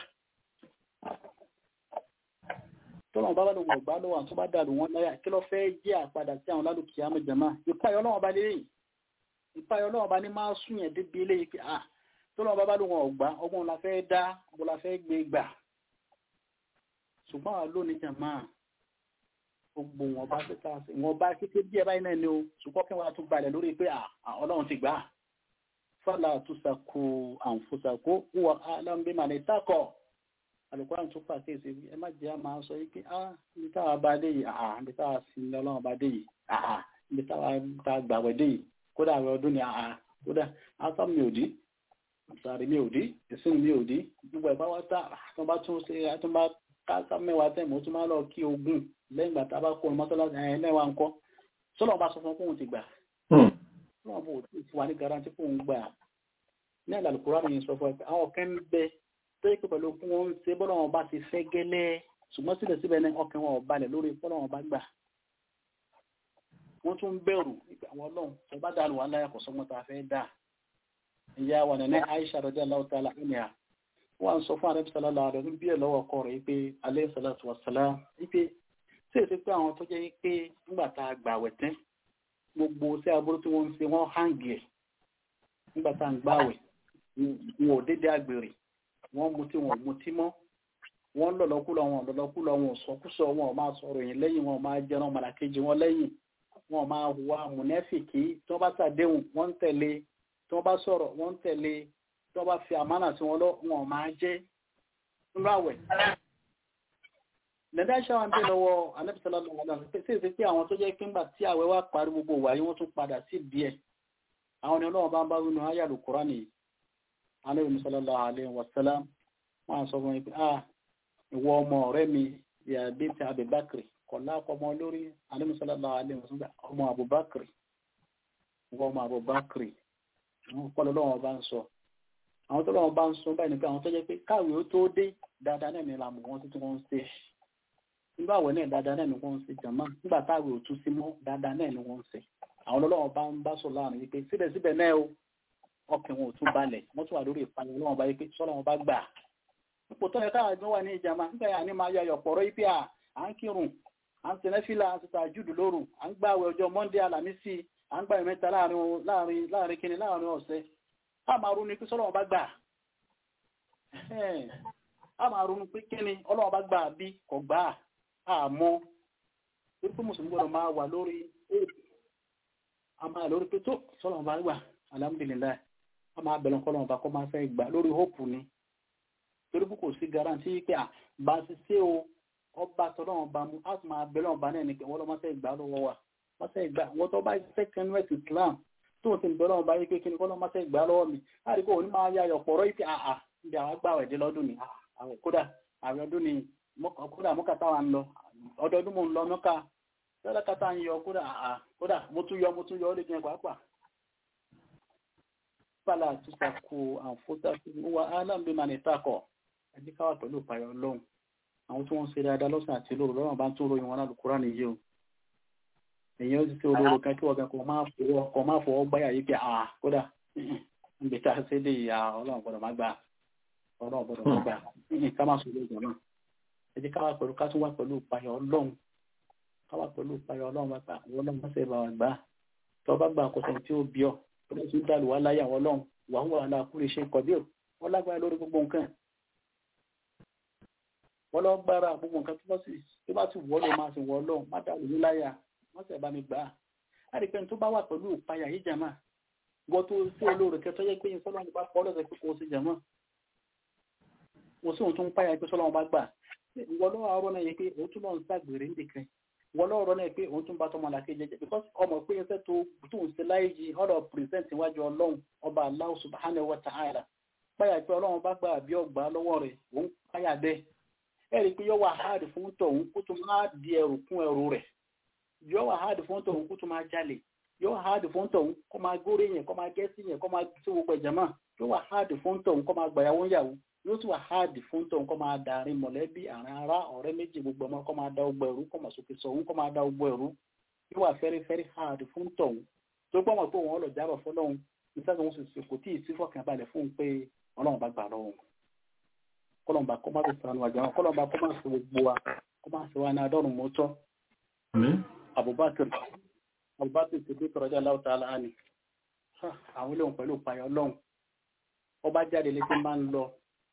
S4: tọ́lọ̀ bá bá lòun ọ̀gbá lọ́wọ́ àti tó bá dàrú wọn láyà kí ló fẹ́ jẹ́ àpadà sí àwọn lálùkì àmọ́jàmá ìpayọ̀ ọlọ́wọ́ bá lélẹ́yìn ìpayọ̀ ọlọ́wọ́ bá ní máa sún yẹn débi eléyìí pé ah tọ́lọ̀ bá bá lòun ọ̀gbá ọgbọ́n la fẹ́ dá ọgbọ́n la fẹ́ gbé gbà ṣùgbọ́n àwọn lónìí jàmá gbogbo wọn bá tẹ́ta wọn bá kété díẹ̀ báyìí náà ni o ṣùgbọ́n kí wọ́n á tún balẹ̀ lórí pé ọlọ́run ti gbà á fala tusaku anfusaku huwa alam bima nitakọ alukóran tó pàṣẹ ìṣe ẹ má jẹ́ àmà sọ yìí pé ah ibi táwa bá dé yìí ah ibi táwa sí ní ọlọ́run bá dé yìí ah ibi táwa tá a gbàgbẹ́ dé yìí kódà àwọn ọdún ni ah kódà asam mi ò dí sàrí mi ò dí ìsìn mi ò dí gbogbo ẹ̀ bá wá tá tó bá tún ṣe tó bá káàkà mẹ́wàá tẹ̀ mọ́ tó máa lọ kí ogún lẹ́yìn ìgbà tá a bá kó ọmọ sọ́lá ẹ̀ mẹ́wàá ńkọ́ sọ́lọ́ bá sọ fún kóhun ti gbà wọn bò tí fún wa ní garanti fún un gbà ní àlàlùkùrá ni sọ fún ẹ pé àwọn kan ń bẹ tó yẹ pé pẹ̀lú fún wọn ń ṣe bọ́lá wọn bá ti fẹ́ gẹ́lẹ́ ṣùgbọ́n síbẹ̀síbẹ̀ ní ọkàn wọn ò balẹ̀ lórí bọ́lá wọn bá gbà wọ́n tún ń bẹ̀rù nípa àwọn ọlọ́run tó bá dànù wọn láyà kò sọ́mọ́ tá a fẹ́ dà ìyá wa nana Aisha radiyallahu ta'ala anha wọ́n sọ fún àrẹ́bí sọlá lọ́wọ́ rẹ̀ bí ẹ̀ lọ́wọ́ ọkọ rẹ̀ pé alayhi salatu wassalam wípé tí èsì pé àwọn tó jẹ́ pé nígbà tá a gbà wẹ̀ tẹ́ gbogbo sí aburú tí wọ́n ń ṣe wọ́n hàǹgì ẹ̀ nígbà tá à ń gbàwẹ̀ wọn ò dédé àgbèrè wọ́n mutí wọn ò mutí mọ́ wọ́n lọ̀lọ́kúlọ̀ wọn lọ̀lọ́kúlọ̀ wọn ò sọkúsọ wọn ò máa sọ̀rọ̀ yìí lẹ́yìn wọn ò máa jẹran màlàkejì wọn lẹ́yìn wọn ò máa hùwà mùnẹ́fìkì tí wọ́n bá ṣàdéhùn wọ́n ń tẹ̀lé tí wọ́n bá sọ̀rọ̀ wọ́n ń tẹ̀lé tí wọ́n bá fi àmánà sí wọn lọ wọn ò máa jẹ́ nínú àwẹ̀ lẹ́dá ṣáà ń bè lọ́wọ́ anẹ́bísọ́lá lọ́wọ́ náà pé sí ìsìn pé àwọn tó jẹ́ pé ńgbà tí àwẹ̀ wá parí gbogbo wàyí wọ́n tún padà sí díẹ̀ àwọn ni ọlọ́wọ́ bá ń bá wínú ayàlù kúránì anẹ́bí sallallahu alaihi wasallam wọ́n sọ fún mi pé ah ìwọ ọmọ ọ̀rẹ́ mi yà bí ti Abubakar kọ̀lá ọmọ lórí anẹ́bí sallallahu alaihi wasallam ọmọ Abubakar ìwọ ọmọ Abubakar àwọn kọ́lọ́ lọ́wọ́ bá ń sọ àwọn tó lọ́wọ́ bá ń sọ báyìí ni pé àwọn tó jẹ́ pé káwé ó tó dé dáadáa náà ní ìlànà wọn tuntun wọn ń ṣe nígbà àwẹ̀ náà dáadáa náà ni wọ́n ń ṣe jàmá nígbà táwẹ̀ ò tún sí mọ́ dáadáa náà ni wọ́n ń ṣe àwọn ọlọ́wọ́n bá ń bá sọ láàrin wípé síbẹ̀síbẹ̀ náà o ọkàn wọn ò tún balẹ̀ wọ́n tún wà lórí ìpanu ọlọ́wọ́n bá wípé sọ́lá wọn bá gbà ipò tó yẹ káà gbé wà ní ìjàmá nígbà yà ní máa yọ ayọ̀pọ̀rọ̀ yìí pé à ń kírun à ń tẹ̀lé fìlà à ń tẹ̀lé àjùdù lóru à ń gbà àwẹ̀ ọjọ́ Monday Alámísì à ń gbà ìmẹ́ta láàrin láàrin kíni láàrin ọ̀sẹ̀ á máa ronú pé sọ́lá wọn bá gbà á máa ronú pé kíni ọlọ́wọ́n bá gbà bí kò gbà á àmọ́ torí pé mùsùlùmí gbọ́dọ̀ máa wà lórí éèdì a máa lórí pé tó sọ́lọ̀ bá gbà alhamdulillah a máa bẹ̀rẹ̀ kọ́lọ̀ ọba kọ́ máa fẹ́ gbà lórí hóòpù ni torí pé kò sí garanti pé à bá ti ṣe o ọba tọ́lọ́ ọba mu a sì máa bẹ̀rẹ̀ ọba náà ní pé wọ́n lọ́ máa fẹ́ gbà lọ́wọ́ wa máa fẹ́ gbà wọ́n tó bá fẹ́ kẹ́nuẹ̀tì Islam tó ti bẹ̀rẹ̀ ọba yìí pé kí ni kọ́lọ́ máa fẹ́ gbà lọ́wọ́ mi láti kó òní máa ya ọ̀pọ̀rọ̀ yìí pé àà ibi àwọn gbà wẹ̀dẹ́ lọ́dún ni kódà àwọn ọdún ni kódà mọ́kàtà wa ń lọ ọdọọdún mo ń lọ mọ́ká tẹ́lẹ̀kátà ń yọ kódà àà kódà mo tún yọ mo tún yọ ó lè jẹ pàápàá fàlà àtúnṣàkó àǹfóṣà wà álámbé máa ní takọ̀ ẹjí káwà pẹ̀lú ìpayọ̀ ọlọ́run àwọn tí wọ́n ń ṣe dáadáa lọ́sàn àti lóru lọ́rùn bá ń tún ròyìn wọn náà lùkúrá nìyí o èyàn ó ti ṣe olóró kan kí wọ́n gan kò máa fọwọ́ gbáyà yìí pé à kódà níbi tá a ṣe dé ìyá ọlọ́run gbọ́dọ̀ má gbà ọlọ́run gbọ́dọ̀ má gbà ká má sọ lóògùn náà ẹ jẹ́ ká wá pẹ̀lú ká tún wá pẹ̀lú ìpayọ̀ ọlọ́run ká wá pẹ̀lú ìpayọ̀ ọlọ́run bá gbà àwọn ọlọ́run bá ṣe bá wa gbà tó bá gbà àkọsọ tí ó bí ọ tó bá tún dàlù wá láyé àwọn ọlọ́run wà wà láà kúrò ṣe kọ̀ bí ò wọ́n lágbára lórí gbogbo nǹkan wọ́n lọ gbára gbogbo nǹkan tó bá sì wọ́ ló máa sì wọ́ ọlọ́run má dàlù ní láyà wọ́n sì bá mi gbà á láti pẹ́ni tó bá wà pẹ̀lú ìpayà yìí jàmá gbọ́ tó sí olóore kẹtọ́ yẹ pé sọ́lọ́run bá pọ́ lọ́sẹ̀ pé kò sí jàmá mo sí òun tó ń páyà pé sọ́lọ́run bá gbà wọ́n lọ́wọ́ ọ̀rọ̀ náà yẹ pé òun tún lọ ń ṣàgbèrè nìkan wọ́n lọ́wọ́ ọ̀rọ̀ náà pé òun tún bá tọmọ làkè jẹjẹ because ọmọ pé ẹsẹ̀ tó tó ń ṣe láyé yìí ọ̀rọ̀ present iwájú ọlọ́run ọba Allah subhanahu wa ta'ala páyà pé ọlọ́run bá gbà bí ọgbà lọ́wọ́ rẹ̀ òun páyà bẹ́ẹ̀ ẹ̀rí pé yọ wà háàdì fún tọ̀hún kó tún máa di ẹrù kún ẹrù rẹ̀ yóò wà háàdì fún tọ̀hún kó tó máa jalè yóò wà háàdì fún tọ̀hún kó máa górí yẹn kó máa gẹ́sì yẹn kó máa tó gbogbo ẹ̀jẹ̀ mọ́ yóò wà háàdì fún tọ̀hún kó máa gbàyàwó yàwó yóò tún wà háàdì fún tọ̀hún kó máa darin mọ̀lẹ́bí àrùn ara ọ̀rẹ́ méjì gbogbo ọmọ kó máa da gbogbo ẹ̀rú kó máa sòkè sọ̀hún kó máa da gbogbo ẹ̀rú yóò wà fẹ́rí fẹ́rí háàdì fún tọ̀hún tó gbọ́ mọ̀ pé òun ọlọ̀ jábọ̀ fọlọ́hún nígbà tó ń sè kò tí ì sí fọkànbalẹ̀ fún un pé ọlọ́run bá gbà lọ́wọ́ kọlọmba kọ má fi sànù àjàmọ kọlọmba kọ má fi gbogbo wa kọ má fi wa ní adọrùn mọtọ abubakar abubakar ti bí tọrọjà láwùtà aláàánì àwọn ilé òun pẹ̀lú ìpayọ Ọlọ́run ọba jáde lé tí ń bá ń lọ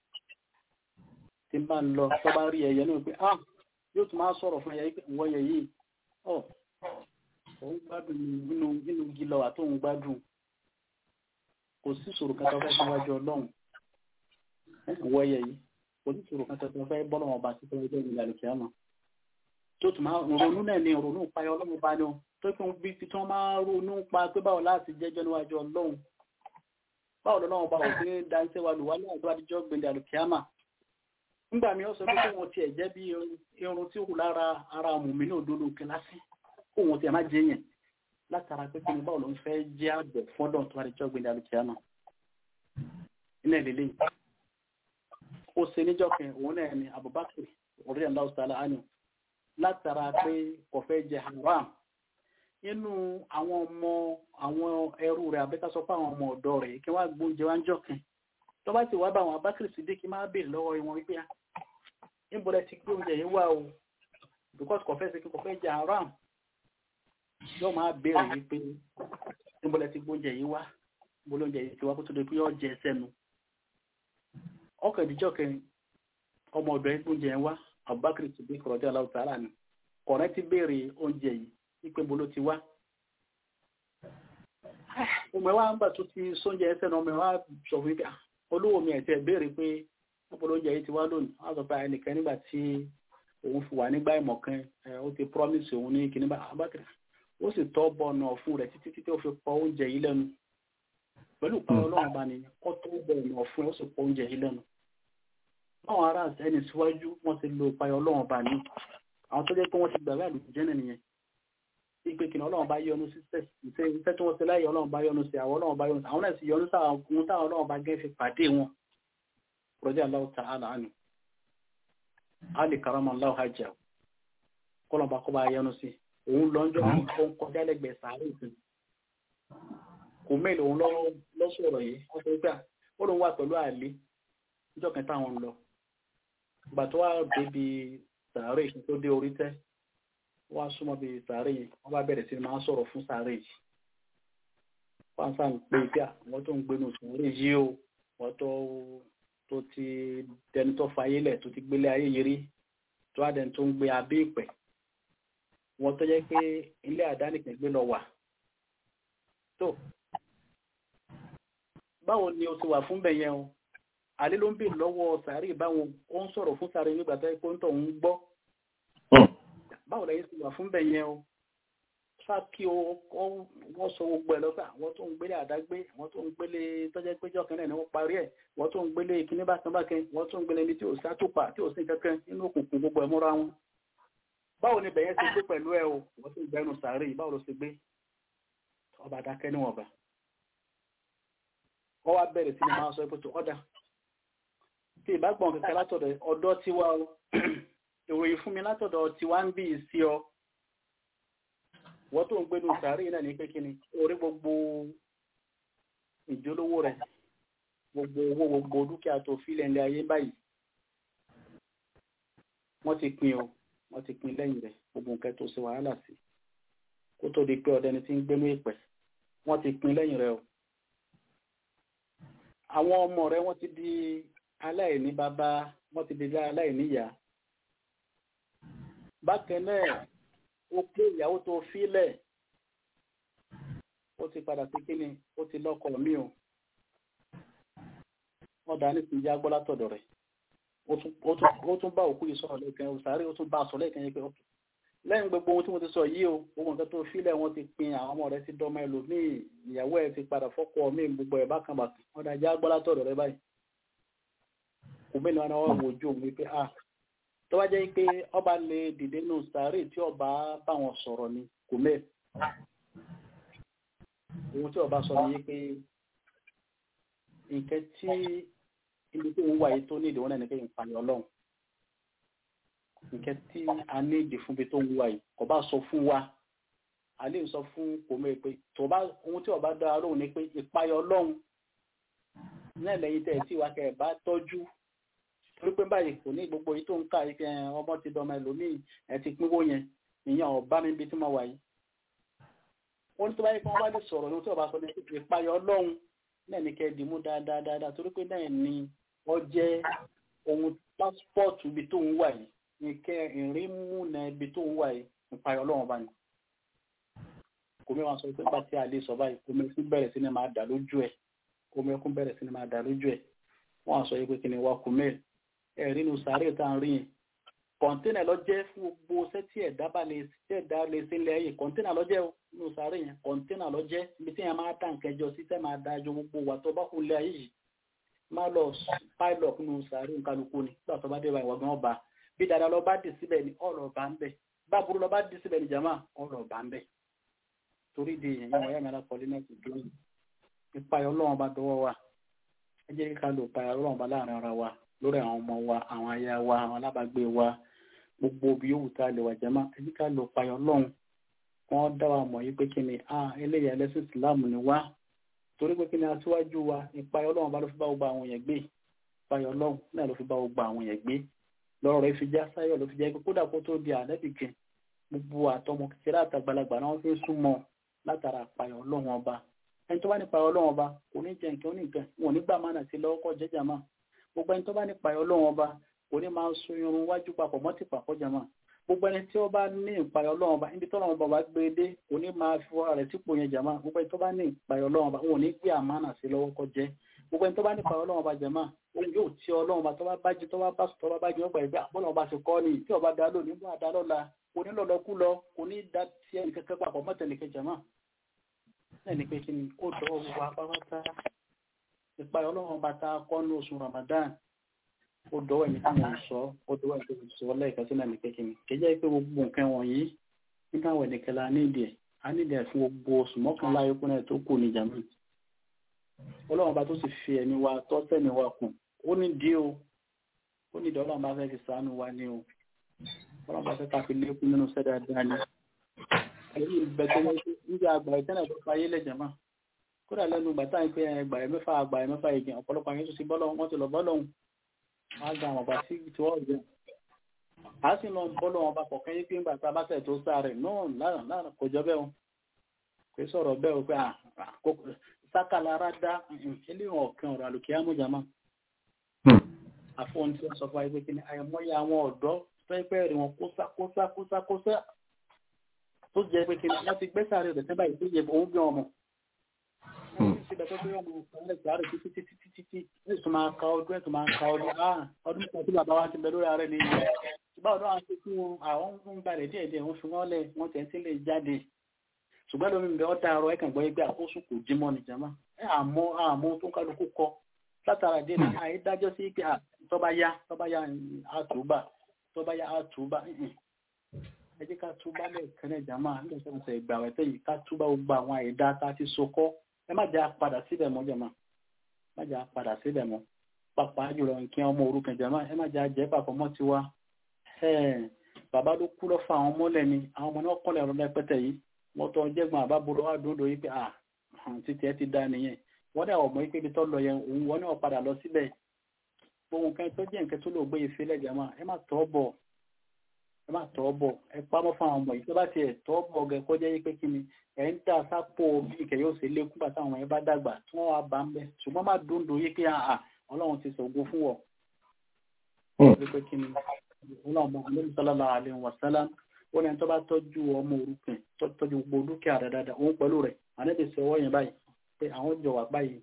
S4: tí ń bá ń lọ tó bá rí ẹyẹ náà pé ah yóò tún máa sọ̀rọ̀ fún ẹyẹ pé ìwọ yẹ yìí ọ òun gbádùn nínú nínú igi lọ àtòun gbádùn kò sí ìṣòro kan tó fẹ́ síwájú Ọlọ́run ìwọ yẹ yìí oníṣòro kan tẹ̀sán fẹ́ bọ́ lọ́wọ́ ọba sí fẹ́ ẹgbẹ́ ìlú àlùkí àmọ́ tó tún máa ronú náà ní ronú pa ọlọ́run bá ní o tó fi bí tí wọ́n máa ronú pa pé báwo láti jẹ́jọ́ níwájú ọlọ́run báwo lọ́wọ́ bá òfin dáńsẹ́ wa lù wá ní àjọ àdíjọ́ gbẹ̀lẹ̀ àlùkí àmọ́ nígbà mi ó sọ pé kóun tiẹ̀ jẹ́ bí irun tí ó kù lára ara mùmí ní òdodo kíláàsì kóun tiẹ̀ má jẹ́ yẹn látara pé kí ni báwo ló ń fẹ́ jẹ́ àgbẹ̀ fọ́dọ̀ tó àdíjọ́ gbẹ̀lẹ̀ àlùkí àmọ́ ilé ìlélẹ́yìn ó ṣe níjọ́ kan òun náà ni Abubakar orí ẹ̀ńdá ọ̀sálà ánì látara pé kò fẹ́ jẹ haram inú àwọn ọmọ àwọn ẹrú rẹ̀ abẹ́ká sọ pé àwọn ọmọ ọ̀dọ́ rẹ̀ kí wọ́n gbóúnjẹ wá ń jọ kan tó bá ti wá bá àwọn Abubakar sídé kí máa béèrè lọ́wọ́ wọn wípé níbọ̀lẹ̀ ti gbé oúnjẹ yìí wá o because kò fẹ́ ṣe kí kò fẹ́ jẹ haram yóò máa béèrè wípé níbọ̀lẹ̀ ti gbóúnjẹ yìí wá níbọ̀lẹ̀ oúnjẹ yìí ti wá kó tó di pé yóò jẹ sẹ́nu ọkọ̀ ìdíjọ́ kẹrin ọmọ ọ̀dọ̀ ẹ̀ oúnjẹ yẹn wá Abubakar ti bí kọ̀rọ̀dé aláwọ̀ tààrà ni kọ̀rẹ́ ti béèrè oúnjẹ yìí wípé bolo ti wá. ọmọ ẹ wá ń gbà tó ti sóúnjẹ ẹsẹ̀ náà ọmọ ẹ wá sọ fún mi olówó mi ẹ̀sẹ̀ béèrè pé bolo oúnjẹ yìí ti wá lónìí wọ́n sọ pé ẹnìkan nígbà tí òun fi wà nígbà ìmọ̀ kan ó ti promise òun ní kíní bá Abubakar ó sì tọ́ bọ̀ ọ̀nà fún rẹ̀ títí títí ó fi pọ̀ oúnjẹ yìí lẹ́nu pẹ̀lú ìpàwọ́ ọlọ́run bá ní kọ́ tó bọ̀ ọ̀nà fún ẹ̀ ó sì pọ̀ oúnjẹ yìí lẹ́nu báwọn ará ẹni síwájú wọ́n ti lo ìpayọ̀ ọlọ́run bá ní àwọn tó jẹ́ pé wọ́n ti gbàgbé àlùjẹ́nà nìyẹn ìpè kìnnà ọlọ́run bá yọ́nú sí iṣẹ́ tí wọ́n ti láyé ọlọ́run bá yọ́nú sí àwọn ọlọ́run bá yọ́nú sí àwọn náà sì yọ́nú sí àwọn ohun táwọn ọlọ́run bá gẹ́ fi pàdé wọn rọ́jà aláwọ̀ ta àlà ànú alì karama aláwọ̀ hajj kọ́lọ̀ bá kọ́ bá yọ́nú sí òun lọ́njọ́ ó ń kọjá lẹ́gbẹ̀ẹ́ sàárè ìsìn kò mẹ́lẹ̀ òun lọ́sọ̀rọ̀ yìí wọ́n sọ pé ó lóun wà pẹ̀lú àlè níjọ́ kẹta àwọn lọ ìgbà tó wá débi sàárè yìí tó dé orí tẹ́ wọ́n á súnmọ́ bí sàárè yìí wọ́n bá bẹ̀rẹ̀ sí máa ń sọ̀rọ̀ fún sàárè yìí wọ́n á sàn pé pé àwọn tó ń gbénu sàárè yìí o wọ́n tó tó ti dẹni tó fayé lẹ̀ tó ti gbélé ayé yìí rí tó wá dẹni tó ń gbé abẹ́ ìpẹ́ wọ́n tó jẹ́ pé ilé àdánìkàn gbé lọ wà tó báwo ni o ti wà fún bẹ̀yẹn o àlè ló ń bè lọ́wọ́ sàárè báwọn ó ń sọ̀rọ̀ fún sàárè nígbà tó yẹ pé ń tọ̀ ń gbọ́ báwo lẹ́yìn ti wà fún bẹ̀yẹn o fà kí o wọ́n sọ gbogbo ẹ̀ lọ́pẹ́ àwọn tó ń gbélé àdágbé àwọn tó ń gbélé tọ́jẹ́ péjọ kan náà ni wọ́n parí ẹ̀ wọ́n tó ń gbélé kíní bákan bákan wọ́n tó ń gbélé ní tí ò sátòpà tí ò sí kankan nínú òkùnkùn gbogbo ẹ̀ mọ́ra wọn báwo ni bẹ̀yẹn ti gbé pẹ̀lú ẹ o wọ́n tó ń gbẹ́nu sàárè báwo ló ti gbé ọba dákẹ́ níwọ̀nba wọ́n wá bẹ̀rẹ̀ sí ni máa sọ pé tó ọ̀dà tí ìbágbọ̀n kẹ̀kẹ́ látọ̀dọ̀ ọ̀dọ́ tí wá o ìròyìn fún mi látọ̀dọ̀ tí wá ń bí sí ọ wọ́n tó ń gbénu sàárì náà ní pé kí ni orí gbogbo ìjólówó rẹ̀ gbogbo owó gbogbo dúkìá tó fílẹ̀ ilé ayé báyìí wọ́n ti pín o wọ́n ti pín lẹ́yìn rẹ̀ gbogbo nǹkan tó ṣe wàhálà sí kó tó di pé ọdẹni tí ń gbénú ìpẹ́ wọ́n ti pín lẹ́yìn rẹ̀ o àwọn ọmọ rẹ̀ wọ́n ti di aláìní bàbá wọ́n ti di aláìní ìyá bákan náà ó pé ìyàwó tó fílẹ̀ ó ti padà sí kíni ó ti lọ́kọ mi o wọ́n dá nípa ìyá gbọ́ látọ̀dọ̀ rẹ̀ ó tún bá òkú yìí sọ̀rọ̀ lẹ́ẹ̀kan òsàárè ó tún bá a sọ lẹ́ẹ̀kan yẹn pé ok lẹ́yìn gbogbo ohun tí mo ti sọ yìí o gbogbo nǹkan tó fílẹ̀ wọ́n ti pin àwọn ọmọ rẹ̀ ti dọ́mọ ẹlòmíì ìyàwó ẹ̀ ti padà fọ́kọ mi gbogbo ẹ̀ bákan bàkan wọ́n dá ìyá gbọ́ látọ̀dọ̀ rẹ̀ báyìí kò mẹ́ni wọn wá wo ojú òun wípé ah tó bá jẹ́ pé ọba lè dìde nù sàárè tí ọba bá wọn sọ̀rọ̀ ni kò mẹ́ ohun tí ọba sọ ni pé nǹkan tí ibi tí òun wà yìí tó ní ìdíwọ́n náà ní pé ìpànìyàn ọlọ́run nǹkan tí a ní ìdí fún ibi tó ń wà yìí kò bá sọ fún wa a lè sọ fún kòmẹ́ pé tó bá ohun tí ọba dára lóhùn ni pé ìpayọ ọlọ́run náà lẹ́yìn tẹ̀ tí wa kẹ́ ẹ̀ bá tọ́jú torí pé báyìí kò ní gbogbo yìí tó ń ká ike ọmọ ti dọmọ ẹlòmíì ẹ ti pínwó yẹn ìyẹn ọba mi bí tí mo wà yìí wọ́n ní tó báyìí kí wọ́n bá lè sọ̀rọ̀ ní tí ọba sọ ní ìpayọ ọlọ́run náà ní kẹ́ dìímú dáadáa dáadáa torí pé náà ni wọ́n jẹ́ ohun pásítọ̀tù ibi tó ń wà yìí nìkẹ́ ìrìnmúnà ibi tó ń wà yìí ìpayọ ọlọ́run bá ní. kò mẹ́wàá sọ pé pàtí àlè sọ báyìí kò mẹ́kún bẹ̀rẹ̀ sí ni máa dà lójú ẹ̀ kò mẹ́kún bẹ̀rẹ̀ sí ni máa dà lójú ẹ̀ wọ́n á sọ yìí pé kí ni wà kò mẹ́ẹ̀ ẹ̀rí nu sàárè tá à ń rí yẹn kọ̀ńténà lọ jẹ́ fún gbogbo sẹ́tì ẹ̀dá bá lè ẹ̀dá lè sí ilẹ̀ ayé kọ̀ńténà lọ jẹ́ nu sàárè yẹn kọ̀ńténà lọ jẹ́ ibi tí yẹn máa tà nǹkan jọ sí tẹ́ máa da jọ gbogbo wà tó bá kú ilẹ̀ ayé yìí má lọ pilot nu sàárè kálukú ni nígbà tó bá dé báyìí wọ́n bá bí dada lọ bá dì síbẹ̀ ni ọ̀rọ̀ bá ń bẹ̀ bá burú lọ bá dì síbẹ̀ ni jama ọ̀rọ̀ bá ń bẹ̀ torí di èèyàn wọ́n yá mi alákọ̀ọ́lé náà ti dúró ìpayọ̀ ọlọ́run bá dọwọ́ wa ẹ jẹ́ ká lò ìpayọ̀ ọlọ́run bá láàrin ara wa lórí àwọn ọmọ wa àwọn aya wa àwọn alábàágbé wa gbogbo bí yóò ta lè wà jẹ́mọ́ ẹbí ká lò payọ̀ lọ́hùn wọ́n dá wa mọ̀ yìí pé kí ni ah eléyà ẹlẹ́sìn ìsìláàmù ni wá torí pé kí ni aṣíwájú wa ìpayọ̀ lọ́hùn bá ló fi bá gbogbo àwọn yẹn gbé ìpayọ̀ lọ́hùn náà ló fi bá gbogbo àwọn yẹn gbé lọ́rọ̀ rẹ̀ fi já sáyọ̀ ló fi jẹ́ pé kódà kó tó di ànẹ́bì kan gbogbo àtọmọ kékeré àtàgbàlagbà náà fi ń súnmọ́ látara ìpayọ̀ lọ́hùn ọba ẹni tó bá ní ìpayọ̀ lọ́hùn ọba kò ní jẹ nǹkan ó ní nǹkan wọn ò ní gbà mánà sí lọ́wọ́ kọ́ jẹ́jà máa gbogbo ẹni tó bá ní ìpayọ̀ ọlọ́run ọba kò ní máa so irun wájú papọ̀ mọ́ ti pàpọ̀ jama gbogbo ẹni tí ó bá ní ìpayọ̀ ọlọ́run ọba níbi tọ́lọ́run ọba gbé dé kò ní máa fi wọ́n rẹ̀ sípò yẹn jama gbogbo ẹni tó bá ní ìpayọ̀ ọlọ́run ọba wọn ò ní gbé àmánà sí lọ́wọ́ kọ́ jẹ́ gbogbo ẹni tó bá ní ìpayọ̀ ọlọ́run ọba jama òun yóò tí ọlọ́run ọba tó bá bájú tó bá bá sùn tó bá bájú ọgbà ìgbà bọ́lá ọba ti kọ́ ni tí ọba dá lónìí bó àdá lọ́la kò ní lọ́lọ́ kú lọ kò ní dá sí ẹnì kẹ́kẹ́ papọ̀ mọ́tẹ̀lẹ̀kẹ́ jama ẹnì pé kí ni ó dọ́ wa pápátá ìpayọ̀ ọlọ́run ọba tá a kọ́ ní oṣù Ramadan ó dọ́wọ́ ẹ̀mí tí mo ń sọ ó dọ́wọ́ ẹ̀mí tí mo sọ lẹ́ẹ̀kan sílẹ̀ ní kékeré kẹjẹ́ pé gbogbo nǹkan wọ̀nyí nígbà wẹ̀ nìkan la nídìí ẹ̀ a nídìí ẹ̀ fún gbogbo oṣù mọ́kànlá ayókù náà tó kù ní jàmù ọlọ́run bá tó sì fi ẹ̀mí wa tọ́ sẹ́mi wa kù ó ní dí o ó ní ìdọ́lọ́run bá fẹ́ fi sàánú wa ní o ọlọ́run bá fẹ́ ká fi lékún nínú sẹ́dá dání èyí ìbẹ̀tẹ̀ níbi àgbà ìtẹ́nà tó fayé lẹ́jàmá kódà lẹ́nu gbàtà ń pé ẹgbà ẹ̀ mẹ́fà àgbà ẹ̀ mẹ́fà ìgbìn ọ̀pọ̀lọpọ̀ àyẹ̀tò sí bọ́lọ́ wọn ti lọ bọ́lọ́hún àgbà àwọn ọba sí tí wọ́n jẹ́ a sì lọ bọ́lọ́ wọn bá kọ̀ọ̀kan yí pé ńgbà tá a bá tẹ̀ tó sáré náà lára lára kò jọ bẹ́ẹ̀ o kò sọ̀rọ̀ bẹ́ẹ̀ o pé sákàlára dá eléyìí ọ̀kan ọ̀rọ̀ àlùkí àmújàmá àfọ̀n tí wọ́n sọ fún wa pé kí ni àìmọye àwọn ọ̀dọ́ pẹ́ẹ́pẹ́ rí wọn kósá kósá kósá kósá tó jẹ́ pé kí ni wọ́n ti gbé sáré rẹ̀ sẹ́bà yìí tó yẹ òun bí ọmọ síbẹ̀ tó pé ọmọ ìpínlẹ̀ sáré títí títí títí tí ní ìsúnmọ́ aka ọdún ẹ̀tún máa ka ọdún ah ọdún kan tí bàbá wa ti bẹ lórí ààrẹ nìyí ṣùgbọ́n ọdún àwọn ṣe fún àwọn ń gbalẹ̀ díẹ̀ díẹ̀ wọ́n fi wọ́n lẹ̀ wọ́n tẹ̀ sí lè jáde ṣùgbọ́n lómi ń bẹ ọ́ dàrọ ẹ̀kàn gbọ́ ẹgbẹ́ àkóso kò jímọ̀ nìjàmá ẹ̀ àmọ́ àmọ́ tó ń kálukú kọ látara díẹ̀ ní àìdájọ́ sí pé tọ́ba yá tọ́ba yá àtúbà tọ́ba yá àtúbà ẹ jẹ́ ká túbá lẹ́ẹ̀kan náà jàmá nígbà tí wọ́n sọ ìgbà rẹ̀ tẹ́yìn ká túbá gbogbo àwọn àìdá tá a ti so kọ́ ẹ má jẹ́ àpadà síbẹ̀ mọ́ jàmá má jẹ́ àpadà síbẹ̀ mọ́ pàpà jùlọ nǹkan ọmọ òrukàn jàmá ẹ má jẹ́ àjẹ́ papọ̀ mọ́ tiwa bàbá ló kú lọ fa àwọn mọ́lẹ̀ ni àwọn ọmọ náà kọ́lẹ̀ ọ̀rọ̀ lẹ́pẹ́tẹ̀ yìí wọ́n tọ́ jẹ́gbọ́n àbábúrò wà dúró yìí pé à títí ẹ ti dá nìyẹn wọ́n dẹ̀ ọmọ yìí pé ibi tó lọ yẹn òun wọ́n náà padà lọ síbẹ̀ ohun kan tó jẹ́ nǹkan tó lò gbé ife lẹ́jà máa ẹ má tọ́ bọ̀ ẹ má tọ́ bọ̀ ẹ pamọ́ fún àwọn ọmọ yìí tó bá tiẹ̀ tọ́ bọ̀ gẹ kó jẹ́ pé kí ni ẹ̀ ń dà sápò bí ìkẹ́ yóò ṣe lékún bàtà àwọn ẹ bá dàgbà tí wọ́n wá bá ń bẹ̀ ṣùgbọ́n má dúndùn yìí pé àà ọlọ́run ti sọ̀gbọ́ fún wọ̀ pé kí ni ọlọ́run bá lórí sálálà àlẹ́ wàsálà ó ní ẹni tó bá tọ́jú ọmọ òrukàn tọ́jú gbogbo dúkìá rẹ̀ dáadáa òun pẹ̀lú rẹ̀ ànẹ́bí sọ ọwọ́ yẹn báyìí pé àwọn jọ wà báyìí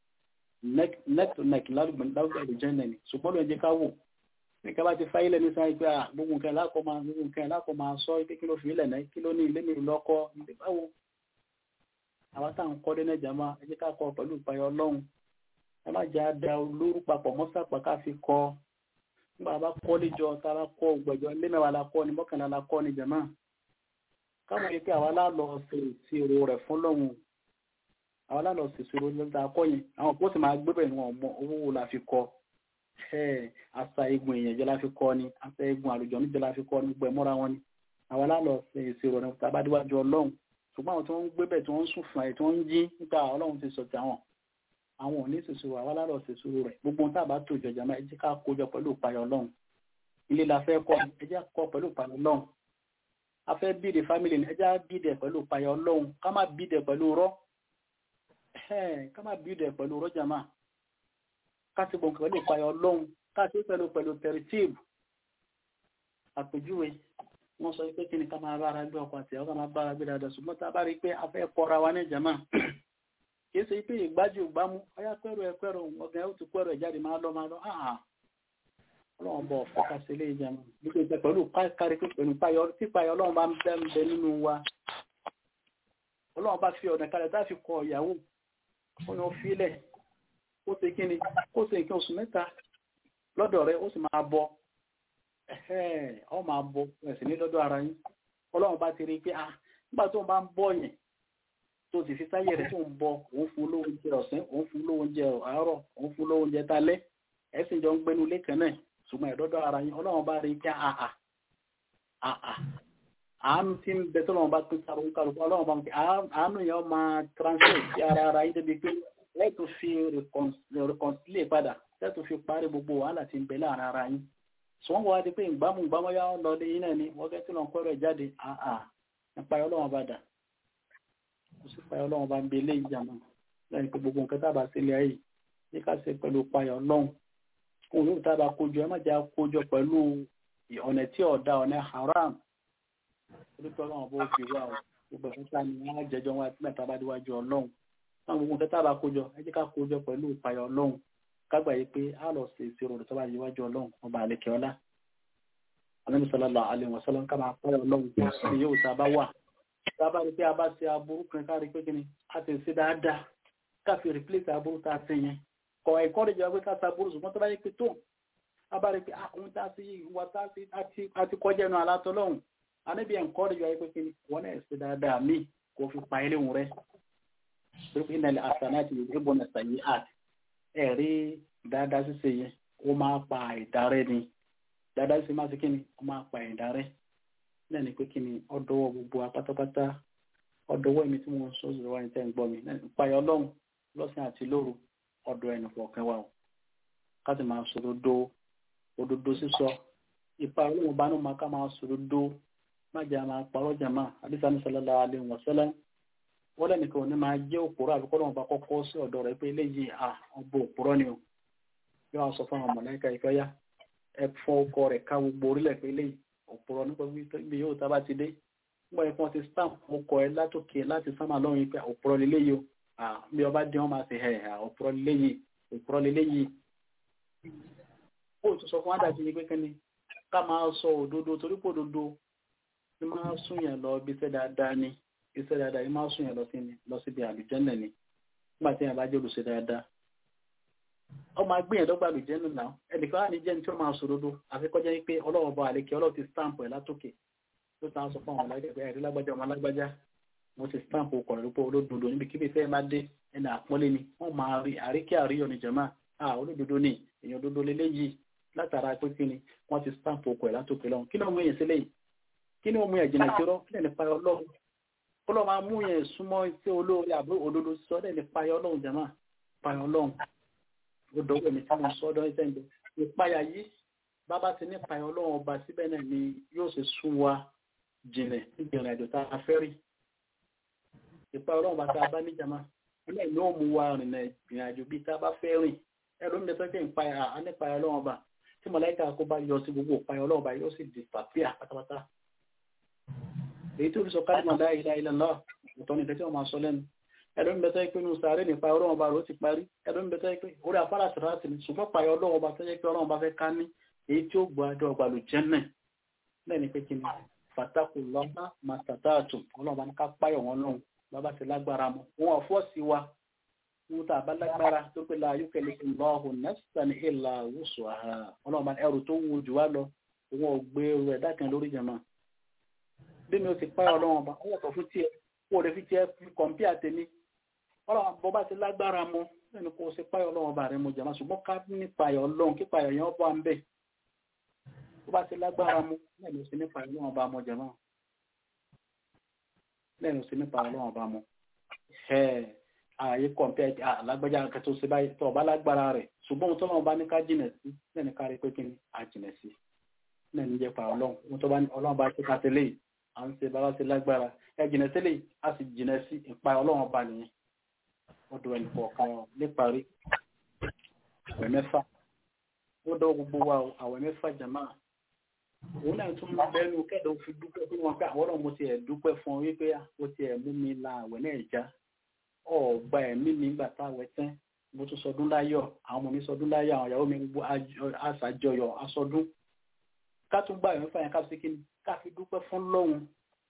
S4: neck to neck lárúgbà ìjẹ́ nẹ̀ni ṣùgbọ́n ló ń jẹ́ ká wò ní ká bá ti fáyé lẹ́ni sáyé pé gbogbo nǹkan lákọ̀ máa gbogbo nǹkan lákọ̀ máa sọ pé kí ló fi ilẹ̀ náà kí ló ní ilé mi lọ́kọ́ ilé báwo àwọn táwọn kọ́ dé náà jàmá ẹ jẹ́ ká kọ́ pẹ̀lú ìpayọ̀ ọlọ́run ẹ má jẹ́ àdá olórú papọ̀ mọ́sàpá ká fi kọ́ nígbà bá kọ́ níjọ tá a bá kọ́ ògbẹ̀jọ ilé mẹ́wàá la kọ́ ni mọ́kànlá la kọ́ ni jàmá káwọn yìí pé àwa lálọ́ ṣe ìṣirò rẹ̀ fún lọ́hùn àwọn lálọ́ ṣe ìṣirò lọ́dà akọ́ yẹn àwọn kó sì máa gbé bẹ̀rẹ̀ wọn mọ owó wo la fi kọ́ àṣà egun èèyàn jẹ́ la fi kọ́ ni àṣà egun àlùjọ níjẹ́ la fi kọ́ ni gbẹ̀ mọ́ra wọn ni àwọn lálọ́ ṣe ìṣirò rẹ̀ tá a bá déwájú ọlọ́run ṣùgbọ́n àwọn tí wọ́n ń gbé bẹ̀ tí wọ́n ń sùn fún ẹ̀ tí wọ́n ń jí nípa ọlọ́run ti sọ ti àwọn àwọn ò ní ṣèṣirò àwọn lálọ́ ṣe ìṣirò rẹ̀ gbogbo ohun tá a bá tó ìjọjà máa ẹ jẹ́ ká kójọ pẹ̀lú ìpayọ̀ ọlọ́run ilé la fẹ́ kọ́ ẹ jẹ́ kọ́ pẹ̀lú ìpayọ̀ ọlọ́run a fẹ́ bíde family ní ẹjá bíde pẹ̀lú payọ̀ ọlọ́run ká má bíde pẹ̀lú rọ́ ká má bíde pẹ̀lú rọ́ jama ká ti gbọ̀n pẹ̀lú payọ̀ ọlọ́run ká ti pẹ̀lú pẹ̀lú tẹ̀rìtìb àpèjúwe wọ́n sọ pé kí ni ká máa bára gbé ọkọ̀ àti ẹ̀rọ ká máa bára gbé dáadáa ṣùgbọ́n tá a bá rí i pé a fẹ́ kọ́ra wa ní jama kì í ṣe pé ìgbájú ìgbámú ọyá pẹ́rù ẹ pẹ́rù ọ̀gá ẹ̀ ó ti pẹ́rù ẹ̀ jáde máa lọ máa lọ ọlọ́run bọ̀ fọ́kàsí ilé ìjẹun nígbà ìjẹ pẹ̀lú kárí pẹ̀lú pípayọ ọlọ́run bá ń bẹ́ ń bẹ nínú wa ọlọ́run bá fi ọ̀nà kalẹ̀ tá fi kọ ìyàwó ó ní ó filẹ̀ ó ṣe kíni ó ṣe nǹkan oṣù mẹ́ta lọ́dọ̀ rẹ̀ ó sì máa bọ ọ máa bọ ẹ̀sìn ní lọ́dọ̀ ara yín ọlọ́run bá ti rí i pé ah nígbà tó ń bá ń bọ̀ yẹn tó ti fi sáyé rẹ̀ tó ń bọ òun fún lówó oúnjẹ ọ̀sán òun fún lówó oúnjẹ àárọ̀ òun fún lówó oúnjẹ talẹ́ ẹ̀sìn jọ ń gbénu ilé kan náà ṣùgbọ́n ẹ̀dọ́dọ́ ara yín ọlọ́run bá rí kí àà àà àánú tí ń bẹ tọ́lọ́run bá pín sáré kálukú ọlọ́run bá ń pè àánú yẹn máa transfer sí ara ara yín débi pé lẹ́tù fi reconcile padà lẹ́tù fi parí gbogbo wàhálà tí ń bẹ láàrin ara yín ṣùgbọ́n wọ́n wá di pé ìgbámu ìgbámu yá lọ lé yín náà ni wọ́n fẹ́ tí lọ́n kọ́ rẹ̀ jáde àà nípa ọlọ́run bá dà kò sí pa ọlọ́run bá ń bẹ eléyìí jàmọ́ lẹ́yìn pé gbogbo nǹkan tábà sílẹ̀ ayé ní ká ṣe pẹ̀lú payọ̀ ọlọ́run òun yóò tábà kójọ ẹ má jẹ́ kójọ pẹ̀lú ọ̀nà tí ọ̀dà ọ̀nà haram orúkọ ọlọ́run bó fi wá o gbogbo ẹ̀ka ni wọ́n á jẹjọ́ wọn àti mẹ́ta bá déwájú ọlọ́run náà gbogbo nǹkan tábà kójọ ẹ jẹ́ ká kójọ pẹ̀lú ìpayọ̀ ọlọ́run kágbà yìí pé a lọ sí ìṣirò rẹ̀ tó bá déwájú ọlọ́run ọba àlekè ọlá Ànábì sallallahu alaihi wasallam ká máa payọ̀ ọlọ́run ní yóò tá a bá wà tá a bá rí pé a bá ṣe aburú kan ká rí pé kí ni a ti ṣe dáadáa ká fi replace aburú tá a ṣe yẹn kọ ẹ̀kọ́ rẹ̀ jẹ́ pé ká sa burú ṣùgbọ́n tó bá yẹ pé tó a bá rí pé àwọn tá a sí ìwà tá a ti kọjá ẹnu alátọ́ lọ́hùn a níbi ẹ̀kọ́ rẹ̀ jẹ́ pé kí ni wọ́n náà ṣe dáadáa míì kò fi pa ilé wọn rẹ̀ pé kí ní àṣàná àti ìwé bọ́nà ṣàyí art ẹ̀ rí dáadáa ṣíṣe yẹn ó máa pa ìdárẹ́ ni dáadáa ṣíṣe máa ṣe kí ni ó máa pa ìdárẹ́ náà ni pé kí ni ọdọwọ́ gbogbo apátápátá ọdọwọ́ èmi tí mo ń sọ ìṣòro wa ní tẹ́ ń gbọ́ mi ìpayọ̀ ọlọ́run lọ́sìn àti lóru ọ̀dọ̀ ẹnu kọ̀ọ̀kan wa o káti máa sòdodo òdodo sísọ ipa olóhùn bá náà máa ká máa sòdodo má jẹ́ máa parọ́ jàmá àdìsá ní sallallahu alaihi wasallam wọ́n lẹ́nìkan ní máa jẹ́ òpùrọ́ àbíkọ́ lọ́wọ́ bá kọ́kọ́ sí ọ̀dọ̀ rẹ̀ pé eléyìí à ọgbọ òpùrọ́ ni o yóò wá sọ fún àwọn mọ̀lẹ́kà ìfẹ́ yá ẹ fọ ọkọ rẹ̀ ká gbogbo orílẹ̀ pé eléyìí òpùrọ́ nípa bí yóò tá bá ti dé wọ́n yẹ kí wọ́n ti stamp ọkọ ẹ látòkè láti sámà lọ́rùn pé òpùrọ́ lélẹ́yìí o bí ọba dín wọn máa ṣe ẹ̀ òpùrọ́ lélẹ́yìí òpùrọ́ lélẹ́yìí ó tún sọ fún àdàjì yìí pé kẹ́ni ká máa sọ òdodo torí pé òdodo ní máa sún yẹn lọ bí iṣẹ́ dáadáa ni iṣẹ́ dáadáa yìí máa sún yẹn lọ sí ni lọ síbi àlùjẹ́nà ni nígbà tí yẹn bá jẹ́ olùṣe dáadáa ọ máa gbé yẹn dọ́gba àlùjẹ́nà náà ẹnìkan wà ní jẹ́ni tí ó máa sọ òdodo àfikọ́jẹ́ yìí pé ọlọ́wọ́ bọ àlekè ọlọ́wọ́ ti stamp ẹ̀ látòkè tó tàn sọ fún àwọn alágbègbè ẹ̀rí lágbájá ọmọ alágbájá mo ti stamp ọkọ̀ rẹ̀ pé olódodo níbi kíbi fẹ́ máa dé ẹni àpọ́nlé ni wọ́n máa rí àríkẹ́ àríyọ̀ ní jẹ̀má à olódodo ni èèyàn òdodo leléyìí látara pé kí ni wọ́n ti stamp okò ẹ̀ látòkè lọ́hùn kí ni ó mú yẹn sílẹ̀ yìí kí ni ó mú yẹn jìnnà sí rọ́ kí ni nípa ọlọ́run ọlọ́run máa mú yẹn súnmọ́ sí olóore àbí òdodo sọ dẹ̀ nípa ọlọ́run jàmá payọ ọlọ́run ó dọ́wọ́ mi tí mo sọ ọdọ́ ẹ̀sẹ̀ ń bẹ ìpayà yìí bábá ti ní payọ ọlọ́run ọba síbẹ̀ náà ni yóò ṣe sún wa jìnlẹ̀ níbi ìrìn àjò tá a fẹ́ rí ìpayọ ọlọ́run bá tá a bá ní jàmá ilé ìlú ó mú wa rìn ìrìn àjò bíi tá a bá fẹ́ rìn ẹ̀rọ mi sọ pé ìpayà á ní payọ ọlọ́run ọba tí mọ̀láìkà kó bá yọ sí gbogbo ìpayọ ọlọ́run ọba yóò sì di pàpíà pátápátá èyí tó fi sọ káàdì mọ̀lá ìlà ilẹ̀ náà ọ̀tọ̀ ní ìtẹ́tí wọn máa sọ lẹ́nu ẹ̀rọ ń bẹ̀tẹ́ pé inú sàárè nípa ọlọ́run ọba rẹ̀ ó ti parí ẹ̀rọ ń bẹ̀tẹ́ pé orí afárá sàrásì ni ṣùgbọ́n pààyọ ọlọ́run ọba tó jẹ́ pé ọlọ́run ọba fẹ́ ká ní èyí tí ó gbọ́ adé ọgbà ló jẹ́ náà náà ni pé kí ni fàtàkù lọ́gbà màtàtàtù ọlọ́run ọba ní ká páyọ̀ wọn lọ́hùn bàbá ti lágbára mọ́ wọn ò fọ́ sí wa wọn tà bá lágbára tó pé la yóò kẹlẹ́ ìlọ́hùn nẹ́sítàn ìlà wùsù àhà ọlọ́run ọba ẹrù tó wù jù wá lọ wọn ò gbé ẹrù ẹ̀dá kan lórí jẹ̀mọ́ bí mi ò ti páyọ̀ ọlọ́run ọba ó yàtọ̀ fún tiẹ̀ kó o lè fi tiẹ̀ fi kọ̀m̀píà tèmi ọlọ́run bọ́ bá ti lágbára mọ́ nínú kó o ṣe páyọ̀ ọlọ́run ọba rẹ̀ mo jẹ̀mọ́ ṣùgbọ́n ká ní páyọ̀ ọlọ́run kí páyọ̀ yẹn bọ́ à ń bẹ̀ bó bá ti lágbára mọ́ lẹ́nu sí ní páyọ̀ ọlọ́run ọba mọ́ jẹ̀mọ́ lẹ́nu sí ní páyọ̀ ọlọ́run ọba mọ́ ààyè kọ̀m̀píà alágbájá kẹtó ṣe báyìí tó ọba lágbára rẹ̀ ṣùgbọ́n ohun tó náà bá ní ká jìnà sí lẹ́nu ká rí pé kí ni a jìnà sí lẹ́nu jẹ́ páyọ̀ ọlọ́run ohun tó bá ní ọlọ́run bá ṣe ká tẹ́lẹ̀ yìí à ń ṣe bàbá ṣe lágbára ẹ jìnà sílẹ̀ a sì jìnà sí ìpayọ̀ ọlọ́run ọba nìyẹn ọdún ẹnì kọ̀ọ̀kan níparí àwẹ̀ mẹ́fà ó dọ́ gbogbo wa àwẹ̀ mẹ́fà jàmá òun náà tún máa bẹ́nu kẹ́dọ̀ fi dúpẹ́ fún wọn pé àwọn ọ̀rọ̀ mo ti ẹ̀ dúpẹ́ fún ọ wípé ó ti ẹ̀ mú mi la àwẹ̀ náà já ọ̀gbà ẹ̀mí mi gbà tá àwẹ̀ tán mo tún sọdún láyọ̀ àwọn ọmọ mi sọdún láyọ̀ àwọn ìyàwó mi gbogbo àṣàjọyọ̀ aṣọdún ká tún gbà ẹ̀mí fàyàn ká fi kí ni ká fi dúpẹ́ fún lọ́hùn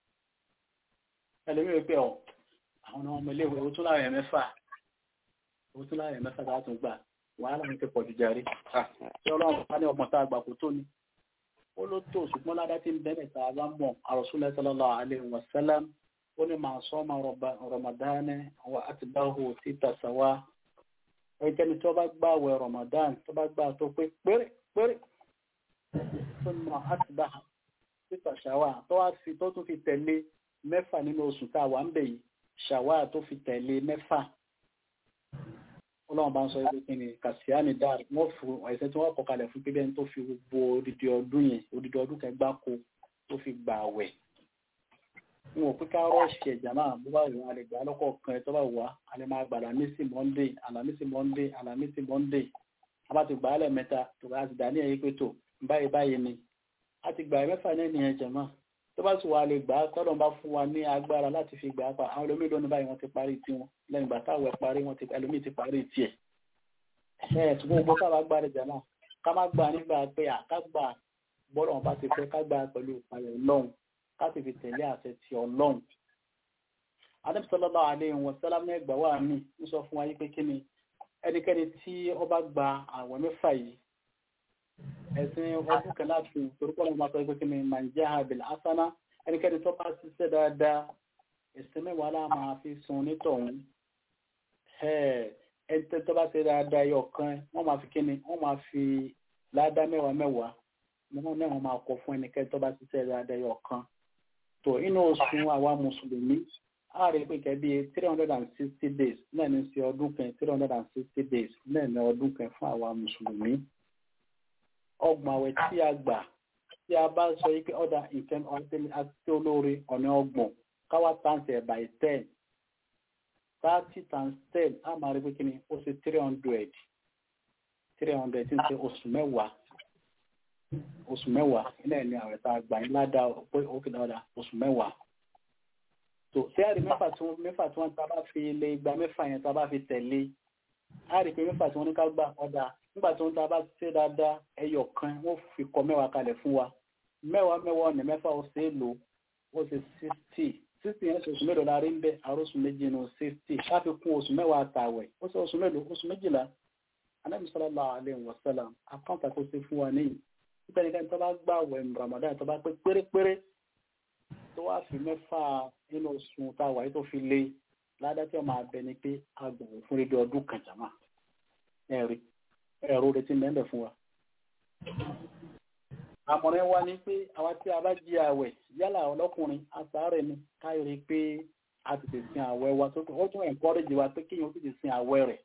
S4: ẹlẹ́mìí pé ọ̀ àwọn ọmọ ilé ìwé òtún láàrin mẹ́fà òtún láàrin mẹ́fà tá a tún gbà wàhálà ní ti pọ̀ jù jàre tí ọlọ́run bá ní ọmọ tá a gbà kó tó ni ó ló tó ṣùgbọ́n ládá tí ń bẹ́ẹ̀ tá a bá mọ̀ Rasulullah sallallahu alaihi wasallam ó ní máa sọ ọmọ Ramadan wa atba'ahu títà sàwá ẹnikẹ́ni tó bá gbà wẹ̀ Ramadan tó bá gbà tó pé péré péré tó ní máa atba'ahu títà sàwá tó wá fi tó tún fi tẹ̀lé mẹ́fà nínú oṣù tá a wà ń bẹ̀ yìí ṣàwá tó fi tẹ̀lé mẹ́fà ọlọ́run bá ń sọ wípé kí ni kàṣíánì dáàrí wọ́n fún ẹ̀sẹ̀ tí wọ́n kọ kalẹ̀ fún pípẹ́ tó fi gbogbo odidi ọdún yẹn odidi ọdún kan gbáko tó fi gbà wẹ̀ n ò pín ká rọ́ọ̀ṣì ẹ̀jà náà bó bá wù wọn a lè gbà lọ́kọ̀ kan ẹ̀ tó bá wà á lè máa gbà àlàmísì monday àlàmísì monday àlàmísì monday a bá ti gbà á lẹ́ẹ̀mẹ́ta tó bá ti dà ní ẹ̀yìn pé tó báyìí báyìí ni a ti gbà mẹ́fà náà nìyẹn jẹ̀mọ́ tó bá sì wà lè gbà á tọ́lọ̀ bá fún wa ní agbára láti fi gbà á pa àwọn olómi lónìí báyìí wọ́n ti parí tiwọn lẹ́yìn ìgbà táwọn ẹ̀ parí wọ́n ti ẹlòmíì ti parí tiẹ̀ ẹ̀ ṣùgbọ́n gbogbo káwa gbà rẹ̀ jàmọ́ ká má gbà nígbà pé àká gbà bọ́lọ̀ wọn bá ti fẹ́ ká gbà pẹ̀lú ìpayọ̀ ọlọ́run ká sì fi tẹ̀lé àṣẹ ti ọlọ́run. adébísọ́lọ́lá alẹ́ wọn sẹ́lá mẹ́gbà wà mí ń sọ fún wa yí pé kí ni ẹnikẹ́ni tí ó bá gba àwẹ̀ mẹ́fà yìí ẹ̀sìn ọdún kan láti torúkọ lọ́wọ́ máa sọ pé kí ni mànjẹ́ abil asana ẹnikẹ́ni tó bá ṣiṣẹ́ dáadáa ẹ̀sìn mẹ́wàá lá máa fi sun nítọ̀hún ẹni tó bá ṣe dáadáa yọ kan wọ́n máa fi kí ni wọ́n máa fi ládá mẹ́wàá mẹ́wàá wọ́n náà wọ́n máa kọ fún ẹnikẹ́ni tó bá ṣiṣẹ́ dáadáa yọ kan tó inú oṣù àwa mùsùlùmí a rí pé kẹ́ bí three hundred and sixty days náà ní sí ọdún kan three hundred and sixty days náà ní ọdún kan fún àwa mùsùlùmí ọgbọ̀n àwẹ̀ tí a gbà tí a bá sọ yí pé ọ̀dà nǹkan àti olóore ọ̀nà ọgbọ̀n káwá tàǹsì ẹ̀ by ten thirty times ten a máa rí pé kí ni ó ṣe three hundred three hundred tí ń ṣe oṣù mẹ́wàá oṣù mẹ́wàá ilé ní àwẹ̀ tá a gbà ní ládàá pé ó kì dáadáa oṣù mẹ́wàá tó tí a rí mẹ́fà tí wọ́n mẹ́fà tí wọ́n ta bá fi lé igba mẹ́fà yẹn tá a bá fi tẹ̀lé a rí pé mẹ́fà tí wọ́n ní ká gbà ọ̀dà nígbà tí wọ́n ta bá ṣe dáadáa ẹyọ kan wọ́n fi kọ mẹ́wàá kalẹ̀ fún wa mẹ́wàá mẹ́wàá ọ̀nà mẹ́fà ó ṣe é lò ó ṣe sixty sixty yẹn ṣe oṣù mélòó la rí ń bẹ àròsù méjì nù sixty káfí kún oṣù mẹ́wàá àtàwẹ̀ ó ṣe oṣù mélòó oṣù méjìlá anábì sallallahu alaihi wasallam àkáǹtà kó ṣe fún wa níyì nípa ẹnikẹ́ni tó bá gbà wẹ̀ Ramadan tó bá pé pérépéré tó wá fi mẹ́fà nínú oṣù táwa yìí tó fi lé ládàá tí wọ́n máa bẹ ni pé agbọ̀n fún rédíò ọdún kan jàmá ẹ̀rí ẹ̀rọ retí mẹ́lẹ̀ fún wa àmọ̀ràn wa ni pé àwa tí a bá jí àwẹ̀ yálà ọlọ́kùnrin àsàárẹ̀ ni káyọ̀ rí pé a tètè sin àwẹ̀ wa tó ó tún encourage wa pé kéèyàn ó tètè sin àwẹ̀ rẹ̀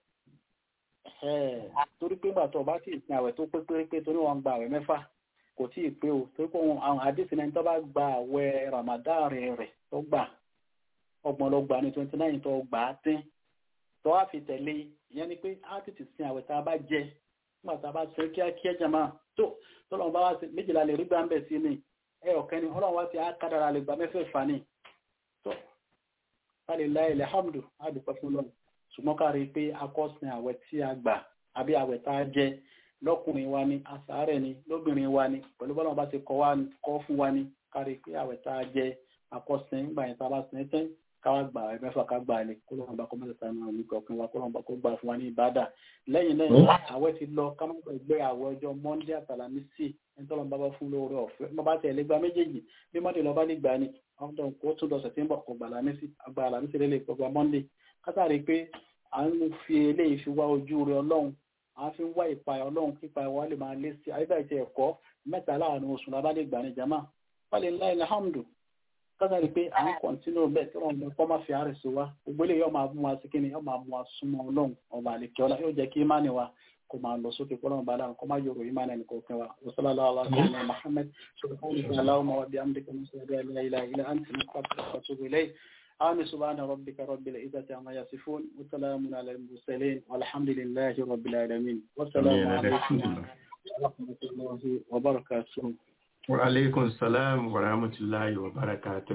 S4: torí pé gbà tó o bá ti sin àwẹ̀ tó pé pérépé torí wọn gba àwẹ̀ mẹ́fà kò tí ì pé o torí pé àwọn àdéhùn ẹni tó bá gba àwẹ̀ Ramadan rẹ̀ rẹ̀ tó gbà ọgbọ̀n lọ gbà ní twenty nine tó gbà á dín tó wá fi tẹ̀lé ìyẹn ni pé á tètè sin àwẹ̀ tá a bá jẹ nígbà tá a bá ṣe kíákíá jàmá tó tọ́lọ́run bá wá sí méjìlá lè rí gbà ń bẹ̀ sí ni ẹ ọ̀kẹ́ ni ọlọ́run wá sí àkàdára lè gbà mẹ́fẹ̀ẹ̀fà ni tó alìláì alhamdu àdùpẹ́ fún lọ́nà ṣùgbọ́n ká rí i pé akọ́sìn àwẹ̀ tí a gbà àbí àwẹ̀ tá a jẹ lọ́kùnrin wa ni àsàárẹ̀ ni lóbìnrin wa ni pẹ̀lú bọ́lá bá ti kọ́ fún wa ni ká rí i pé àwẹ̀ tá a jẹ akọ́sìn nígbà yẹn tá a bá sin tẹ́ káwá gbà ẹ mẹ́fà ká gbà lè kó lọ́wọ́ bá kó mẹ́ta náà ní kọ̀ọ̀kan wa kó lọ́wọ́ bá kó gbà fún wa ní ìbádà lẹ́yìn náà àwẹ̀ ti lọ ká má gbàgbé àwẹ̀ ọjọ́ monday àtàlámísì ẹni tọ́lọ́ bá bá fún lóore ọ̀fẹ́ má bá tẹ̀lé gba méjèèjì bí monday lọ́ba ní gbà ni ọ̀dọ̀ kó tún lọ sẹ̀tẹ́mbà kò gbà lámísì àgbà àlámísì lélẹ̀ kò gba monday kátàrí pé à ń fi eléyìí fi wá ojú rẹ ọlọ́run à ń fi wá ìpayà ọlọ́run kípa wa lè máa lé sí àyíká ìtẹ̀ ẹ̀kọ́ mẹ́ta láàrin oṣù lábá lè gbà ní jama wálé ńlá ilẹ̀ hamdu kátàrí pé à ń kọ̀ntínú bẹ́ẹ̀ tí wọ́n kọ́ máa fi àárẹ̀ sí wa gbogbo eléyìí yóò máa mú wa sí kíni yóò máa mú wa súnmọ́ ọlọ́run ọba àlekè ọlá yóò jẹ́ kí imáni wa kó máa lọ sókè kọ́lọ́run bá dáhùn kó máa yọrọ imáni ẹnì kọ̀ọ̀kan wa wasalaamu alaykum wa muhammed subhanahu wa ta'ala wa bi amdika musayida la ilaha illa anta nastaghfiruka wa atubu ilayk آمين سبحان ربك رب العزة عما يصفون وسلام على المرسلين والحمد لله رب العالمين والسلام عليكم ورحمة الله وبركاته
S2: وعليكم السلام ورحمة الله وبركاته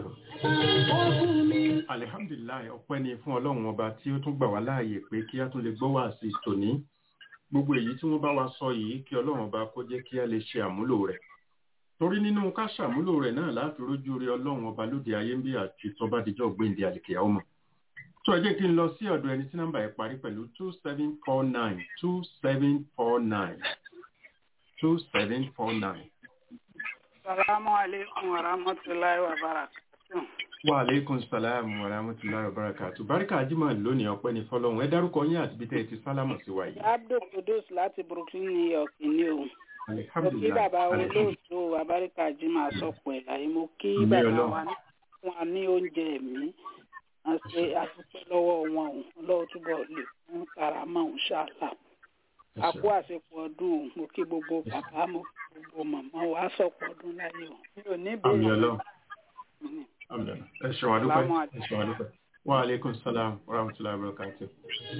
S2: alihamdulilayi ọpẹ́ ni fún ọlọ́run ọba tí ó tún gbà wá láàyè pé kí a tún lè gbọ́ wá sí tòní gbogbo èyí tí wọ́n bá wa sọ yìí kí ọlọ́run ọba kó jẹ́ kí a lè ṣe àmúlò rẹ̀ torí nínú ká ṣàmúlò rẹ̀ náà láti rójú rí ọlọ́run ọba lóde ayé ń bí àti tọ́ba díjọ́ gbéǹde àlìkèyà ọmọ tó ẹ jẹ́ kí n lọ sí ọ̀dọ̀ ẹni tí nọ́mbà ẹ̀ parí pẹ̀lú two seven four nine two seven four nine two seven four nine.
S5: salamu aleykum wa rahmatulahi wa barakatu.
S2: wa aleykum salaam wa rahmatulahi wa barakatu. barika ajima lónìí ọpẹ́ ní fọ́lọ́run ẹ dárúkọ yín àti bí tẹ́ ẹ ti sálámù sí wa yìí.
S5: abdul kudus láti brooklyn new york ní o mo kí bàbá olóòtú abáríkà jimá sọpọ ẹ láyé mo kí bàbá wa fún wa ní oúnjẹ mi a ṣe àdúpẹ́ lọ́wọ́ wọn o Ọlọ́run túbọ̀ lè fún karama òun ṣáàlà àpò àsìkò ọdún o mo kí gbogbo bàbá mo kí gbogbo màmá wa sọpọ ọdún láyé o mi ò ní bẹ́ẹ̀
S2: ẹ ṣeun àdúpẹ́ ẹ ṣeun àdúpẹ́ wa aleykum salaam wa rahmatulahi wa barakatuh.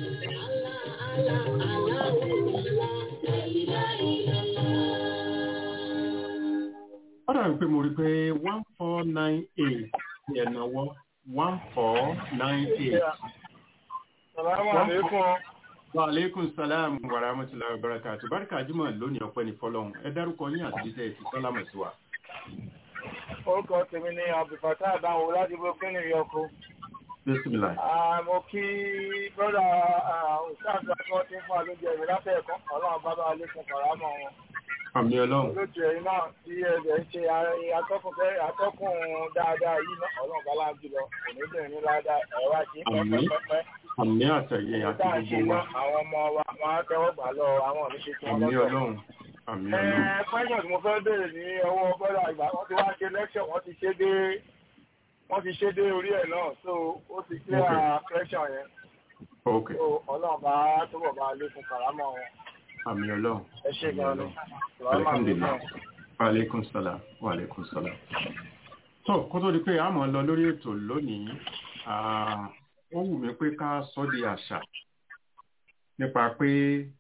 S2: ó dàbí pé mo rí pé one four nine eight ní ẹ̀nàwọ́ one four nine eight.
S6: Salamu alaikum.
S2: Wa alaikum salam wa rahmatullahi wa barakatuh. Báríkà Jímọ̀ lónìí ọpẹ́ ní fọ́lọ́hun. Ẹ dárúkọ yín àti jíjẹ́ ti sálámù sí wa.
S6: Orúkọ tèmi ni Abdulfatah Adáwo láti Brooklyn New York.
S2: Bísímìlà.
S6: Mo kí bọ́dà òṣìṣẹ́ àti wọ́n ti ń fún àlójẹ ìwé látẹ̀ ẹ̀kọ́. Ọlọ́run bá bá wa lékun kàrámọ̀ wọn.
S2: Àmì Ọlọ́run.
S6: Olóòtú ẹ̀yin náà tí ẹ̀jẹ̀ ń ṣe atọ́kùn dáadáa yìí náà Ọlọ́run bá láà jùlọ. Kò ní bẹ̀rẹ̀ ní ládàá ẹ̀rọ àti pẹ́pẹ́pẹ́.
S2: Àmì àtẹ̀yẹ àti gbogbo wa.
S6: Àwọn ọmọ wa wọn á tẹ́wọ́ gbà lọ àwọn oníṣẹ́ tí wọ́n
S2: Àmì
S6: lọ́tọ̀.
S2: Ọlọ́run. Àmì Ọlọ́run.
S6: Ẹ pẹ́yìn tí mo fẹ́ béèrè ní ọwọ́ bọ́dà ìgbà wọ́n ti wá ṣe lẹ́kṣọ̀ wọ́n ti ṣe dé wọ́n ti ṣe dé orí ẹ̀ náà so ó ti clear question yẹn.
S2: Ok.
S6: So Ọlọ́run bá túbọ̀ bá lékun kàrámọ̀ wọn.
S2: Àmì Ọlọ́run.
S6: Ẹ ṣe gan ni.
S2: Alhamdulillah. Wa alaikum salam. Wa alaikum salam. Tó kó tó di pé a máa lọ lórí ètò lónìí, ah, ó wù mí pé ká sọ di àṣà nípa pé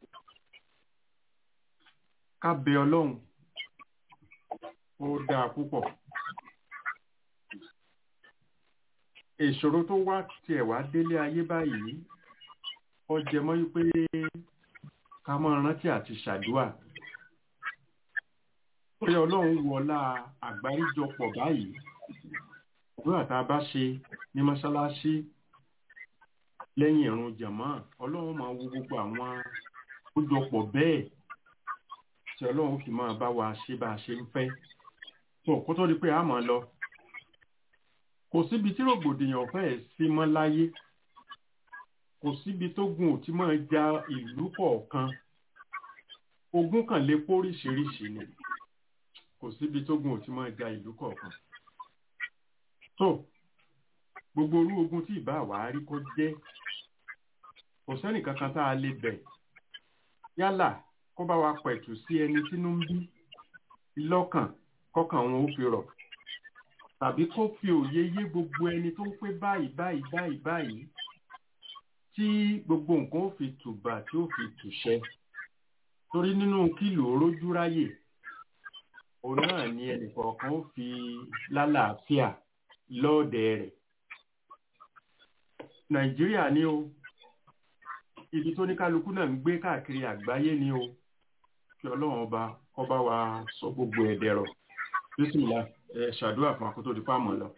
S2: ká bẹ Ọlọ́run ó dáa púpọ̀. Ìṣòro tó wá tiẹ̀ wá délé ayé báyìí, ó jẹ mọ́ wípé ká máa rántí àti ṣàdúà pé ọlọ́run wọlá àgbáríjọpọ̀ báyìí àdúrà tá a bá ṣe ní mọ́ṣáláṣí lẹ́yìn ìrun jàmá ọlọ́run máa wo gbogbo àwọn àkójọpọ̀ bẹ́ẹ̀ tí ọlọ́run fi máa bá wa ṣe bá a ṣe ń fẹ́ tó kó tó di pé a máa lọ kò síbi tí rògbòdìyàn fẹ́ẹ̀ sí mọ́ láyé kò síbi tó gùn ò tí máa ja ìlú kọ̀ọ̀kan ogun kan lè póríṣiríṣi ni kò síbi tógun ò ti máa ja ìlú kọ̀ọ̀kan tó gbogbo orú ogun tí ìbá wàá rí kó jẹ́ kò sẹ́nì kankan tá a lè bẹ̀ yálà kó bá wa pẹ̀tù sí ẹni tínú ń bí lọ́kàn kọ́kàn wọn ó fi rọ̀ tàbí kó fi òye yé gbogbo ẹni tó ń pé báyìí báyìí báyìí báyìí tí gbogbo nǹkan ó fi tùbà tí ó fi tùṣẹ torí nínú kílò rójú ráyè òun náà ni ẹnìkọ̀ọ̀kan ó fi lálàáfíà lọ́ọ̀dẹ̀ rẹ̀ nàìjíríà ni o ibi tó ní kálukú náà ń gbé káàkiri àgbáyé ni o kí ọlọ́run ọba kó bá wa sọ gbogbo ẹ̀ dẹ̀rọ̀ bísímìlá ẹ ṣàdúrà fún akótó di fáàmù lọ.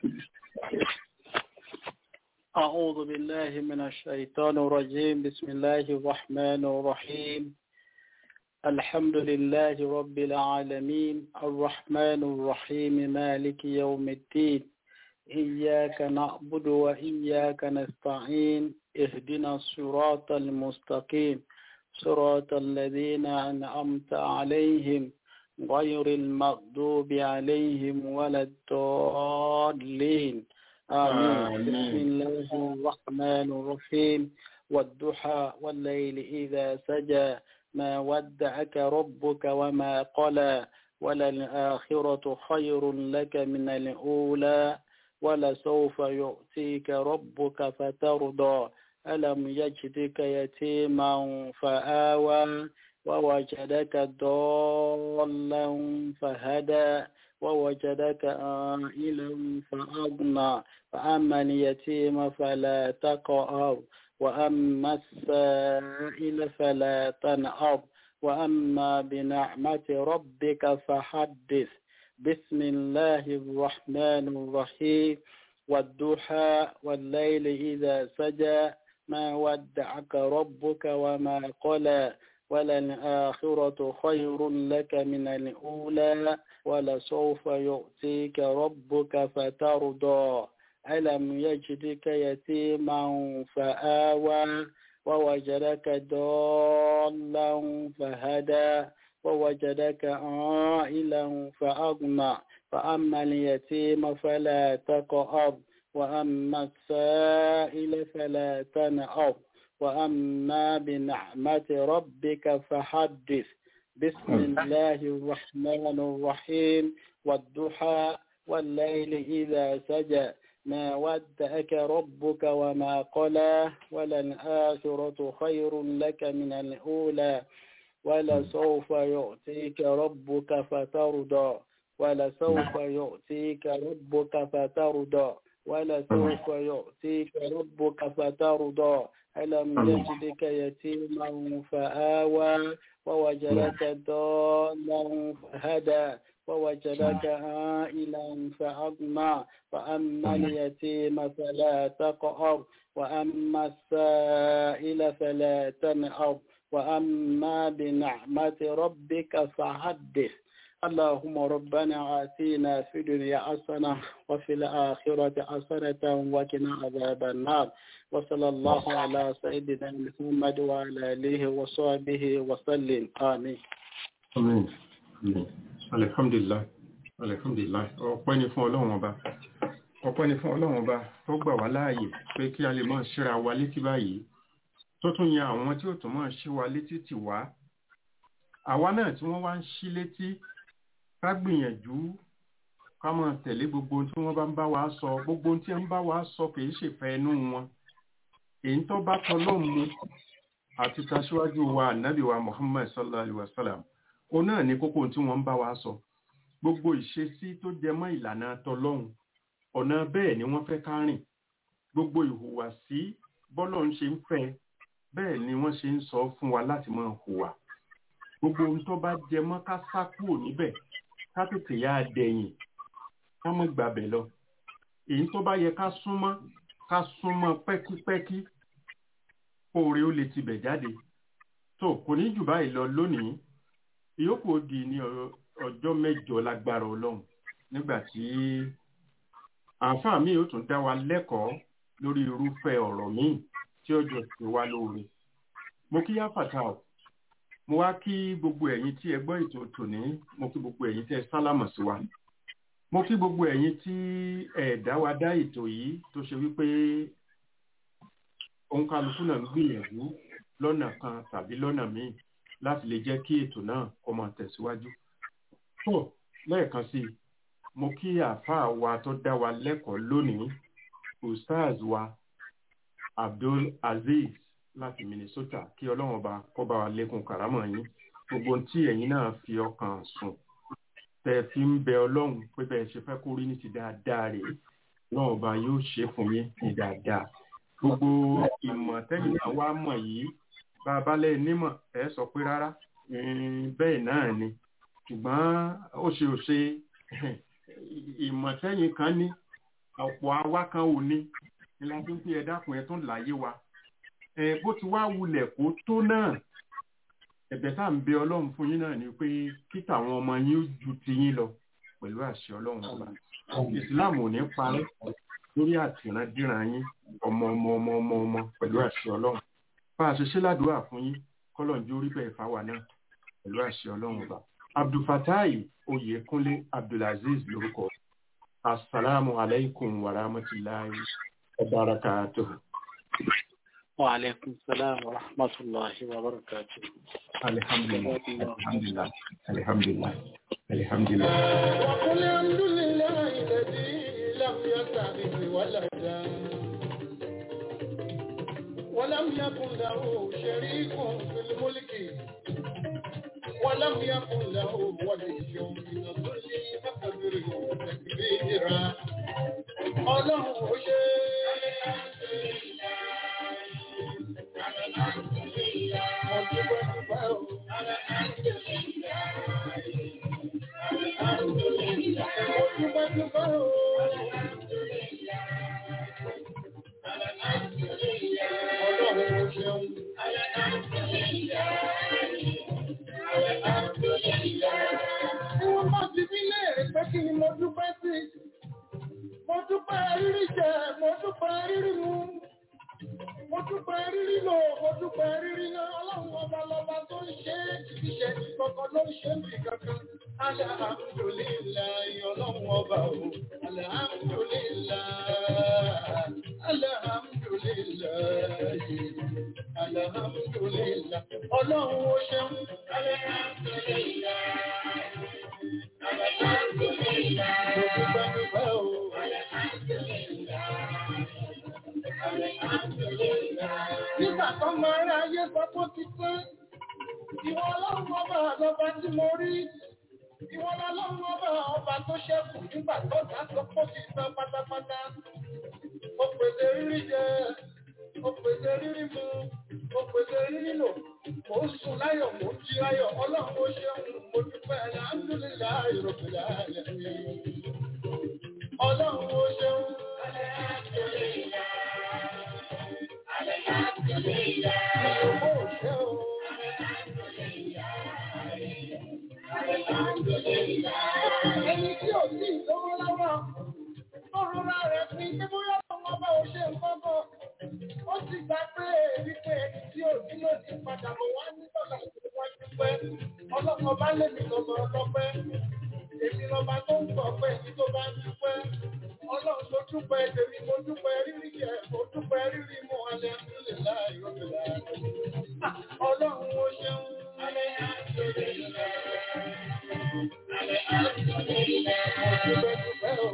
S4: أعوذ بالله من الشيطان الرجيم بسم الله الرحمن الرحيم الحمد لله رب العالمين الرحمن الرحيم مالك يوم الدين إياك نعبد وإياك نستعين اهدنا الصراط المستقيم صراط الذين أنعمت عليهم غير المغضوب عليهم ولا الضالين آمين بسم الله الرحمن الرحيم والضحى والليل إذا سجى ما ودعك ربك وما قلى وللآخرة خير لك من الأولى ولسوف يؤتيك ربك فترضى ألم يجدك يتيما فآوى ووجدك ضالا فهدى ووجدك عائلا فأغنى فأما اليتيم فلا تقهر وأما السائل فلا تنهر وأما بنعمة ربك فحدث بسم الله الرحمن الرحيم والضحى والليل إذا سجى ما ودعك ربك وما قلى وللآخرة خير لك من الأولى ولسوف يؤتيك ربك فترضى ألم يجدك يتيما فآوى ووجدك ضالا فهدى ووجدك عائلا فأغنى فأما اليتيم فلا تقهر وأما السائل فلا تنهر وأما بنعمة ربك فحدث بسم الله الرحمن الرحيم والضحى والليل إذا سجى ما ودأك ربك وما قلى وللآخرة خير لك من الأولى ولسوف يؤتيك ربك فترضى ولسوف يؤتيك ربك فترضى ولسوف يؤتيك ربك فترضى ألم يجدك يتيما فآوى ووجدك ضالا فهدى ووجدك عائلا فأغنى فأما اليتيم فلا تقهر وأما السائل فلا تنهر وأما بنعمة ربك فحدث اللهم ربنا آتينا في الدنيا حسنة وفي الآخرة حسنة وقنا عذاب النار وصلى الله على سيدنا محمد وعلى آله وصحبه وسلم آمين
S2: Amen. Amen. Alhamdulillah. Alhamdulillah. Ọpẹ́ ni fún Ọlọ́run ọba. Ọpẹ́ ni fún Ọlọ́run ọba tó gbà wá láàyè pé kí a lè máa ṣíra wa létí báyìí. Tó tún yan àwọn tí ó tún máa ṣí wa létí tì wá. Àwa náà tí wọ́n wá ń ṣí létí ká gbìyànjú ká máa tẹ̀lé gbogbo ohun tí wọ́n bá ń bá wa sọ. Gbogbo ohun tí wọ́n bá wa sọ kì í ṣèfẹ́ inú wọn. Èyí tó bá tọ́lọ́run mu àti tàṣíwájú wa ànábì wa Muhammad sallallahu alaihi wa sallam òun náà ní kókó tí wọ́n ń bá wa sọ gbogbo ìṣesí tó jẹ mọ́ ìlànà tọlọ́hun ọ̀nà bẹ́ẹ̀ ni wọ́n fẹ́ ká rìn gbogbo ìhùwàsí bọ́lọ̀ ń ṣe ń fẹ́ bẹ́ẹ̀ ni wọ́n ṣe ń sọ fún wa láti máa hùwà gbogbo ohun tó bá jẹ mọ́ ká sá kúrò níbẹ̀ ká tètè yá a dẹ̀yìn ká mọ́ gbàbẹ̀ lọ èyí tó bá yẹ ká súnmọ́ ká súnmọ́ pẹ́kípẹ́kí oore ó lè tibẹ̀ jáde tó kò ní jù báyìí lọ lónìí ìyókù òdì ní ọjọ́ mẹ́jọ lágbára ọlọ́run nígbà tí àǹfààní mi ò tún dá wa lẹ́kọ̀ọ́ lórí irúfẹ́ ọ̀rọ̀ míì tí ọjọ́ ti wá lóore mo kí yá fàtà ọ̀ mo wá kí gbogbo ẹ̀yin tí ẹ gbọ́ ètò tòní mo kí gbogbo ẹ̀yin tí ẹ sálámọ̀ sí wa mo kí gbogbo ẹ̀yin tí ẹ dá wa dá ètò yìí tó ṣe wípé òǹkàlùkù náà ń gbìyànjú lọ́nà kan tàbí lọ́nà míì láti lè jẹ́ kí ètò náà kó máa tẹ̀síwájú. tó lẹ́ẹ̀kan sí i mo kí àáfàá wa tó dá wa lẹ́kọ̀ọ́ lónìí ustaz wa abdul aziz láti minnesota kí ọlọ́run ọba kó bá wa lékún kàrámọ̀ yín gbogbo tí ẹ̀yin náà fi ọkàn sùn tẹ fi ń bẹ ọlọ́run pé bẹ́ẹ̀ ṣe fẹ́ kó rí ní ti dáadáa rèé ọlọ́run ọba yóò ṣe fún yín ní dáadáa gbogbo ìmọ̀ tẹ́yìn náà wá mọ̀ yìí bá a bá lẹ́ nímọ̀ ẹ sọ pé rárá bẹ́ẹ̀ náà ni ṣùgbọ́n ó ṣe ò ṣe ìmọ̀ tẹ́yìn kan ní ọ̀pọ̀ àwa kan ò ní ni la fi ń pè ẹ dákun ẹ tún láyé wa ẹ bó ti wá wulẹ̀ kó tó náà ẹ̀bẹ̀ tá à ń bẹ ọlọ́run fún yín náà ni pé kí tàwọn ọmọ yín ó ju ti yín lọ pẹ̀lú àṣẹ ọlọ́run ọba ìsìláàmù ò ní parẹ́ lórí àtìrandíran yín ọmọ ọmọ ọmọ ọmọ ọmọ pẹ̀lú àṣẹ ọlọ́run bá a ṣe ṣe ládùúrà fún yín kọ́lọ̀njú orí bẹ́ẹ̀ fáwa náà pẹ̀lú àṣẹ ọlọ́run ọba abdulfatai oyèkúnlé abdulaziz lórúkọ asalaamu alaykum wa rahmatulahi wa barakatuhu.
S4: wa alaikum salam wa rahmatullahi wa barakatuh
S2: alhamdulilah alhamdulilah alhamdulilah alhamdulilah.
S1: وقل الحمد لله الذي لم يتخذ ولدا ولم يكن له شريك في الملك ولم يكن له ولي من الذل فكبره تكبيرا ọlọ́run ó ṣe mo dúpẹ́ dúpẹ́ o. mo dúpẹ́ dúpẹ́ o. ọlọ́run ó ṣeun. Tí wọ́n bá ti bí léèrè pé kí ni mo dúpẹ́ sí, mo dúpẹ́ rírí jẹ, mo dúpẹ́ rírí mu, mo dúpẹ́ rírí lò, mo dúpẹ́ rírí ná, ọlọ́run ọba lọba tó ń ṣe é, ìṣẹ́ ìkọ̀kọ̀ ló ń ṣe mí kankan. Alhamdulillahi ọlọ́run ọba o, alhamdulillahi, alhamdulillahi, alhamdulillahi, ọlọ́run ó ṣeun. Nígbà tó máa rí ayé sọ pé ó ti pé, ìwọ ọlọ́run ọba àlọ́ba tí mo rí, ìwọ ọlọ́run ọba ọba tó ṣẹ́kù nígbà tó dá sọ pé ó ti tán pátápátá. Ó pèsè rírí jẹ, ó pèsè rírí mu, ó pèsè rírí lò, mò ń sùn láyọ̀, mò ń jí láyọ̀, ọlọ́run ó ṣeun, mo dúpẹ́ alhamdulillahi rabbil alamin. Ọlọ́run ó ṣeun. Ìyókò ṣe o. Ẹni tí ò sí ìlówó lọ́wọ́, tó rọra rẹ̀ fi pé bóyá ọmọ bá ò ṣe nǹkan kan. Ó ti gbà pé wípé ẹni tí ò ní ló ti padà bọ̀ wá ní dọ́là ìwọ́n dúpẹ́. Ọlọ́kan bá lè mi lọ́mọ ọlọ́pẹ́. Èmi lọ́ba tó ń gbọ̀ pé èmi tó bá ń dúpẹ́. Ọlọ́run tó dúpẹ́ tèmi mo dúpẹ́ rírí jẹ, mo dúpẹ́ rírí mu alẹ́ nílẹ̀ láì rọ́bìlà. Ọlọ́run ó ṣeun. Mo dúpẹ́ dúpẹ́ o.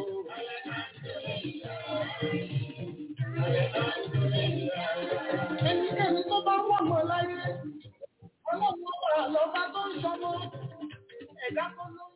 S1: Ẹnikẹ́ni tó bá wọ̀ mọ́ láyé, ọlọ́run ọba àlọ́ba tó ń ṣọmọ, ẹ̀dá kan ló ń